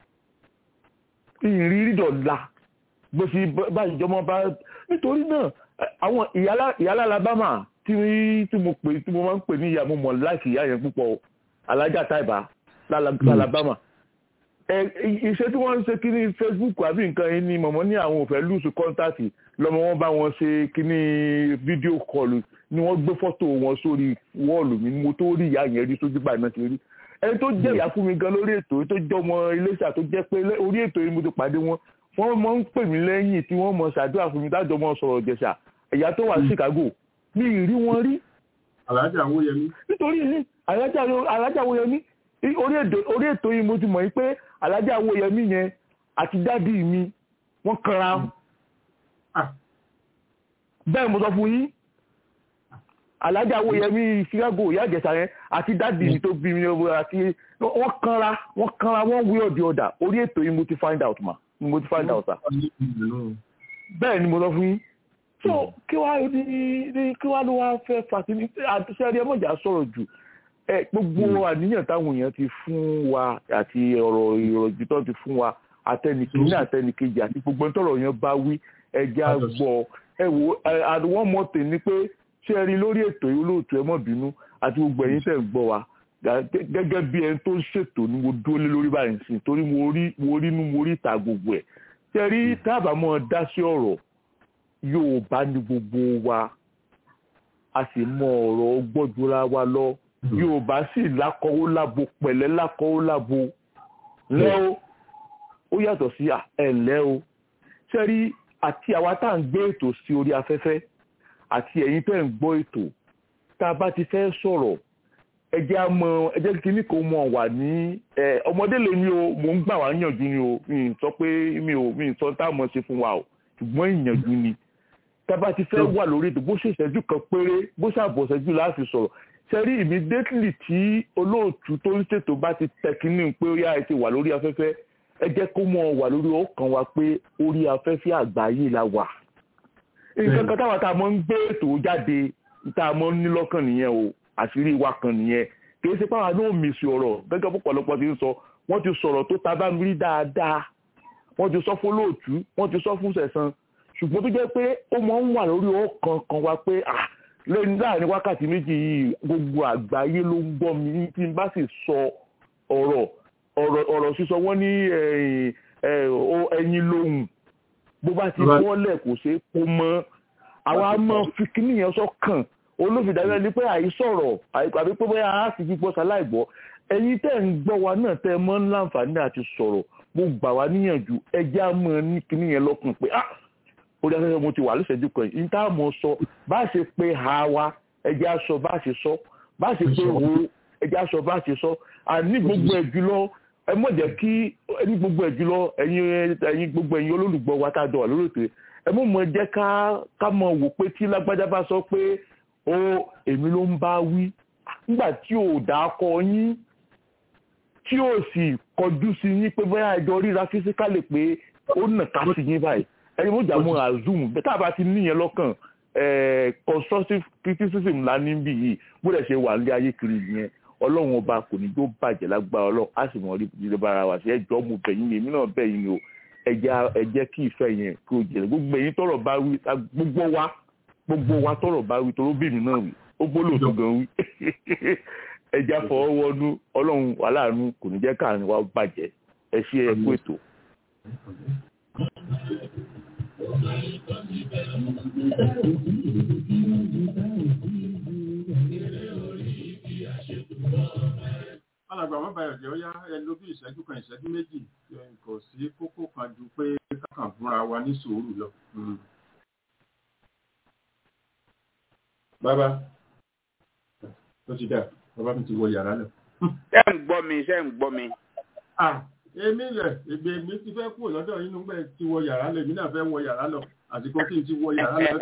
Speaker 13: ìrírí dọ̀la bó ṣe bá ìjọmọ bá nítorí náà àwọn ìyálà alabama tí tí mo pè tí mo máa ń pè ní ìyá mo mọ̀ láìsí ìyá yẹn púpọ̀ alájà táìbà alabama iṣẹ́ tí wọ́n ń ṣe kíní facebook àbí nǹkan yìí ni mọ̀mọ́ ní àwọn òfẹ́ lùsù kọ́ńtàtì lọ́mọ wọn bá wọn ṣe kíní fídíò kọlù ni wọ́n gbé fọ́tò wọn sórí wọ́ọ̀lù mi mo tó rí ìyá yẹn rí sójú báyìí náà ti rí ẹni tó jẹ́ ìyá fún mi gan lórí ètò tó jẹ́ ọmọ iléeṣà tó jẹ́ pé orí ètò yìí mo ti pàdé wọn wọ́n mọ̀ ń pè mí lẹ́yìn tí wọ́n mọ̀ ṣàdúrà fún mi dájọ́ mọ̀ sọ̀rọ̀ jẹ̀ṣà ẹ̀yà tó wà ní Chicago mi ì rí wọn rí.
Speaker 3: alájà Awóyẹmí.
Speaker 13: nítorí alájà Awóyẹmí orí ètò yìí mo ti mọ̀ pé alájà Awóyẹmí yẹn àti dádì mi wọ́n kanra. bẹ́ẹ̀ mo sọ fún yín alájà Awóyẹmí Chicago ìyá ìjẹ̀ṣà yẹn àti dádì mi tó bí mi àti wọ́n kanra wọ́n kanra wọ́n wí ọ̀dì ọ̀dà orí ètò yìí mo ti find out ma mo ti find out sa. bẹ́ẹ̀ ni mo sọ fún yín so kí wàá ní ní kí wàá ló wá fẹ́ fàtí àtúnṣe ẹni ẹmọ̀jà sọ̀rọ̀ jù ẹ gbogbo àníyàn táwọn èèyàn ti fún wa àti ọ̀rọ̀ ìrọ̀jù tó ti fún wa àtẹnìkíní àtẹnìkejì àti gbogbo tọ̀rọ̀ yẹn bá wí ẹja gbọ́ ẹ wo àwọn mọ̀tẹ̀ ni pé ṣé ẹ rí lórí ètò yìí olóòtú ẹ mọ̀ bínú àti gbogbo ẹ̀yin tẹ̀ ń gbọ́ wa gẹ́gẹ́ bí ẹni tó ń ṣètò ni mo dúró lé lórí báyìí sí torí mo rí mo rí inú mo rí ìta gbogbo ẹ̀ ṣé rí tábàámọ̀ dá sí ọ̀rọ̀ Yorùbá ní gbogbo wa a sì mọ ọ̀rọ̀ gbọ́dúnra wa lọ Yorùbá sì lákọ̀wó lábo pẹ̀lẹ́ lákọ̀wó lábo lẹ́ o ó yàtọ̀ sí ẹ̀lẹ́ o sẹ́rí àti àwa tá à ń gbé ètò sí orí afẹ́fẹ́ àti ẹ̀yin tẹ́ ń gbọ́ ètò tá a bá ti fẹ́ sọ̀rọ̀ ẹ jẹ́ á mọ ẹ jẹ́ kí ní kò mọ̀ wà ní ọmọdé lè ní o mò ń gbà wá yànjú ni o mi ì sọ pé mi ò mi ì sọ tá a mọ̀ ṣe fún wa o ṣùgbọ́n ìyànjú ni tábà ti fẹ́ wà lórí ètò bó ṣe ìṣẹ́jú kan péré bó ṣàbọ̀ ìṣẹ́jú láti sọ̀rọ̀ ṣẹ́rí immediately tí olóòtú tó ń ṣètò bá ti tẹkínní pé ó yá ẹ ti wà lórí afẹ́fẹ́ ẹ jẹ́ kó mọ̀ wà lórí ọkàn wa pé orí afẹ́fẹ́ àgbáyé la wà. nǹkan kan táwa tá a mọ̀ ń gbé ètò jáde tá a mọ̀ ń ní lọ́kàn nìyẹn o àṣírí wa kan nìyẹn kì í ṣe pé àwọn náà mèsì ọ̀rọ̀ gẹ́gẹ́ pọ̀pọ̀lọpọ̀ ti ń sọ wọ́n ti sọ̀rọ̀ tó ta bá mi rí dáadáa wọ́n ti sọ fún olóòtú wọ́n ti sọ fún sẹ̀sán ṣùgbọ́n tó jẹ́ pé ó máa ń wà lórí ọkàn kan wa pé lẹ́yìn láàrin wákàtí méjì yìí gbogbo àgbáyé ló ń gbọ́ mi tí n bá sì sọ ọ̀rọ̀ ọ̀rọ̀ sísọ wọ́n ní ẹyin lóhùn bó bá ti bọ́lẹ̀ kò ṣeé kó mọ́ àwa máa fi kíní yẹn sọ́kàn olófìdájọ́ ni pé àìsọ̀rọ̀ àbí pé bóyá a sì fi gbọ́ sáláìgbọ́ ẹ̀yin tẹ́ ń gbọ́ wa náà tẹ́ mọ́ láǹfààní àti sọ̀rọ̀ mo gbà wá níyànjú ẹjẹ́ á mọ̀ ní kíní yẹn lọ́kàn pé ah orí afẹ́fẹ́ mo ti wà lóṣèjú kan yìí tá a mọ̀ sọ bá a ṣe pé ha wa ẹjẹ́ á sọ bá a ṣe sọ bá a ṣe pé wo ẹjẹ́ á sọ bá a ṣe sọ àní gbogbo ẹ̀ jùlọ ẹ mọ̀ jẹ́ kí ẹni gbogbo ẹ̀ jùlọ ẹ̀yin ẹ̀yin gbogbo ẹ̀yin olólùgbọ́ wa tá a jọ wà lórí ètò ẹ mọ̀ mọ̀ jẹ́ ká ká mọ̀ wò pé tí lágbájá bá sọ pé ó èmi ló ń bá wí nígbà tí ò dá kọ yín tí ò sì kọjú sí yín pé bóyá ẹjọ́ ríra físíkálì pé ó nà ká sí yín báyìí ẹni mo jà mọ àzoom bẹ́ẹ̀ tá a bá ti níyẹn lọ́kàn constructive criticism la ní bí yìí bó dẹ̀ ṣe wà ní ayé kiri yẹn ọlọ́run ọba kò ní tó bàjẹ́ lágbára ọlọ́run á sì mọ̀ rí ìdílé bára wa sí ẹjọ́ mo bẹ̀ yín èmi náà bẹ̀ yín o ẹ jẹ́ kí ìfẹ́ yẹn kí o jẹ́ gbogbo ẹ̀yin tọrọ bá wí gbogbo wa gbogbo wa tọrọ bá wí toró bí mi náà wí ó gbólóò tó gan wí ẹ jẹ́ àfọwọ́wọ́nú ọlọ́run aláàánú kò ní jẹ́ káàrin wa bàjẹ́ ẹ ṣe ẹ kú ètò.
Speaker 3: alàgbà wọn báyọ̀ jẹ́ ó yá ẹ ló bí ìṣẹ́jú kan ìṣẹ́jú méjì kò sí kókó kan ju pé kákan fúnra wa ní sùúrù lọ. bàbá tó ti dà bàbá mi ti wọ yàrá lọ.
Speaker 4: ṣé ń gbọ́ mi ṣé ń gbọ́ mi.
Speaker 3: èmi rẹ̀ ègbè mi ti fẹ́ kúrò lọ́dọ̀ yín nígbà tí wọ yàrá lọ èmi náà fẹ́ wọ yàrá lọ àsìkò tí n ti wọ yàrá lọ.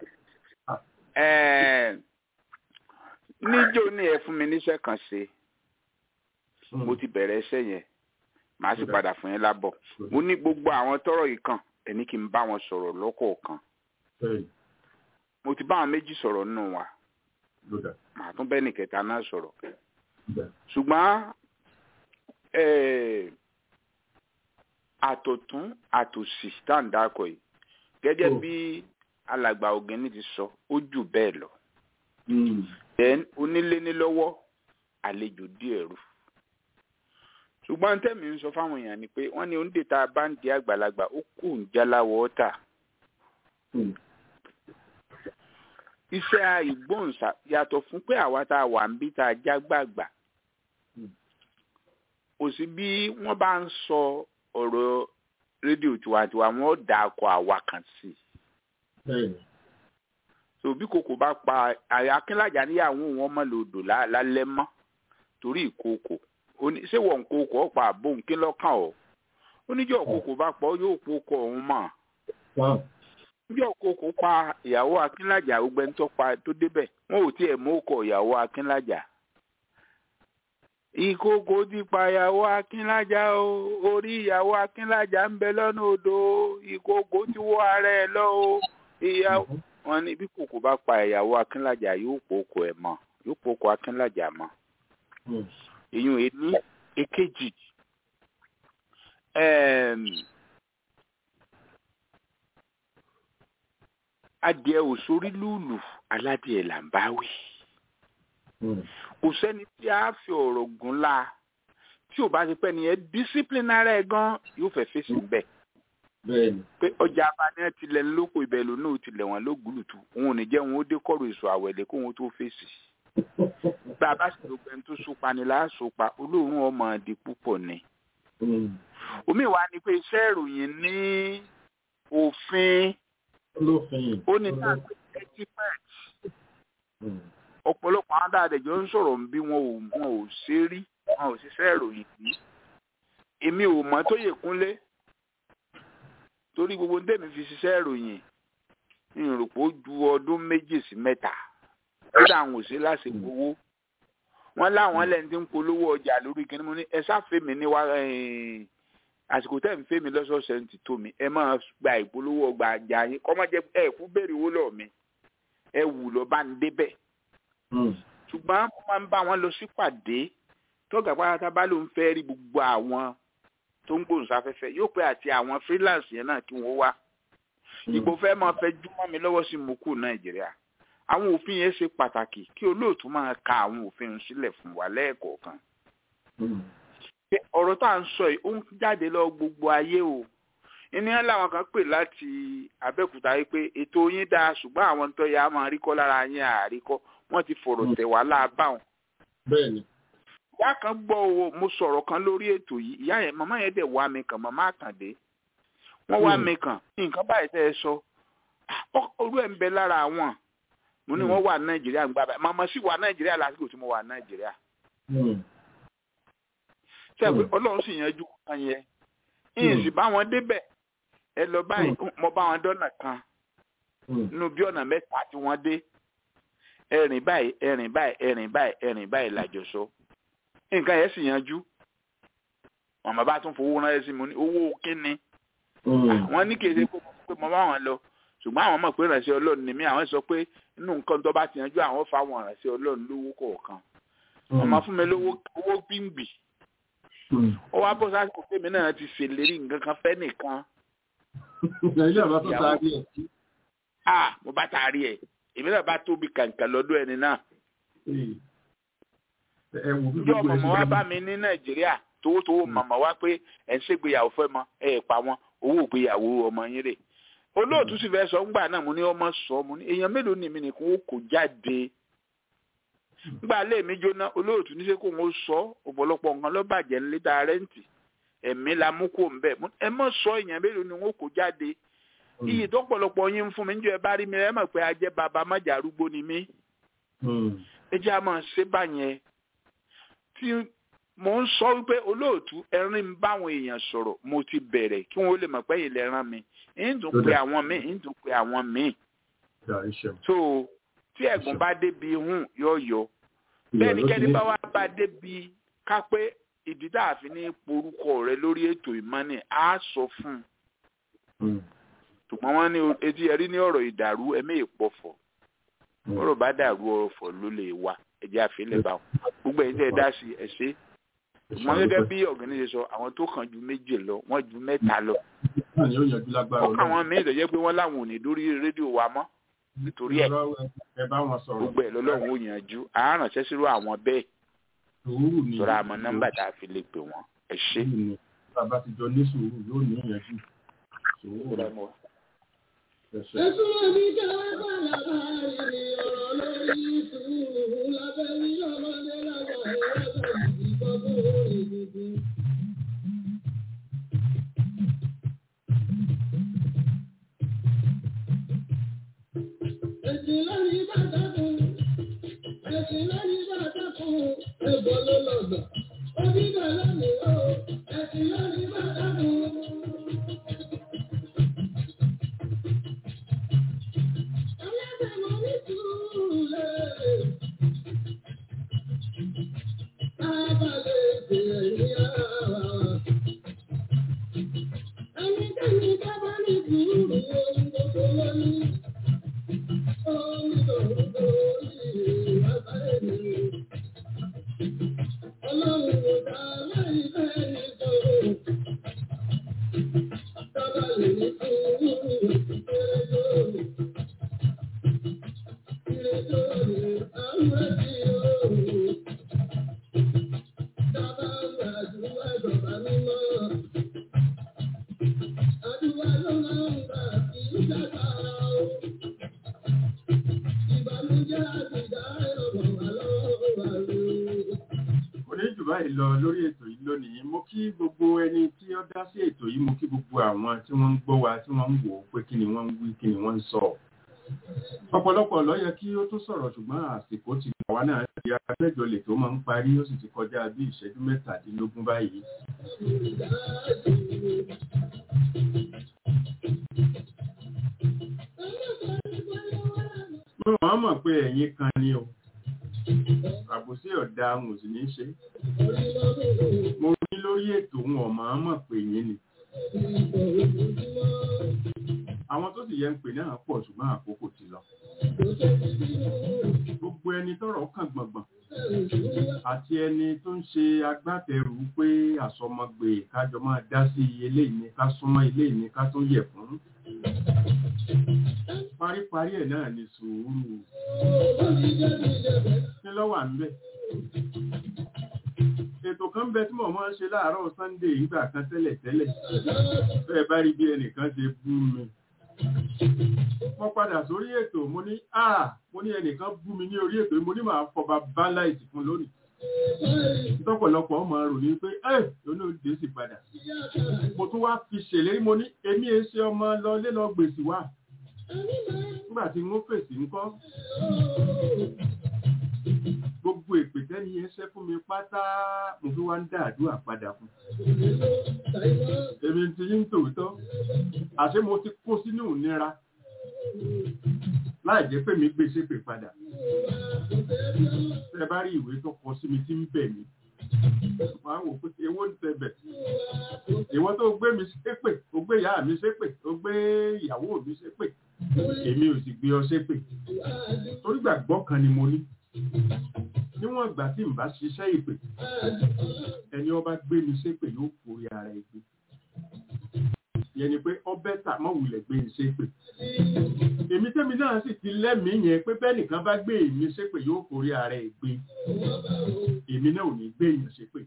Speaker 4: níjó ní ẹ fún mi níṣẹ́ kan ṣe mo ti bẹ̀rẹ̀ iṣẹ́ yẹn màá sì padà fún yín lábọ̀ mo ní gbogbo àwọn tọ́rọ̀ yìí kan ẹni kí n bá wọn sọ̀rọ̀ lọ́kọ̀ọ̀kan mo ti bá àwọn méjì sọ̀rọ̀ nínú wa màá tún bẹ́ẹ̀ nìkẹta náà sọ̀rọ̀ ṣùgbọ́n àtọ̀tún àtòsì tá à ń dákọ̀ yìí gẹ́gẹ́ bí alàgbà ògìní ti sọ ó jù bẹ́ẹ̀ lọ then onílé ní lọ́wọ́ àlejò díẹ̀ rú ṣùgbọ́n tẹ́mi ń sọ fáwọn èèyàn ni pé wọ́n ní oúnjẹ tá a bá ń di àgbàlagbà ó kù ń jáláwọ̀ ọ́tà iṣẹ́ ìgbóhùnsá yàtọ̀ fún pé àwa tá a wà ń bí tá a já gbàgbà kò sí bí wọ́n bá ń sọ ọ̀rọ̀ rédíò tiwantiwa wọ́n dà kọ àwa kan sí i so bí kòkò bá pa akínlájà níyàwó wọn mọ lòdò lálẹ́ mọ́ torí ìkòkò ṣé wọn kòkò ọ̀pá àbò nkín lọ́kàn ọ̀ oníjọ́ kòkò bá pọ̀ yóò pokò ọ̀hún mọ̀ níjọ́ kòkò pa ìyàwó akínlájà ọgbẹ́ntọ́ pa tó débẹ̀ wọn ò tiẹ̀ mú ọkọ̀ ìyàwó akínlájà ìkòkò ti pa ìyàwó akínlájà o orí ìyàwó akínlájà ń bẹ lọ́nà odò ìkòkò ti wọ́ ara ẹ̀ lọ o ìyàwó wọn ní bí kòkò bá pa ìyàwó akínlájà yóò pokò ẹ̀ mọ́ yóò pokò akínlájà mọ́ èyàn èní èkejì adìẹ òsórí lùlù aládìẹ là ń bá wí kò sẹ́ni tí a fi ọ̀rọ̀ gùn la tí ò bá ti pẹ́ nìyẹn disciplinary ẹ̀ gan yóò fẹ́ fèsì bẹ́ẹ̀ pé ọjà abáni tilẹ̀ lóko ibẹ̀ ló náà tilẹ̀ wọn ló gúlùtù òun ò ní jẹ́ wọn ó dé kọ́rọ̀ èso àwẹ̀lẹ̀ kó wọn tó fèsì bá a bá sì ló gbẹ́ni tó sopa ni láà sopa olóòórùn ọmọ àdì púpọ̀ ni. omi wa ni pé iṣẹ́ ìròyìn ní òfin ó ní náà etiquette ọ̀pọ̀lọpọ̀ àwọn dáadẹ́jọ́ ń sọ̀rọ̀ bí wọn ò wọn ò ṣe rí wọn ò ṣiṣẹ́ ìròyìn rí èmi ò mọ̀ tó yẹ kúnlé torí gbogbo ndémi fi ṣiṣẹ́ ìròyìn ìrùpọ̀ ju ọdún méjì sí mẹ́ta kódà àwọn òṣèré láti gbowó wọn láwọn lẹni tí ń polówó ọjà lórí kíní mo ní ẹ sáfèmí ní wá àsìkò tẹ́ ń fèmí lọ́sọ̀ọ̀sẹ̀ ń ti tó mi ẹ máa gba ìpolówó ọgbà àjà yín kọ́ máa jẹ ẹ kú béèrè owó lọ́ọ̀ mi ẹ wù lọ bá ń débẹ̀ ṣùgbọ́n mo máa ń bá wọn lọ sípàdé tọ́gà pátá bá ló ń fẹ́ rí gbogbo àwọn tó ń gbòǹsáfẹ́fẹ́ yóò pé àti àwọn freelance yẹn náà kí wọ́n wá ìgbò fẹ́ máa fẹ́ júmọ́ mi lọ́wọ́ sí mo kù nàìjíríà àwọn òfin yẹn ṣe pàtàkì kí olóòtú máa ka àwọn òfin sílẹ̀ fún wa lẹ́ẹ̀kọ̀ọ̀kan. ọ̀rọ̀ tá à ń sọ yìí ó ń jáde lọ gbogbo ayé o ènìyàn làwọn kan pè láti abẹ́òkúta yìí pé ètò yín dáa ṣùgbọ́n àwọn tó yà á máa rí kọ́ lára yín àríkọ́ wọ́n ti fọ̀rọ̀ tẹ̀ wá láàbáwọn.
Speaker 3: bẹ́ẹ̀ni.
Speaker 4: ìyá kan gbọ́ owó mo sọ̀rọ̀ kan lórí ètò yìí ìyá yẹn màmá yẹn dẹ̀ wá mi kàn màmá àkàndé wọ́n wá mi kàn nǹkan báyìí tẹ́ ẹ sọ orú ẹ̀ ń bẹ lára àwọn mo ní wọn wà nàìjíríà ń gbà báyìí màmá sì wà nàìjíríà lásìkò tí mo wà nàìjíríà. sẹ́ẹ̀pẹ́ ọlọ́run sì yanjú kan yẹn ìyìn sì bá wọn débẹ̀ ẹ lọ báyìí mo bá wọn dọ́nà kan nínú bí ọ̀nà mẹ́ta tí wọ́n dé ẹ̀rìn báyìí ẹ̀rìn báyìí ẹ̀rìn báyìí ẹ̀rìn báyìí làjọ sọ nǹkan yẹn sì yanjú màmá bá tún fowó ránṣẹ́ sí mi ní owó kínní wọ́n ní kí ẹ ṣe pé mo bá wọn lọ ṣùgbọ́n àwọn mọ̀ pé ìrànṣẹ́ ọlọ́run ni mí àwọn sọ pé inú nǹkan tó bá ti yanjú àwọn fáwọn ìrànṣẹ́ ọlọ́run lówó kọ̀ọ̀kan ọmọ fún mi lówó owó gbìngbì ó wá bọ́ sásìkò tèmi náà ti ṣèlérí nǹkan kan fẹ́ nìkan.
Speaker 3: nàìjíríà bá tó taari ẹ̀.
Speaker 4: a mo bá taari ẹ̀ èmi náà bá tóbi kàǹkà lọ́dọ̀ ẹni náà. ǹjọ́ màmá wa bá mi ní nàìjíríà towótowó màmá wa pé ẹ̀ ń ṣègbéyàwó fẹ́ mọ ẹ̀ pa wọn owó ìgbéyàwó ọmọ yín rè olóòtú sì fẹ́ sọ ńgbà náà mo ní ọmọ sọ mo ní èèyàn mélòó ni mi nìkan ó kò jáde ńgbà lé mi jóná olóòtú ní sẹ́ kó ń sọ ọ̀pọ̀lọpọ̀ nǹkan ló bàjẹ́ ńlẹ́ ta rẹ́ǹtì ẹ̀mí la mú kó ń bẹ̀ ẹ mọ̀ sọ èèyàn mélòó ni wọ́n kò jáde iyì tó pọ̀lọpọ̀ yín ń fún mi níjọ́ ẹ bá rí mi ẹ mọ̀ pé ajẹ́ bàbá májà arúgbó ni mí ẹ jẹ́ àmọ́ ṣé báyẹn tí mo ń sọ wípé olóòtú ẹrin ń báwọn èèyàn sọ̀rọ̀ mo ti bẹ̀rẹ̀ kí wọ́n lè mọ̀ pé ilẹ̀ rán mi ń dùn pé àwọn míì ń dùn pé àwọn míì. so tí ẹ̀gùn bá débi hùn yóò yọ bẹ́ẹ̀ ni kẹ́ni bá wá bá débi ká pé ìdí tá a fi ní porúkọ rẹ lórí ètò ìmọ̀ni á sọ fún un. ṣùgbọ́n wọ́n ní etí ẹ̀rí ní ọ̀rọ̀ ìdàrú ẹ̀mí ìpọ̀fọ̀ ọ̀rọ̀ bá dàrú ọ̀fọ̀ ló lè wà ẹ̀jẹ̀ àfilẹ̀ bá wọn gbogbo ẹ̀yin tẹ́ ẹ dá sí ẹ̀ ṣe ṣùgbọ́n gẹ́gẹ́ bí ọ̀gbẹ́ni ṣe sọ àwọn tó kàn ju méjì lọ wọ́n ju mẹ́ta lọ
Speaker 3: náà ni ó yanjú lágbára
Speaker 4: ọkọ àwọn míì tó jẹ́ pé wọ́n láwọn ò ní dórí rédíò wa mọ́ nítorí ẹ̀
Speaker 3: ẹ bá wọn sọ̀rọ̀
Speaker 4: gbogbo ẹ̀ lọ́lọ́run ó yanjú àáránṣẹ́ sírò àwọn bẹ́ẹ̀
Speaker 3: sùúrù ni
Speaker 4: sọ̀rọ̀ àmọ́ nọ́mbà tá a fi lè pè wọ́n ẹ ṣé.
Speaker 3: sùúrù ni bàbá ti jọ ní sùúrù yóò ní ìyànjú sùúrù rẹ mọ.
Speaker 1: Ẹ̀sùn ẹ̀mí jẹ́ bàbá rẹ̀ ọ̀rọ̀ lórí sùúrù lábẹ́ ní ọmọdé lágbà ẹ̀rọ ìgbàgbọ́ ìdìbò. Ẹ̀sìn lórí bàtà fún, ẹ̀sìn lórí bàtà fún, ẹ̀bọ̀ ló lọ̀gbà. Onígbà lónìí ó, ẹ̀sìn lórí bàtà fún.
Speaker 3: kò ní jù báyìí lọ lórí ètò yìí lónìí mo kí gbogbo ẹni tí ó dá sí ètò yìí mo kí gbogbo àwọn tí wọ́n ń gbọ́ wa tí wọ́n ń wò ó pé kí ni wọ́n ń wí kí ni wọ́n ń sọ ọ̀pọ̀lọpọ̀ ló yẹ kí ó tó sọ̀rọ̀ ṣùgbọ́n àsìkò ti gbà wá náà di abẹ́jọ lè tó máa ń parí ó sì ti kọjá bí ìṣẹ́jú mẹ́tàdínlógún báyìí mo máa mọ̀ pé ẹ̀yin kan ni o àbòsí ọ̀dà mo sì ní ṣe mo rí lórí ètò wọn ọ̀ máa mọ̀ pé yín ni àwọn tó sì yẹ ń pè náà pọ̀ ṣùgbọ́n àkókò ti lọ gbogbo ẹni tọ́rọ̀ kàn gbọ̀ngbọ̀n àti ẹni tó ń ṣe agbátẹrù pé àsọmọgbè kájọ máa dá sí eléyìí ni ká súnmọ́ eléyìí ni ká tó yẹ̀ fún paríparí ẹ̀ náà ni sùúrù kí ló wà níbẹ̀ ètò kan bẹ tí mo máa ń ṣe láàárọ̀ sunday ìgbà kan tẹ́lẹ̀ tẹ́lẹ̀ bẹ́ẹ̀ bá rí bí ẹnìkan ṣe bú mi mo padà sórí ètò mo ní à mo ní ẹnìkan bú mi ní orí ètò mo ní màá fọba bálá ìsìnkú lónìí tọ́pọ̀lọpọ̀ ọmọ rò ní pé ẹ lónà òde sì padà mo tún wá fi ṣèlérí mo ní èmi ẹ ṣe ọmọ lọ lé lọ gbèsè wá nígbà tí wọ́n fèsì ńkọ́ gbogbo èpè tẹ́ni yẹn ṣẹ́ fún mi pátá mo fi wá ń dá àdúrà padà fún èmi ti yín tòótọ́ àṣé mo ti kó sínú ìnira láì jẹ́ pé mi gbèsè pè padà tẹ́ bá rí ìwé tó kọ sí mi tí ń bẹ̀ mí wàá wò pé ewó ń tẹbẹ̀ ìwọ tó gbé mi ṣépè ó gbé ìyá mi ṣépè ó gbé ìyàwó mi ṣépè èmi ò sì gbé ọ ṣépè torí gbàgbọ́ kan ni mo ní níwọ̀n ìgbà tí n bá ṣiṣẹ́ ìpè ẹni ọba gbé mi ṣépè yóò forí ara ẹ̀ gbé yẹn ni pé ọbẹ̀ tà mọ́ wulẹ̀ gbé mi ṣépè èmi tẹ́mi náà sì ti lẹ́mìí yẹn pé bẹ́ẹ̀ nìkan bá gbé èmi ṣépè yóò forí ara ẹ̀ gbé èmi náà ò ní gbé èèyàn ṣépè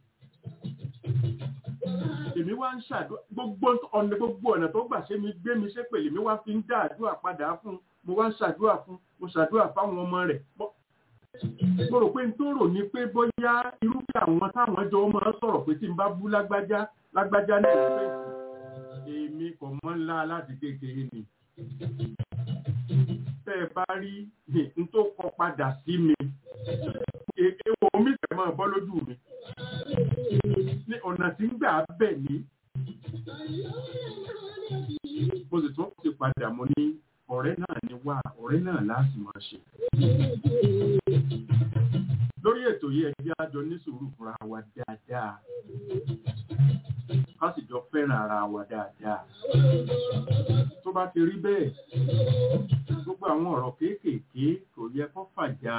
Speaker 3: èmi wá ń ṣàdúrà gbogbo ọ̀nà gbogbo ọ̀nà tó gbà ṣe mi gbé mi ṣépè lèmi wá fi ń dá àdúrà padà fún mo wá ń ṣàdúrà fún mo ṣàdúrà fáwọn ọmọ rẹ̀ mo rò pé n tó rò ní pé bóyá irúfẹ́ àwọn táwọn jọ máa ń sọ̀rọ̀ pé tí n bá bú lágbájá lágbájá ní ìfẹ́ èmi kò mọ́ ńlá láti kékeré ni tẹ́ ẹ bá rí n tó kọ padà sí mi èèwọ̀ omi tẹ̀ máa bọ́ lójú mi ní ọ̀nà tí ń gbà bẹ̀ ní mo sì tún ti padà mo ní ọ̀rẹ́ náà ni wá ọ̀rẹ́ náà láti máa ṣe lórí ètò yìí ẹjẹ́ àjọ ní sùúrù fúnra wa dáadáa ká sì jọ fẹ́ràn ara wa dáadáa tó bá ti rí bẹ́ẹ̀ gbogbo àwọn ọ̀rọ̀ kéékèèké kò yẹ kó fàjà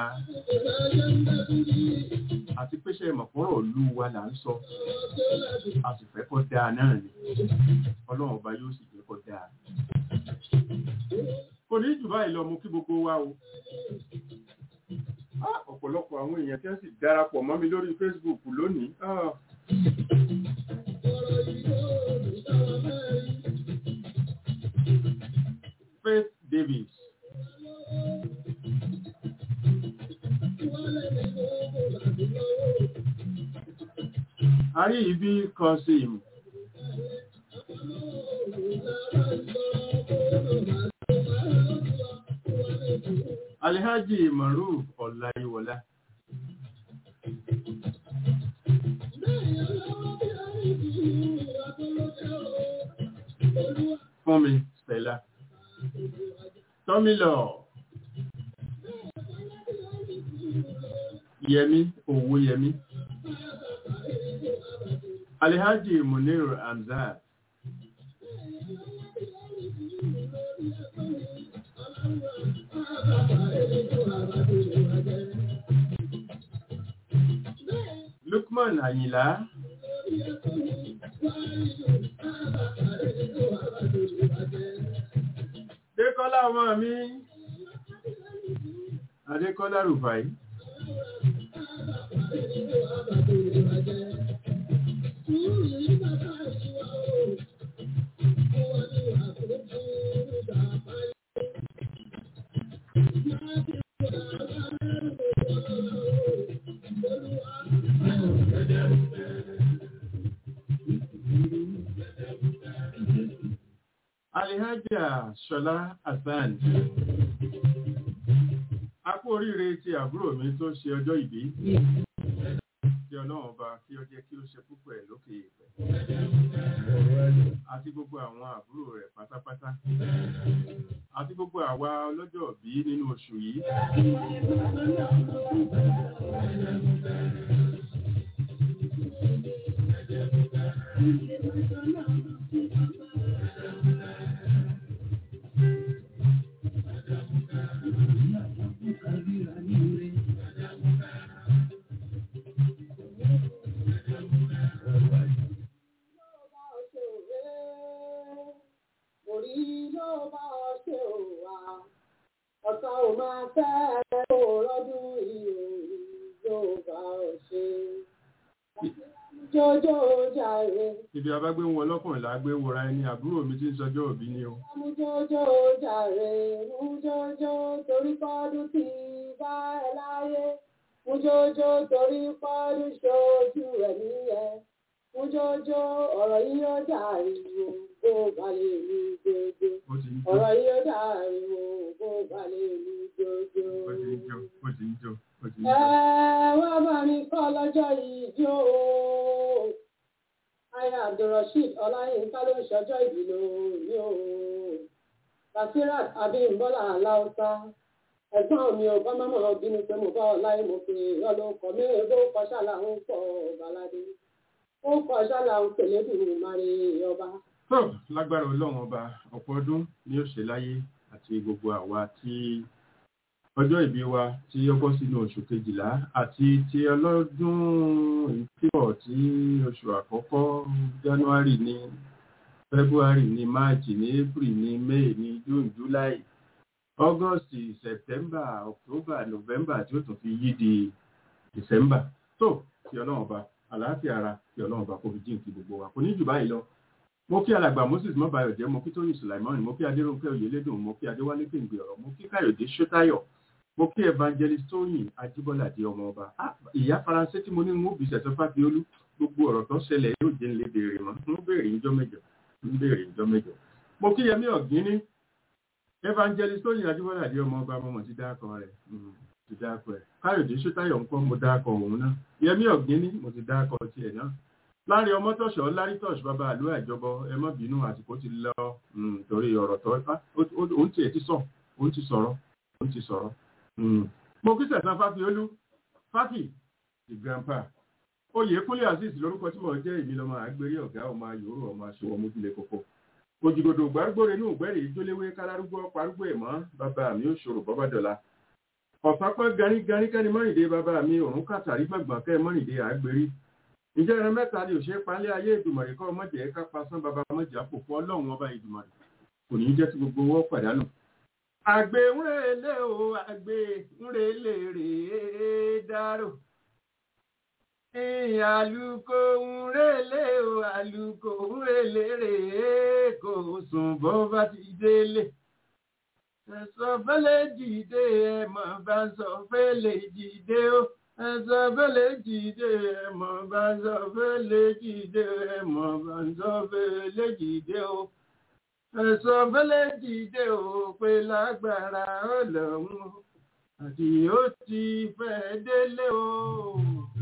Speaker 3: àti péṣẹ mọ̀kọ́rọ̀ ìlú wa là ń sọ a sì fẹ́ kó dáa náà ni ọlọ́run ọba yóò sì jẹ́ kò ní jù báyìí lọ mú kí gbogbo wa o Ah, ọ̀pọ̀lọpọ̀ àwọn èèyàn tí wọ́n sì darapọ̀ mọ́ mi lórí Facebook lónìí Ah. Faith Davis Ari ibi kan sí ìmù. Alhaji Maruf Ọláyíwọlá. Fúnmi Stella. Tọ́mílọ̀. Yẹmí Owó Yẹmí. Alhaji Munir Hamzat. Lukman Àyìnlá. Dékọ́lá ọmọ mi. Adékọ́lá Rùfàí. Alihaja Ṣọlá Hassan. A kú oríire ti àbúrò mi tó ṣe ọjọ́ ìbí. Kí ọlọ́run ọba kí ó jẹ́ kí ó ṣe púpọ̀ ẹ̀ lókè ìpẹ́. Àti gbogbo àwọn àbúrò rẹ̀ pátápátá. Àti gbogbo àwa ọlọ́jọ́ bí nínú oṣù yìí.
Speaker 1: Orí ló bá ọ ṣe òwà, ọ̀tá ò máa fẹ́ ẹ kó lọ́dún ìròyìn ló bá ọ ṣe. Jójó jàre,
Speaker 3: Ibi abágbé wọn lọ́kùnrin lágbé wọra ẹni àbúrò mi tí ń sọjọ́ òbí ni o.
Speaker 1: mú jójó jàre, mú jójó torí pọ́dún tí bá ẹ láyé. Mú jójó torí pọ́dún ṣojú ẹ̀ níyẹn. Mú jójó ọ̀rọ̀ yìí ó dàríwò bó balẹ̀ ní jójó.
Speaker 3: Ó ti ń jó,
Speaker 1: Ọ̀rọ̀ yìí ó dàríwò bó balẹ̀ ní jójó.
Speaker 3: ó ti ń jó, ó ti ń jó, ó ti ń
Speaker 1: Ẹ
Speaker 3: jó.
Speaker 1: wá bá mi kọ́ lọ́jọ́ yìí jó o. Aya Abdulrasheed Ọláyínká ló ń ṣọjọ́ ìbí lónìí o. Basirat Abímbọ́lá Aláùsá. Ẹ̀gbọ́n mi ò bá mọ́mọ́ bínú pé mo bá ọ láyé mo pè é ọlọ́kọ̀ mi ò bó kọ́ ṣàlà ń pọ̀ Bàládé. Ó kọ́ ṣàlà ń pèlè dùn Mari ọba.
Speaker 3: tó lágbára ọlọ́run ọba ọ̀pọ̀ ọdún ni ó ṣe láyé àti gbogbo àwa tí ọjọ́ ìbí wa tí ó bọ́ sínú oṣù kejìlá àti ti ọlọ́dún ìpínlẹ̀ tí oṣù àkọ́kọ́ january ní february ní march ní april ní may ní june july august september october november tí ó tún fi yí di december tó kí ọlọ́run ọba àlàáfíà ara kí ọlọ́run ọba kó fi jíǹkí gbogbo wa kò ní jù báyìí lọ mo kí alàgbà moses mọbàyọjẹ mo kí tóyìn sulaimon mo kí adéròǹkẹ́ oyèlédùn mo kí adéwálé kéǹgbè ọ̀rọ̀ mo kí káyọ̀dé ṣótáyọ̀ mo kí evangelist tóyìn ajíbọ́ládé ọmọ ọba Ah, ìyá faransé tí mo ní ń bí sẹ̀sọ́ fáfiolú gbogbo ọ̀rọ̀ tó ṣẹlẹ̀ yóò jẹ́ nílé béèrè mọ́ ń béèrè níjọ́ mẹ́jọ ń béèrè níjọ́ mẹ́jọ mo kí yẹmí ọ̀gíní evangelist tóyìn ajíbọ́ládé ọmọ ọba mo mọ̀ ti dákọ rẹ̀ Mm, ti dákọ ẹ̀ káyọ̀dé ṣótáyọ̀ ńkọ́ mo dákọ òun náà yẹmí ọ̀gíní mo ti dákọ tiẹ̀ náà láàrin ọmọ tọ̀ṣọ́ lárí tọ̀ṣ bàbá àlú àjọbọ ẹ má bínú àsìkò ti lọ mm, torí ọ̀rọ̀ tó ipá òun tiẹ̀ ti sọ òun ti sọ̀rọ̀ òun ti sọ̀rọ̀ Mm. mo kí sẹ̀sán fáfiolú fáfì the grandpa oyèkúnlé azeez lórúkọ tí mo jẹ́ èmi lọ́mọ àgbérí ọ̀gá ọmọ ayòrò ọmọ aṣọwọ́ mójúlé kókó òjìgòdò gbàgbóre ní ògbẹ́rì ìjóléwé kálárúgbó parúgbó ẹ̀mọ́ bàbá mi ò ṣòro bọ́bá dọ̀la ọ̀sápẹ́ garígarí kẹ́ni mọ́rìndé bàbá mi òrùn kàtàrí gbọ̀ngbọ̀n kẹ́ mọ́rìndé àgbérí ǹjẹ́ ẹran mẹ́ta ni òṣèré palẹ́ ayé ìdùmọ̀rẹ́ kọ́ ọmọdé ká pasán bàbá ọmọdé àpòpọ̀ ọlọ́run ọba ìdùmọ̀rẹ́ kò ní í jẹ́ tí gbogbo owó pàdánù àgbè ńrèlè o àgbè ńrèlè rèé dárò àlùkò ńrèlè o àlùkò ńrèlè rèé kò sùn bó bá ti délé ẹ̀sọ́ fẹ́lẹ́ dìde ẹ̀mọ̀ bá sọ fẹ́lẹ́ dìde o ẹ̀sọ́ fẹ́lẹ́ dìde ẹ̀mọ̀ bá sọ fẹ́lẹ́ dìde ẹ̀mọ̀ bá sọ fẹ́lẹ́ dìde o ẹ̀sọ́ fẹ́lẹ́ dìde o pé lágbára ọlọ́run àti ó ti fẹ́ délé o.